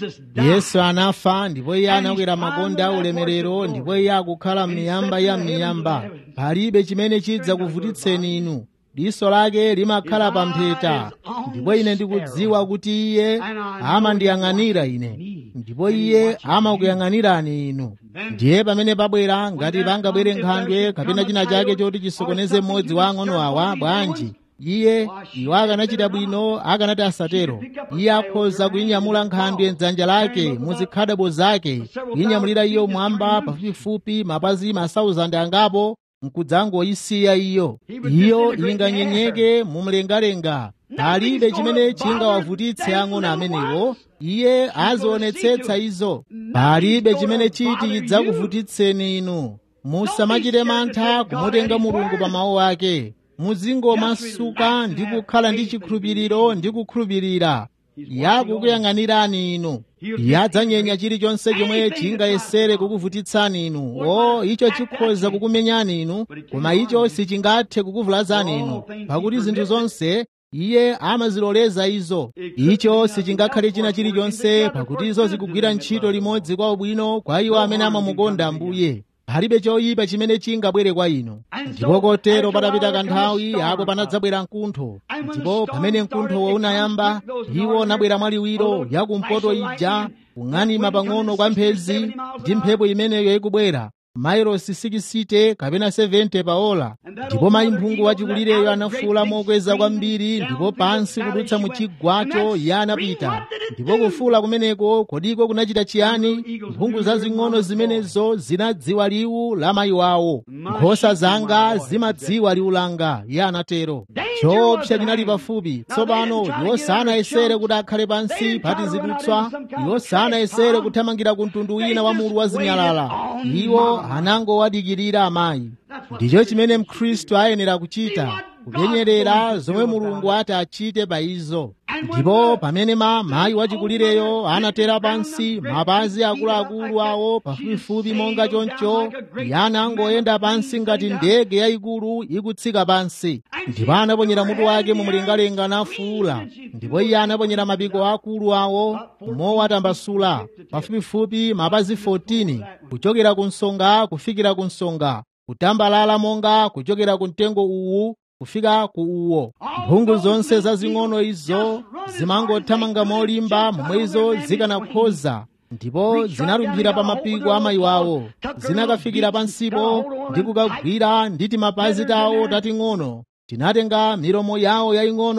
yesu anafa ndipo iye anakwera makonde a ulemerero ndipo iye akukhala m'miyamba ya m'miyamba palibe chimene chidza kuvutitseni inu diso lake limakhala pa mpheta ndipo ine ndikudziwa kuti iye amandiyang'anira ine ndipo iye amakuyang'anirani inu ndiye pamene pabwera ngati pangabwere nkhandwe kapena china chake choti chisokoneze mmodzi wa ang'ono awa bwanji iye iwo akanachita bwino akanati asatero iye akhoza kuyinyamula nkhandwe mdzanja lake muzikhadabo zake kuyinyamulira iyo mwamba pafupifupi mapazi masauzandi angapo nkudzangoyisiya iyo iyo inganyenyeke mumlengalenga palibe chimene chingawavutitse ang'ono amenewo iye azionetsetsa izo palibe chimene chiti chidzakuvutitseni inu musamachite mantha kumutenga mulungu pa mawu ake muzingomasuka ndi kukhala ndi chikhulupiriro ndi kukhulupirira yakukuyang'anirani inu yadzanyenya chilichonse chomwe chingayesere kukuvutitsani inu o icho chikhoza kukumenyani inu koma icho sichingathe kukuvulazani inu pakuti zinthu zonse iye amaziloleza izo icho sichingakhale china chilichonse pakuti izo zikugwira ntchito limodzi kwa ubwino kwa iwo amene amamukonda ambuye palibe choyipa chimene chingabwere kwa inu ndipo kotero patapita kanthawi apo panadzabwera mkuntho ndipo pamene mkunthowo unayamba iwo unabwera mwaliwiro yakumpoto ija kung'anima pang'ono kwa mphezi ndi mphepo imeneyo ikubwera mailosi 60 kapena 70 pa ola ndipo mayi mphungu wachikulireyo anafuula mokweza kwambiri ndipo pansi kudutsa mu chigwacho iye anapita ndipo kufuula kumeneko kodiko kunachita chiyani mphungu zazing'ono zimenezo zinadziwa liwu la mayi wawo nkhosa zanga zimadziwa liwu langa iye anatero choopsa chinali pafupi tsopano iwo sanayesere kuti akhale pansi pati zidutswa iwo sanayesere kuthamangira ku mtundu wina wa mulu wa zinyalala iwo anangowadikirira amayi ndicho chimene mkhristu ayenera kuchita kupenyerera zomwe mulungu ati achite pa izo ndipo pamene ma mayi wachikulireyo anatera pansi mapazi akuluakulu awo pafupifupi monga choncho iye anangoyenda pansi ngati ndege yayikulu ikutsika pansi ndipo anaponyera mutu wake mumlengalenga nafuula ndipo iye anaponyera mapiko akulu awo mowatambasula pafupifupi mapazi 14 kuchokera ku nsonga kufikira ku nsonga kutambalala monga kuchokera ku mtengo uwu kufika ku uwo mphungu zonse zazing'ono izo zimangothamanga molimba momwe izo zikanakhoza ndipo zinalumphira pa mapiko a mayi wawo zinakafikira pansipo ndi kukagwira ndi timapazi tawo tating'ono tinatenga milomo yawo yaying'ono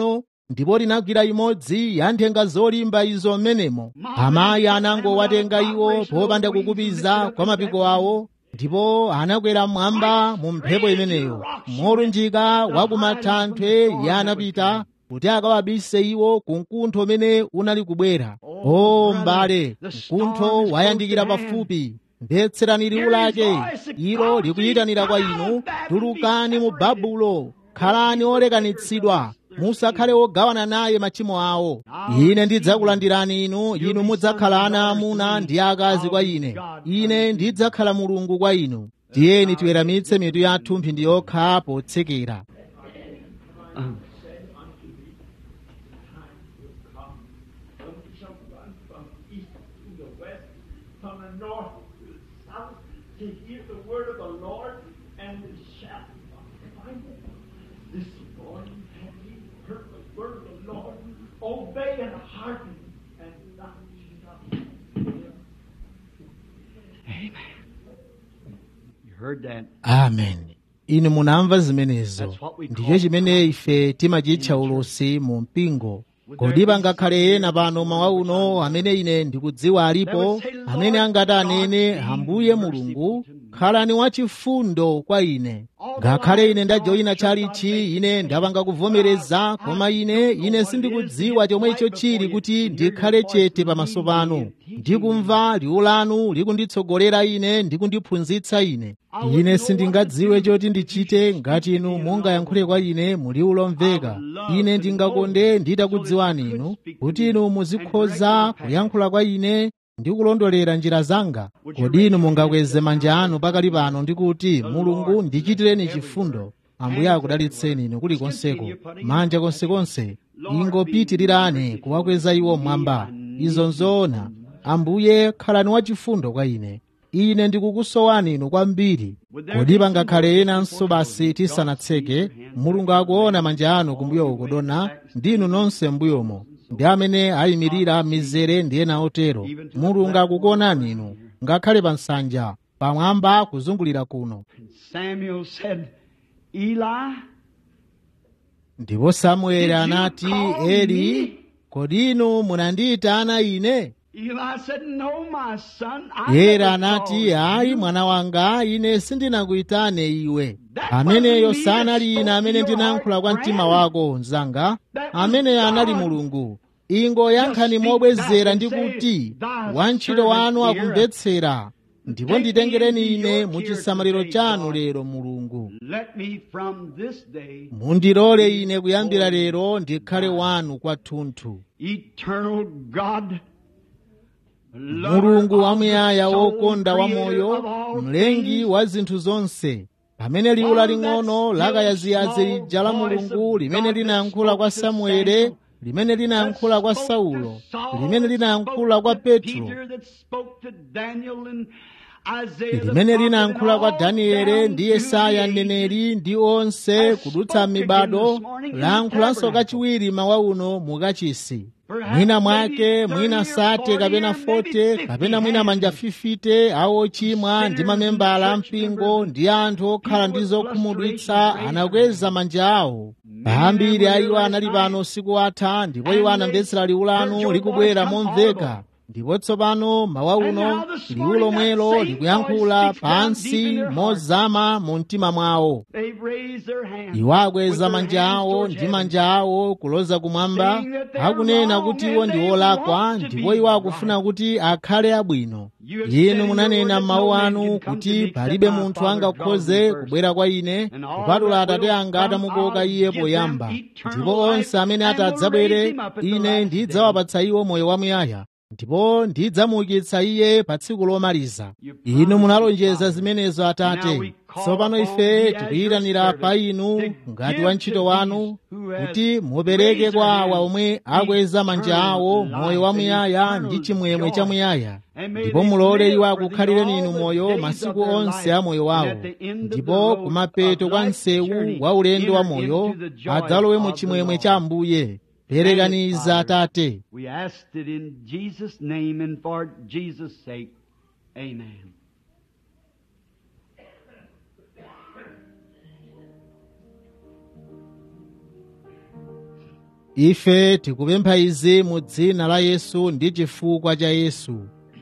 ndipo linagwira imodzi ya nthenga zolimba izo m'menemo amayi anangowatenga iwo popanda kukupiza kwa mapiko awo ndipo anakwera mmwamba mu mphepo imeneyo molunjika wa kumatanthwe iye anapita kuti akawabise iwo ku mkuntho umene unali kubwera o mbale mkuntho wayandikira pafupi mvetserani liwu lake ilo likuyitanira kwa inu tulukani mu babulo khalani olekanitsidwa musakhale ogawana naye machimo awo ine ndidzakulandirani inu inu mudzakhala ana amuna ndi akazi kwa ine ine ndidzakhala mulungu kwa inu tiyeni tiweramitse mitu yathu mphindi yokha potsekera from the north to the south to hear the word of the Lord and the shout of find it. This morning have ye heard the word of the Lord? Obey and hearken and not stop. Amen. You heard that. amen inu munamva zimenezo That's what we call ndicho chimene ife timachitcha ulosi mu mpingo kodi pangakhale ena pano mawa uno amene ine ndikudziwa alipo amene angati anene ambuye mulungu khalani wachifundo kwa ine ngakhale ine ndajoyina chalichi ine ndapanga kuvomereza koma ine ine sindikudziwa chomwe icho chili kuti ndikhale chete pamaso panu ndikumva liwu lanu likunditsogolera ine ndikundiphunzitsa ine ine sindingadziwe choti ndichite ngati inu mungayankhule kwa ine mu liwu lomveka ine ndingakonde nditakudziwani inu kuti inu muzikhoza kuyankhula kwa ine ndi kulondolera njira zanga kodi inu mungakweze manja anu pakali pano ndi kuti mulungu ndichitireni chifundo ambuye akudalitseni inu kulikonseko manja konsekonse ingopitirirani kuwakweza iwo mmwamba izo nzoona ambuye khalani wachifundo kwa ine ine ndikukusowani inu kwambiri kodi pangakhale enanso basi tisanatseke mulungu akuona manja anu kumbuyo ukudona ndinu nonse mbuyomo ndi amene ayimirira mizere ndi ena otero mulungu akukuonani inu ngakhale pa nsanja pamwamba kuzungulira kuno Samuel said, Eli, ndipo samueli anati eli kodi inu munandiyitana ine Eli said, No, my son. I Eli never anati called ayi you." mwana wanga ine sindinakuyitane iwe ameneyo sanali ine amene ndinayankhula kwa mtima wako mnzanga ameneyo anali mulungu ingoyankhani mobwezera ndi kuti wantchito wanu akumvetsera ndipo nditengereni ine mu chisamaliro chanu lero mulungu Let me from this day, mundilole ine kuyambira lero ndikhale wanu kwathunthu eternal God, mulungu wamuyaya wokonda wa moyo mlengi wa zinthu zonse pamene liwu laling'ono lakayaziyazi lija la mulungu limene linayankhula kwa samuele limene linayankhula kwa saulo limene linayankhula kwa petro limene linayankhula kwa daniele ndi yesaya mneneri ndi onse kudutsa mibado layankhulanso kachiwiri mawa uno mukachisi mwina mwake mwina sate kapena fote kapena mwina manja fifite awo ochimwa ndi mamembala a mpingo ndi anthu okhala ndi zokhumudwitsa anakweza manja awo ambiri a iwo anali pano usiku atha ndipo iwo anamvetsera liwu lanu likubwera momveka ndipo tsopano mawa uno liwu lomwelo likuyankhula pansi mozama mu mtima mwawo iwo akweza manja awo ndi manja awo kuloza kumwamba akunena kuti iwo ndi olakwa ndipo iwo akufuna kuti akhale abwino inu munanena m'mawu anu kuti palibe munthu angakhoze kubwera kwa ine kupatula atate anga atamukoka iye poyamba ndipo onse amene atadzabwere ine ndidzawapatsa iwo moyo wamuyaya ndipo ndidzamuukitsa iye pa tsiku lomaliza inu munalonjeza zimenezo atate tsopano ife tikuyitanira pa inu ngati wantchito wanu kuti mupereke kwa awa omwe akweza manja awo moyo wamuyaya ndi chimwemwe chamuyaya ndipo mulole iwo akukhalireni inu moyo masiku onse a moyo wawo ndipo kumapeto kwa msewu wa ulendo wa moyo adzalowe mu chimwemwe cha ambuye perekaniza atate We asked it in Jesus' name and for Jesus' sake. Amen. ife tikupempha izi mu dzina la yesu ndi chifukwa cha yesu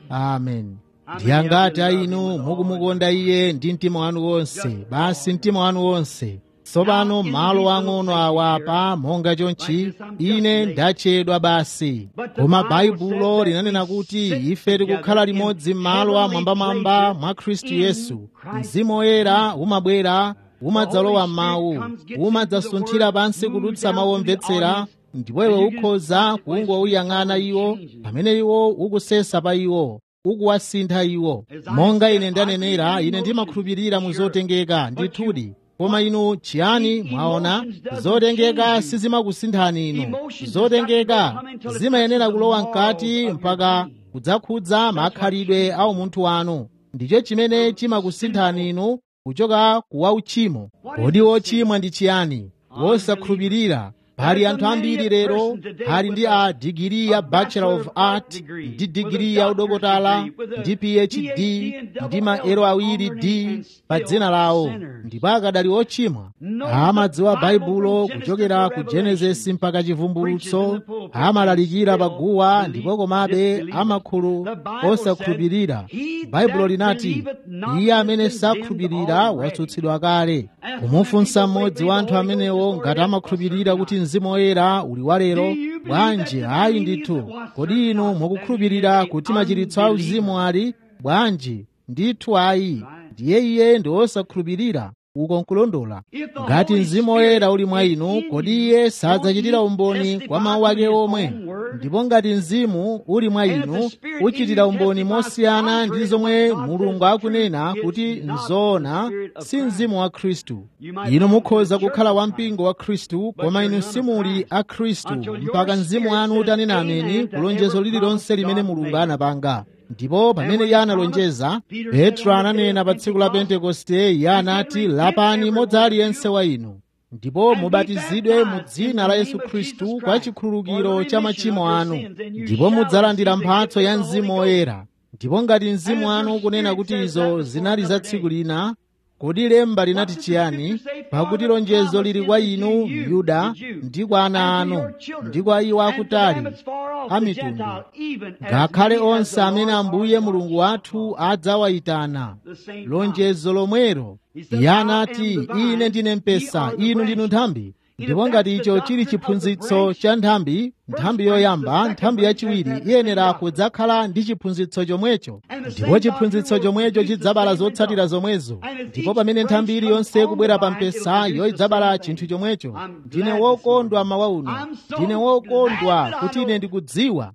amen ndiyangati a inu mukumukonda iye ndi mtima wanu wonse basi mtima wanu wonse tsopano malo ang'ono awa pa monga chonchi ine ndatchedwa basi koma baibulo linanena kuti ife tikukhala limodzi m'malo amwambamwamba mwa khristu yesu mzimu woyera umabwera umadzalowa m'mawu umadzasunthira pansi kudutsa mawu omvetsera ndipo iwe ukhoza kungouyang'ana iwo pamene iwo ukusesa pa iwo ukuwasintha iwo monga ine ndanenera ine ndimakhulupirira mu zotengeka ndithudi koma inu chiyani mwaona zotengeka sizimakusinthani inu zotengeka zimayenera kulowa mkati mpaka kudzakhudza makhalidwe a umunthu wanu ndicho chimene chimakusinthani inu kuchoka kuwa uchimo kodi wochimwa ndi chiyani wosakhulupirira pali anthu ambiri lero ali ndi a digiri ya bachelor of art ndi digiri ya udokotala ndi phd ndi maero awiri d pa dzina lawo ndipo akadali ochimwa amadziwa baibulo kuchokera ku genesisi mpaka chivumbulutso amalalikira paguwa ndipo komabe amakhulu osakhulupirira baibulo linati iye amene sakhulupirira watsutsidwa kale kumufunsa mmodzi wa anthu amenewo ngati amakhulupirira kuti mzimu woyera uli walero bwanji ayi ndithu kodi inu mukukhulupirira kuti machiritso a uzimu ali bwanji ndithu ayi ndiye iye ndi wosakhulupirira uko nkulondola ngati mzimu woyera uli mwa inu kodi iye sadzachitira umboni kwa mawu ake omwe ndipo ngati mzimu uli mwa inu uchitira umboni mosiyana ndi zomwe mulungu akunena kuti nzoona si mzimu wa khristu inu mukhoza kukhala wampingo wa khristu koma inu simuli a khristu mpaka mzimu wanu utanena ameni kulonjezo lililonse limene mulungu anapanga ndipo pamene iye analonjeza petro ananena pa tsiku la pentekoste iye anati lapani modzi aliyense wa inu ndipo mubatizidwe mu dzina la yesu khristu kwa chikhululukiro cha machimo anu ndipo mudzalandira mphatso ya mzimu woyera ndipo ngati mzimu wanu ukunena kuti izo zinali za tsiku lina kodi lemba linati chiyani pakuti lonjezo lili kwa inu yuda ndi kwa ana anu ndi kwa iwo akutali a mitundu ngakhale onse amene ambuye mulungu wathu adzawayitana lonjezo lomwero iye anati ine ndine mpesa inu ndinu nthambi ndipo ngati icho chili chiphunzitso cha nthambi nthambi yoyamba nthambi yachiwiri iyenera kudzakhala ndi chiphunzitso chomwecho ndipo chiphunzitso chomwecho chidzabala zotsatira zomwezo ndipo pamene nthambi iliyonse ikubwera pa mpesa iyo idzabala chinthu chomwecho ndine wokondwa mawa uno ndine wokondwa kuti ine ndikudziwa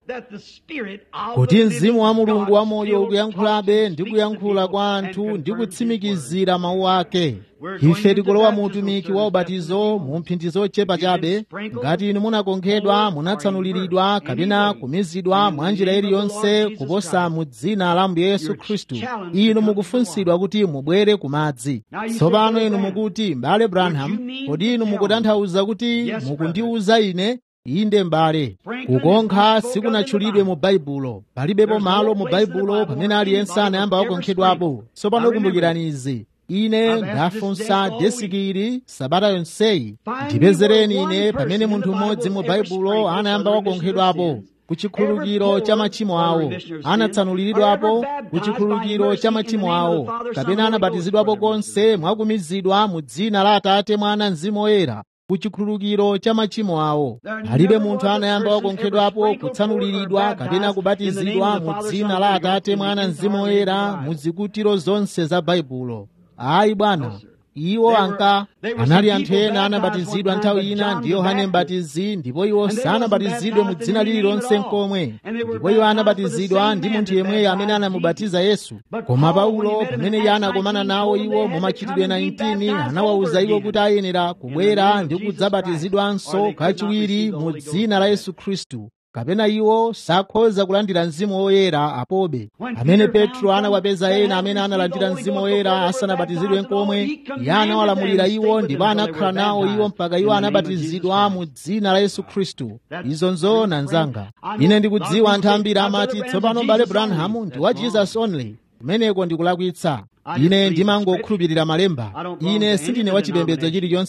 kuti mzimu wa mulungu wamoyo ukuyankhulabe ndi kuyankhula kwa anthu ndi kutsimikizira mawu ake ife tikulowa mu utumiki wa ubatizo mu mphindi zochepa chabe ngati inu munakonkhedwa munatsanuliridwa kapena kumizidwa mwa njira iliyonse kuposa mu dzina la mbuye yesu khristu inu mukufunsidwa kuti mubwere ku madzi tsopano inu mukuti m'bale branham kodi inu mukutanthauza kuti mukundiwuza ine inde m'bale kukonkha sikunatchulidwe mu baibulo palibepo malo mu baibulo pamene aliyense anayamba wakonkhedwapo tsopano kumbukirani izi ine ndafunsa desikili sabata yonseyi ndipezereni ine pamene munthu mmodzi mu baibulo anayamba wakonkhedwapo ku chikhululukiro cha machimo awo anatsanuliridwapo ku chikhululukiro cha machimo awo kapena anabatizidwapo konse mwakumizidwa mu dzina la atate mwana mzimu woyera ku chikhululukiro cha machimo awo palibe munthu anayamba wakonkhedwapo kutsanuliridwa kapena kubatizidwa mu dzina la atate mwana mzimu woyera mu zikutiro zonse za baibulo ayi bwana iwo anka anali anthu ena anabatizidwa nthawi ina ndi yohane mbatizi ndipo iwo sanabatizidwe mu dzina lililonse nkomwe ndipo iwo anabatizidwa ndi munthu yemweyo amene anamubatiza yesu koma paulo pamene iye anakomana nawo iwo mu machitidwe 19 anawawuza iwo kuti ayenera kubwera ndi kudzabatizidwanso kachiwiri mu dzina la yesu khristu kapena iwo sakhoza kulandira mzimu woyera apobe amene petro anawapeza ena amene analandira mzimu woyera asanabatizidwe nkomwe iye anawalamulira iwo ndipo anakhala nawo iwo mpaka iwo anabatizidwa mu dzina la yesu khristu izo nzoona mnzanga ine ndikudziwa anthu ambiri amati tsopano mbale branham ndi wa jesus only kumeneko ndikulakwitsa ine ndimangokhulupirira malemba ine sindine wachipembedzo chilichonse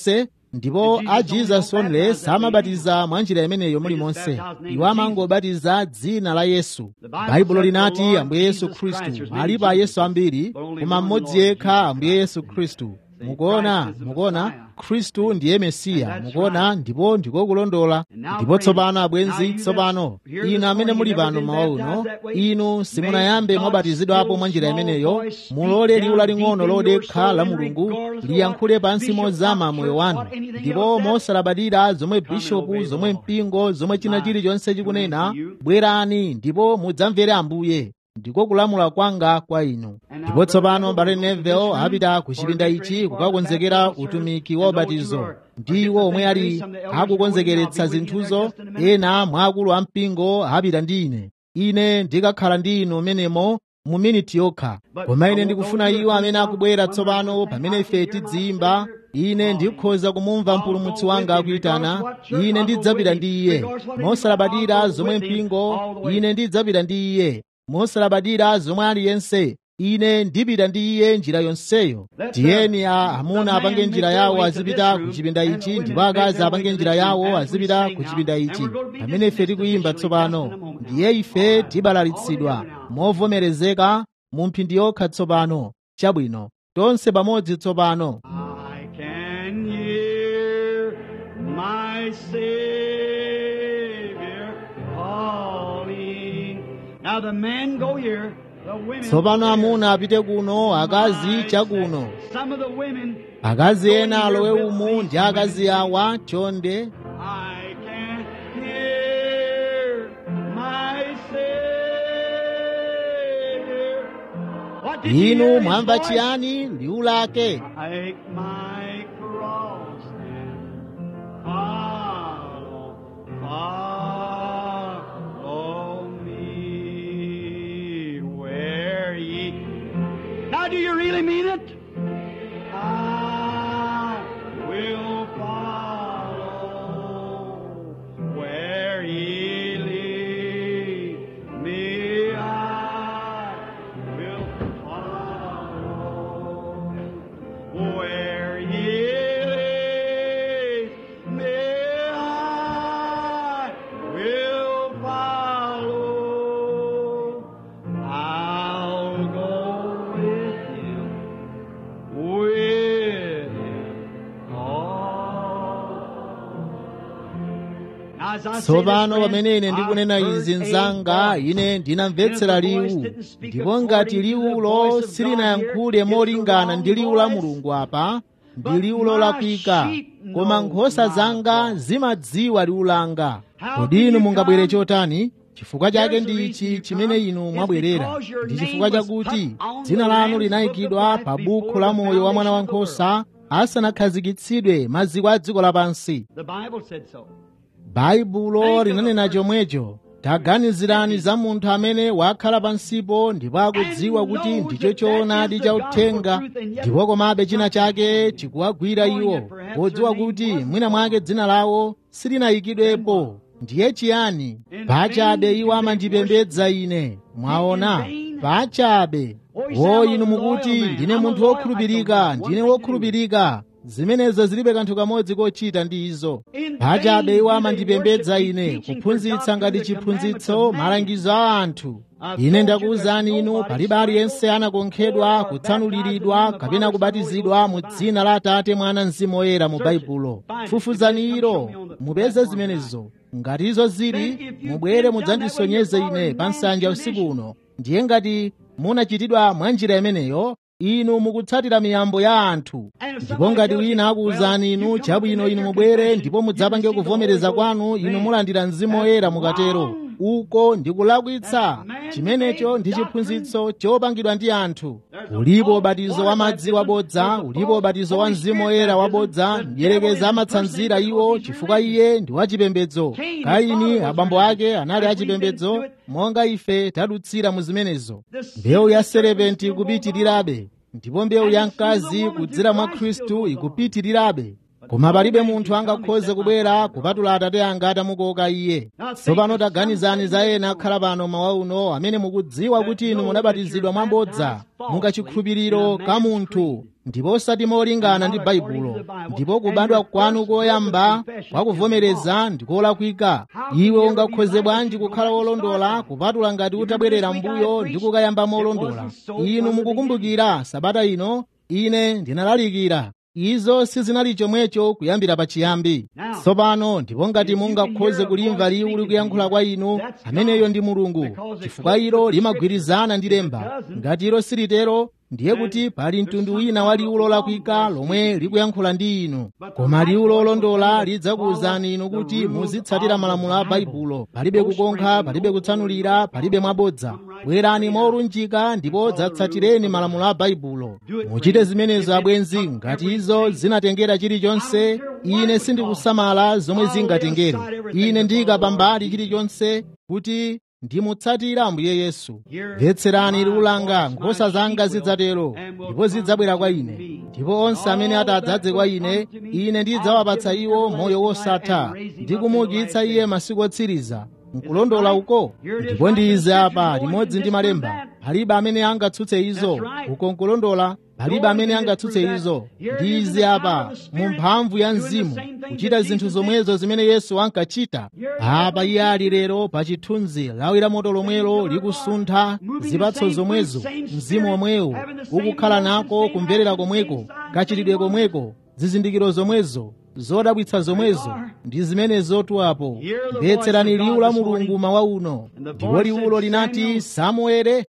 ndipo a jesus only samabatiza mwa njira imeneyo mulimonse iwo amangobatiza dzina la yesu baibulo linati ambuye yesu khristu alipo ayesu ambiri koma mmodzi yekha ambuye yesu khristu mukuona mukuona khristu ndiye mesiya mukuona ndipo ndikokulondola ndipo tsopano abwenzi tsopano inu amene muli pano mawa uno inu simunayambe mwabatizidwapo mwa njira imeneyo mulole liwu laling'ono lodekha la mulungu liyankhule pansi mozama moyo wanu ndipo mosalabadira zomwe bishopu zomwe mpingo zomwe china chilichonse chikunena bwerani ndipo mudzamvere ambuye ndiko kulamula kwanga kwa inu ndipo tsopano mbale neville apita ku chipinda ichi kukakonzekera utumiki wa ubatizo ndiwo omwe ali akukonzekeretsa zinthuzo ena mwa akulu a mpingo apita ndi ine ine ndikakhala ndi inu menemo mu miniti yokha koma ine ndikufuna iwo amene akubwera tsopano pamene ife tidziyimba ine ndikhoza kumumva mpulumutsi wanga akuyitana ine ndidzapita ndi iye mosalabadira zomwe mpingo ine ndidzapita ndi iye mosalabadira zomwe aliyense ine ndipita ndi iye njira yonseyo tiyeni a amuna apange njira yawo azipita ku chipinda ichi ndipo akazi apange njira yawo azipita ku chipinda ichi pamene ife tikuyimba tsopano ndiye ife tibalalitsidwa movomerezeka mu mphindi yokha tsopano chabwino tonse pamodzi tsopano I can hear my Savior calling. Now the men go here, the women tsopano go there. amuna apite kuno akazi chakuno Some of the women, akazi ena alowe umu ndi akazi awa chonde I can hear my Savior. What did you hear inu his mwamva voice? chiyani liwu lake Take my cross and follow, follow me where ye. Now, do you really mean it? I will follow where ye lead me. I will follow where ye lead me. I will follow. I'll go with him, with him. all. Now, as I say tsopano this, pamene ine friends, ndikunena I've izi heard a mnzanga voice. ine ndinamvetsera liwu ndipo ngati liwulo silinayankhule molingana ndi liwu la mulungu apa ndi liwu lolakwika koma nkhosa zanga zimadziwa liwu langa kodi inu mungabwere chotani chifukwa chake ndi ichi chimene inu mwabwerera ndi chifukwa chakuti dzina lanu linayikidwa pa bukhu la moyo wa mwana wankhosa asanakhazikitsidwe maziko a dziko lapansi The Bible said so. baibulo linanena chomwecho taganizirani za munthu amene wakhala pansipo ndipo akudziwa kuti ndicho choonadi cha uthenga ndipo komabe china chake chikuwagwira iwo podziwa kuti mwina mwake dzina lawo silinayikidwepo ndiye chiyani pachabe iwo amandipembedza ine mwaona pachabe o inu mukuti ndine munthu wokhulupirika ndine wokhulupirika zimenezo zilibe kanthu kamodzi kochita ndi izo pachabe iwo amandipembedza ine kuphunzitsa ngati chiphunzitso malangizo a anthu ine ndakuwuzani inu palibe aliyense anakonkhedwa kutsanuliridwa kapena kubatizidwa mu dzina la atate mwana mzimu woyera mu baibulo fufuzani ilo mupeze zimenezo ngati izo zili mubwere mudzandisonyeze ine pa nsanja usiku uno ndiye ngati munachitidwa mwa njira imeneyo inu mukutsatira miyambo ya anthu ndipo ngati wina akuwuzani inu chabwino inu mubwere ndipo mudzapange kuvomereza kwanu inu mulandira mzimu woyera mukatero uko ndikulakwitsa chimenecho ndi chiphunzitso chopangidwa ndi anthu ulipo ubatizo wa madzi wabodza ulipo ubatizo wa mzimu woyera wabodza mdierekeza amatsanzira iwo chifukwa iye ndi wachipembedzo kaini abambo ake anali achipembedzo monga ife tadutsira mu zimenezo mbewu ya serepenti ikupitirirabe ndipo mbewu ya mkazi kudzera mwa khristu ikupitirirabe koma palibe munthu angakhoze kubwera kupatula atate anga atamukoka iye tsopano taganizani za ena akhala pano mawa uno amene mukudziwa kuti inu munabatizidwa mwambodza mukachikhulupiriro ka munthu ndipo osati molingana ndi baibulo ndipo kubadwa kwanu koyamba kwakuvomereza ndikolakwika iwe ungakhoze bwanji kukhala wolondola kupatula ngati utabwerera mbuyo ndi kukayamba molondola inu mukukumbukira sabata ino ine ndinalalikira izo sizinali chomwecho kuyambira pachiyambi tsopano ndipo ngati mungakhoze kulimva liwu likuyankhula kwa inu ameneyo ndi mulungu chifukwa ilo limagwirizana ndi lemba ngati ilo silitero ndiye kuti pali mtundu wina wa liwu lolakwika lomwe likuyankhula ndi inu koma liwu lolondola lidzakuwuzani inu kuti muzitsatira malamulo a baibulo palibe kukonkha palibe kutsanulira palibe mwabodza bwerani molunjika ndipo dzatsatireni malamulo a baibulo muchite zimenezo abwenzi ngati izo zinatengera chilichonse ine sindikusamala zomwe zingatengere ine ndiyika pambali chilichonse kuti ndimutsatira ambuye yesu mvetserani liwu langa nkhosa zanga zidzatero ndipo zidzabwera kwa ine ndipo onse amene atadzadze kwa ine ine ndidzawapatsa iwo moyo wosatha ndi kumuukitsa iye masiku otsiriza nkulondola uko ndipo ndi izi apa limodzi ndi malemba palibe amene angatsutse izo uko nkulondola palibe amene angatsutse izo ndi izi apa mu mphamvu ya mzimu kuchita zinthu zomwezo zimene yesu ankachita apa iye ali lero pa chithunzi lawi la moto lomwelo likusuntha zipatso zomwezo mzimu omwewo ukukhala nako kumverera komweko kachitidwe komweko zizindikiro zomwezo zodabwitsa zomwezo ndi zimenezo tuapo mvetserani liwu la mulungu mawa uno ndipo liwulo linati samuele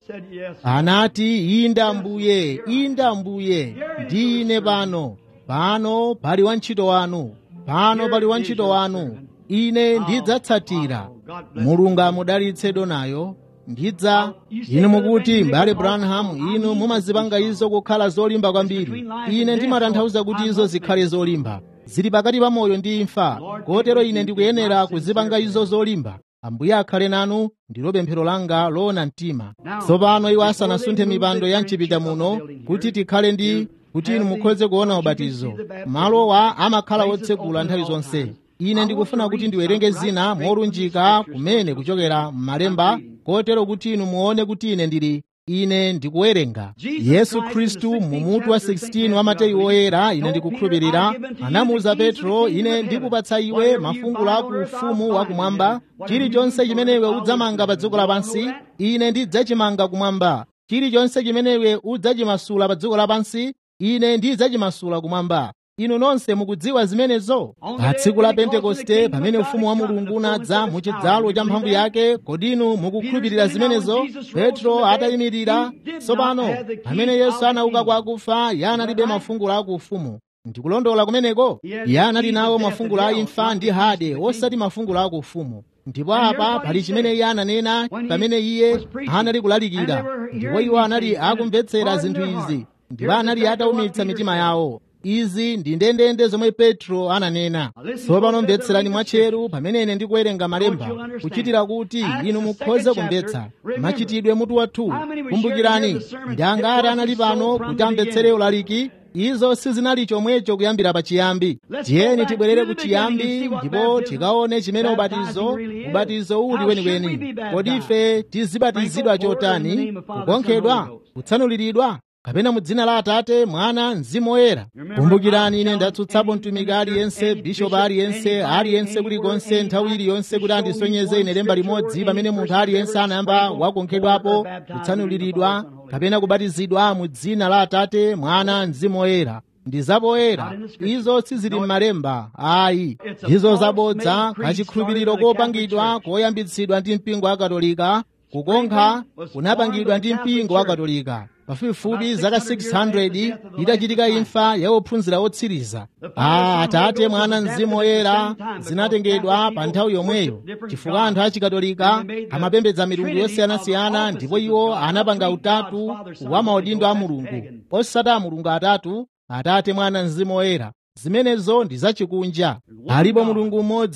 anati inda mbuye inda mbuye ndi ine pano pano pali wantchito wanu pano pali wantchito wanu ine ndidzatsatira mulungu amudalitse donayo ndidza inu mukuti m'bale branham inu mumazipanga izo kukhala zolimba kwambiri ine ndimatanthauza kuti izo zikhale zolimba zili pakati pa moyo ndi imfa kotero ine ndikuyenera kuzipanga izo zolimba ambuye akhale nanu ndilo pemphero langa loona mtima tsopano iwo asanasunthe mipando ya mchipinda muno kuti tikhale ndi kuti inu mukhoze kuona ubatizo malowa amakhala otsegula nthawi zonse ine ndikufuna kuti ndiwerenge zina molunjika kumene kuchokera m'malemba kotero kuti inu muone kuti ine ndili ine ndikuwerenga yesu khristu mumutu wa 16 wa mateyu oyera ine ndikukhulupirira anamuwuza petro ine ndikupatsa iwe mafungulo aku ufumu wakumwamba chilichonse chimene iwe udzamanga pa dziko lapansi ine ndidzachimanga kumwamba chilichonse chimene iwe udzachimasula pa dziko lapansi ine ndidzachimasula kumwamba inu nonse mukudziwa zimenezo pa tsiku la pentekoste pamene ufumu wa mulungu unadza mu chidzalo cha mphamvu yake kodi inu mukukhulupirira zimenezo petro atayimirira tsopano pamene yesu anauka kwa akufa iye analibe mafungulo aku ufumu ndikulondola kumeneko iye anali nawo mafungulo a imfa ndi hade osati mafungulo aku ufumu ndipo apa pali chimene iye ananena pamene iye anali kulalikira ndipo iwo anali akumvetsera zinthu izi ndipo anali ataumitsa mitima yawo izi ndi ndendende zomwe petro ananena tsopano mvetserani mwatcheru pamene ine ndikuwerenga malemba kuchitira kuti inu mukhoze kumvetsa machitidwe mutu wathu kumbukirani ndi angati anali pano kuti amvetsere ulaliki izo sizinali chomwecho kuyambira pachiyambi tiyeni tibwerere ku chiyambi ndipo tikaone chimene ubatizo ubatizo uli weniweni kodi ife tizibatizidwa chotani kukonkhedwa kutsanuliridwa kapena mu dzina la atate mwana mzimu woyera kumbukirani ine ndatsutsapo mtumiki aliyense bishopu aliyense aliyense kulikonse nthawi iliyonse kuti andisonyeze ine lemba limodzi pamene munthu aliyense anayamba wakonkhedwapo kutsanuliridwa kapena kubatizidwa mu dzina la atate mwana mzimu woyera ndi zapoyera izo sizili m'malemba ayi izo zabodza kachikhulupiriro kopangidwa koyambitsidwa ndi mpingo wa katolika kukonkha kunapangidwa ndi mpingo wa katolika pafupifupi zaka 600 itachitika imfa ya ophunzira otsiriza a atate mwana mzimu woyera zinatengedwa pa nthawi yomweyo chifukwa anthu achikatolika amapembedza milungu yosiyanasiyana ndipo iwo anapanga utatu wa maudindo a mulungu osati a mulungu atatu atate mwana mzimu woyera zimenezo ndi zachikunja alipo mulungu mmodzi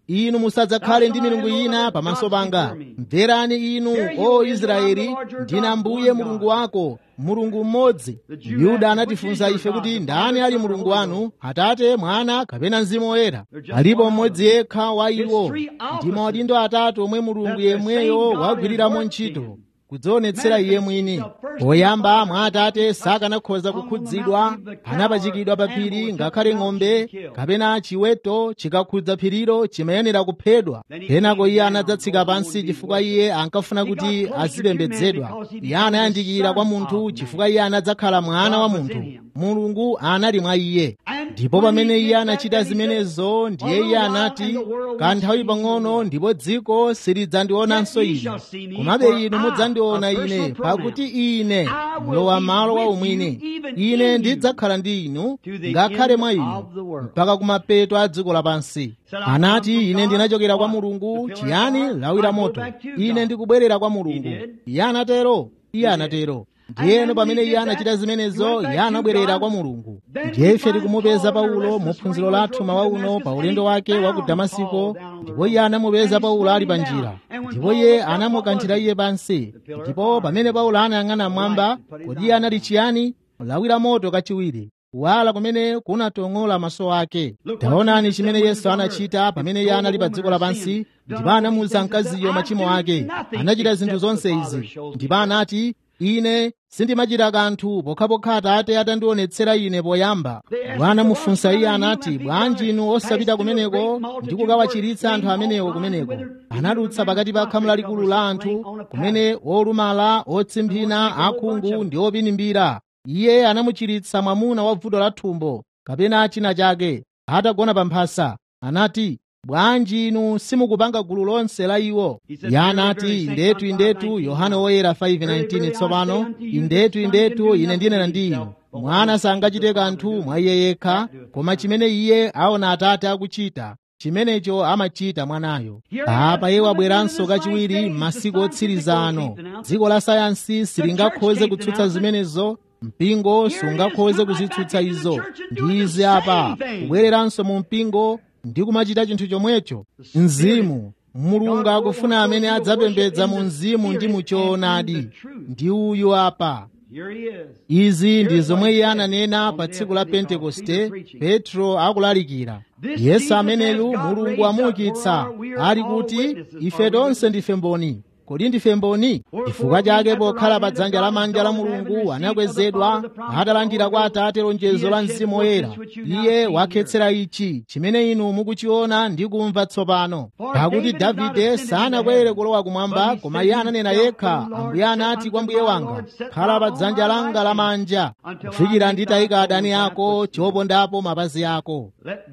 inu musadzakhale ndi milungu ina pamaso panga mverani inu o israeli ndine ambuye mulungu wako mulungu mmodzi yuda anatifunsa ife kuti ndani ali mulungu wanu atate mwana kapena mzimu woyera alipo mmodzi yekha wa iwo ndi maudindo atatu omwe mulungu yemweyo wagwiriramo ntchito kudzionetsera iye mwini poyamba mwa atate sakanakhoza kukhudzidwa anapachikidwa pa phiri ngakhale ng'ombe kapena chiweto chikakhudza phirilo chimayenera kuphedwa kenako iye anadzatsika pansi chifukwa iye ankafuna kuti azipembedzedwa iye anayandikira kwa munthu chifukwa iye anadzakhala mwana wa munthu mulungu anali mwa iye ndipo pamene iye anachita zimenezo ndiye iye anati kanthawi pang'ono ndipo dziko silidzandionanso ine komabe inu mudzandiona ine pakuti ine mlowa malo wa umwini ine ndidzakhala ndi inu ngakhale mwa inu mpaka kumapeto a dziko lapansi anati ine ndinachokera kwa mulungu chiyani lawi la moto ine ndikubwerera kwa mulungu iye anatero iye anatero ndiyeno pamene iye anachita zimenezo iye anabwerera kwa mulungu ndiye ife tikumupeza paulo mu phunziro lathu mawa uno pa ulendo wake wa ku damasiko ndipo iye anamupeza paulo ali pa njira ndipo iye anamukanthira iye pansi ndipo pamene paulo anayang'ana mwamba kodi iye anali chiyani lawi la moto kachiwiri kuwala kumene kunatong'ola maso ake taonani chimene yesu anachita pamene iye anali pa dziko lapansi ndipo anamuwuza mkaziyo machimo ake anachita zinthu zonse izi ndipo anati ine sindimachita kanthu pokhapokha atate atandionetsera ine poyamba bwana mufunsa iye anati bwanji inu osapita kumeneko ndi kukawachiritsa anthu amenewo kumeneko anadutsa pakati pa khamu lalikulu la anthu kumene olumala otsimphina akhungu ndi opinimbira iye anamuchiritsa mwamuna wa vuto la thumbo kapena china chake atagona pa mphasa anati bwanji inu simukupanga gulu lonse la iwo iye anati indetu indetu yohane woyera 5:19 tsopano indetu indetu ine ndinena ndi inu mwana sangachite kanthu mwa iye yekha koma chimene iye aona atate akuchita chimenecho amachita mwanayo apa iye wabweranso kachiwiri m'masiku otsiriza ano dziko la sayansi silingakhoze kutsutsa zimenezo mpingo sungakhoze kuzitsutsa izo ndi izi apa kubwereranso mu mpingo ndi kumachita chinthu chomwecho mzimu mulungu akufuna amene adzapembedza mu mzimu ndi mu choonadi ndi uyu apa izi ndi zomwe iye ananena pa tsiku la pentekoste petro akulalikira yesu ameneyu mulungu amuukitsa ali kuti ife tonse ndife mboni kodi ndife mboni chifukwa chake pokhala pa dzanja lamanja la mulungu anakwezedwa atalandira kwa atate lonjezo la mzimu woyera iye wakhetsera ichi chimene inu mukuchiona ndi kumva tsopano pakuti davide sanakwere kulowa kumwamba koma iye ananena yekha ambuye anati kwa mbuye wanga khala pa dzanja langa lamanja kufikira nditayika adani ako chopondapo mapazi ako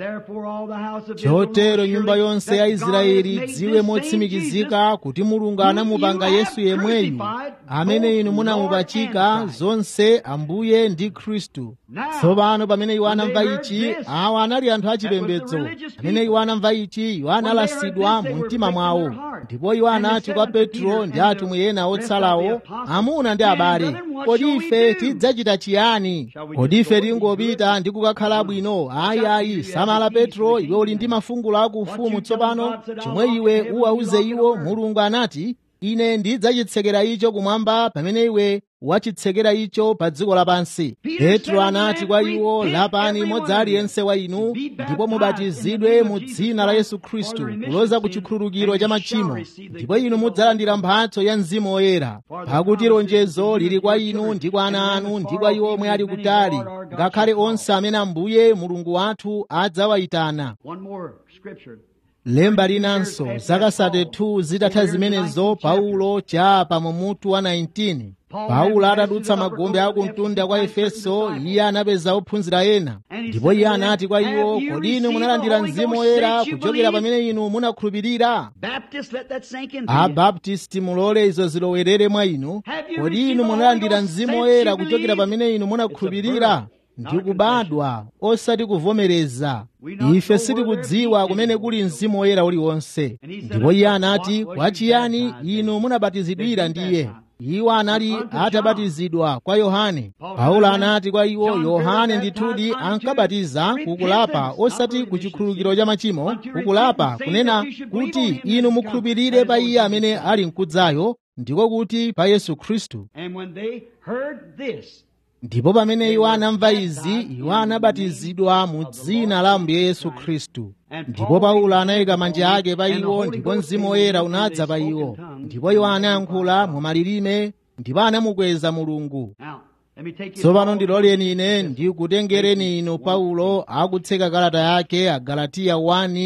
chotero nyumba yonse ya israeli dziwe motsimikizika kuti mulungu anamupanga yesu yemweyu amene inu munamupachika zonse ambuye ndi khristu tsopano pamene iwo anamva ichi awa anali anthu achipembedzo pamene iwo anamva ichi iwo analasidwa mu mtima mwawo ndipo iwo anati kwa petro ndi atumwi ena otsalawo amuna ndi abale kodi ife tidzachita chiyani kodi ife tingopita ndi kukakhala bwino ayi ayi samala petro iwe uli ndi mafungulo akuufumu tsopano chomwe iwe uwauze iwo mulungu anati ine ndidzachitsekera icho kumwamba pamene iwe wachitsekera icho pa dziko lapansi petro anati kwa iwo lapani modzi aliyense wa inu ndipo mubatizidwe mu dzina la yesu khristu kuloza ku chikhululukiro cha machimo ndipo inu mudzalandira mphatso ya mzimu woyera pakuti lonjezo lili kwa inu ndi kwa ana anu ndi kwa iwo omwe ali kutali ngakhale onse amene ambuye mulungu wathu adzawayitana lemba linanso zaka 32 zitatha zimenezo paulo chapa mu mutu wa 19 paulo atadutsa magombe akumtunda kwa efeso iye anapeza ophunzira ena ndipo iye anati kwa iwo kodi inu munalandira mzimu woyera kuchokera pamene inu munakhulupirira abaptisti mulole izo zilowerere mwa inu kodi inu munalandira mzimu woyera kuchokera pamene inu munakhulupirira ndi kubadwa osati kuvomereza ife sitikudziwa kumene kuli mzimu woyera uliwonse ndipo iye anati kwachiyani inu munabatizidwira ndiye iwo anali atabatizidwa kwa yohane paulo anati kwa iwo yohane ndithudi ankabatiza kukulapa osati ku chikhululukiro cha machimo kukulapa kunena kuti inu mukhulupirire pa iye amene ali mkudzayo ndiko kuti pa yesu khristu And when they heard this, ndipo pamene iwo anamva izi iwo anabatizidwa mu dzina la ambuye yesu khristu ndipo paulo anayika manja ake pa iwo ndipo mzimu woyera unadza pa iwo ndipo iwo anayankhula mu malilime ndipo anamukweza mulungu now, let me take you tsopano to- ndiloleni ine ndikutengereni inu paulo akutseka kalata yake agalatiya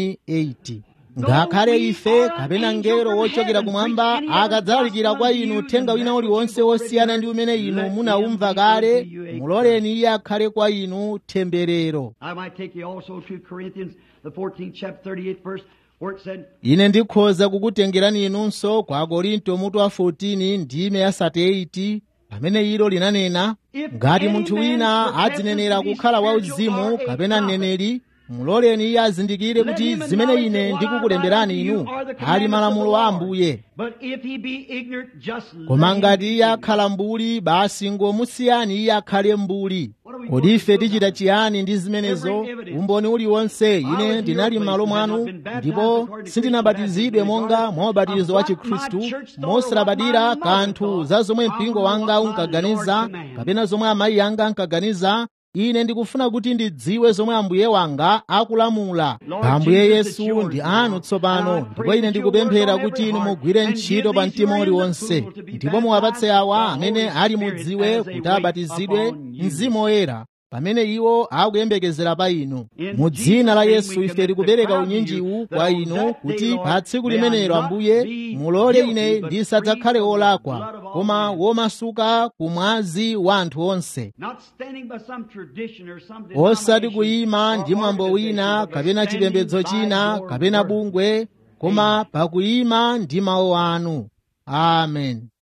1:8 ngakhale ife kapena ngelo wochokera kumwamba akadzalalikira kwa inu uthenga wina uliwonse wosiyana ndi umene inu munaumva kale muloleni iye akhale kwa inu temberero I might take you also to Corinthians, the 14th chapter, 38th verse, where it said, ine ndikhoza kukutengerani inunso kwa korinto mutu wa 14 ndime ya 38 pamene ilo linanena ngati munthu wina adzinenera kukhala wauzimu kapena mneneri muloleni iye azindikire kuti zimene ine ndikukulemberani inu ali malamulo a ambuye But if he be ignorant, just let koma him ngati be iye akhala mbuli basi ngomusiyani iye akhale mbuli kodi ife tichita chiyani ndi zimenezo umboni uliwonse ine ndinali m'malo mwanu ndipo sindinabatizidwe monga mwa ubatizo wa chikhristu mosalabadira kanthu za zomwe mpingo wanga unkaganiza kapena zomwe amayi anga ankaganiza ine ndikufuna kuti ndidziwe zomwe ambuye wanga akulamula ambuye yesu ndi anu tsopano ndipo ine ndikupemphera kuti inu mugwire ntchito pa mtima uliwonse ndipo muwapatse awa amene ali mudziwe kuti abatizidwe mzimu woyera pamene iwo akuyembekezera pa inu mu dzina la yesu ife tikupereka unyinjiwu kwa inu kuti pa tsiku limenelo ambuye mulole ine ndisadzakhale wolakwa koma womasuka ku mwazi wa anthu onse Not standing by some tradition or some osati denomination kuyima or ndi mwambo wina organization, but kapena standing chipembedzo by china your kapena word. bungwe koma pakuyima ndi mawu anu amen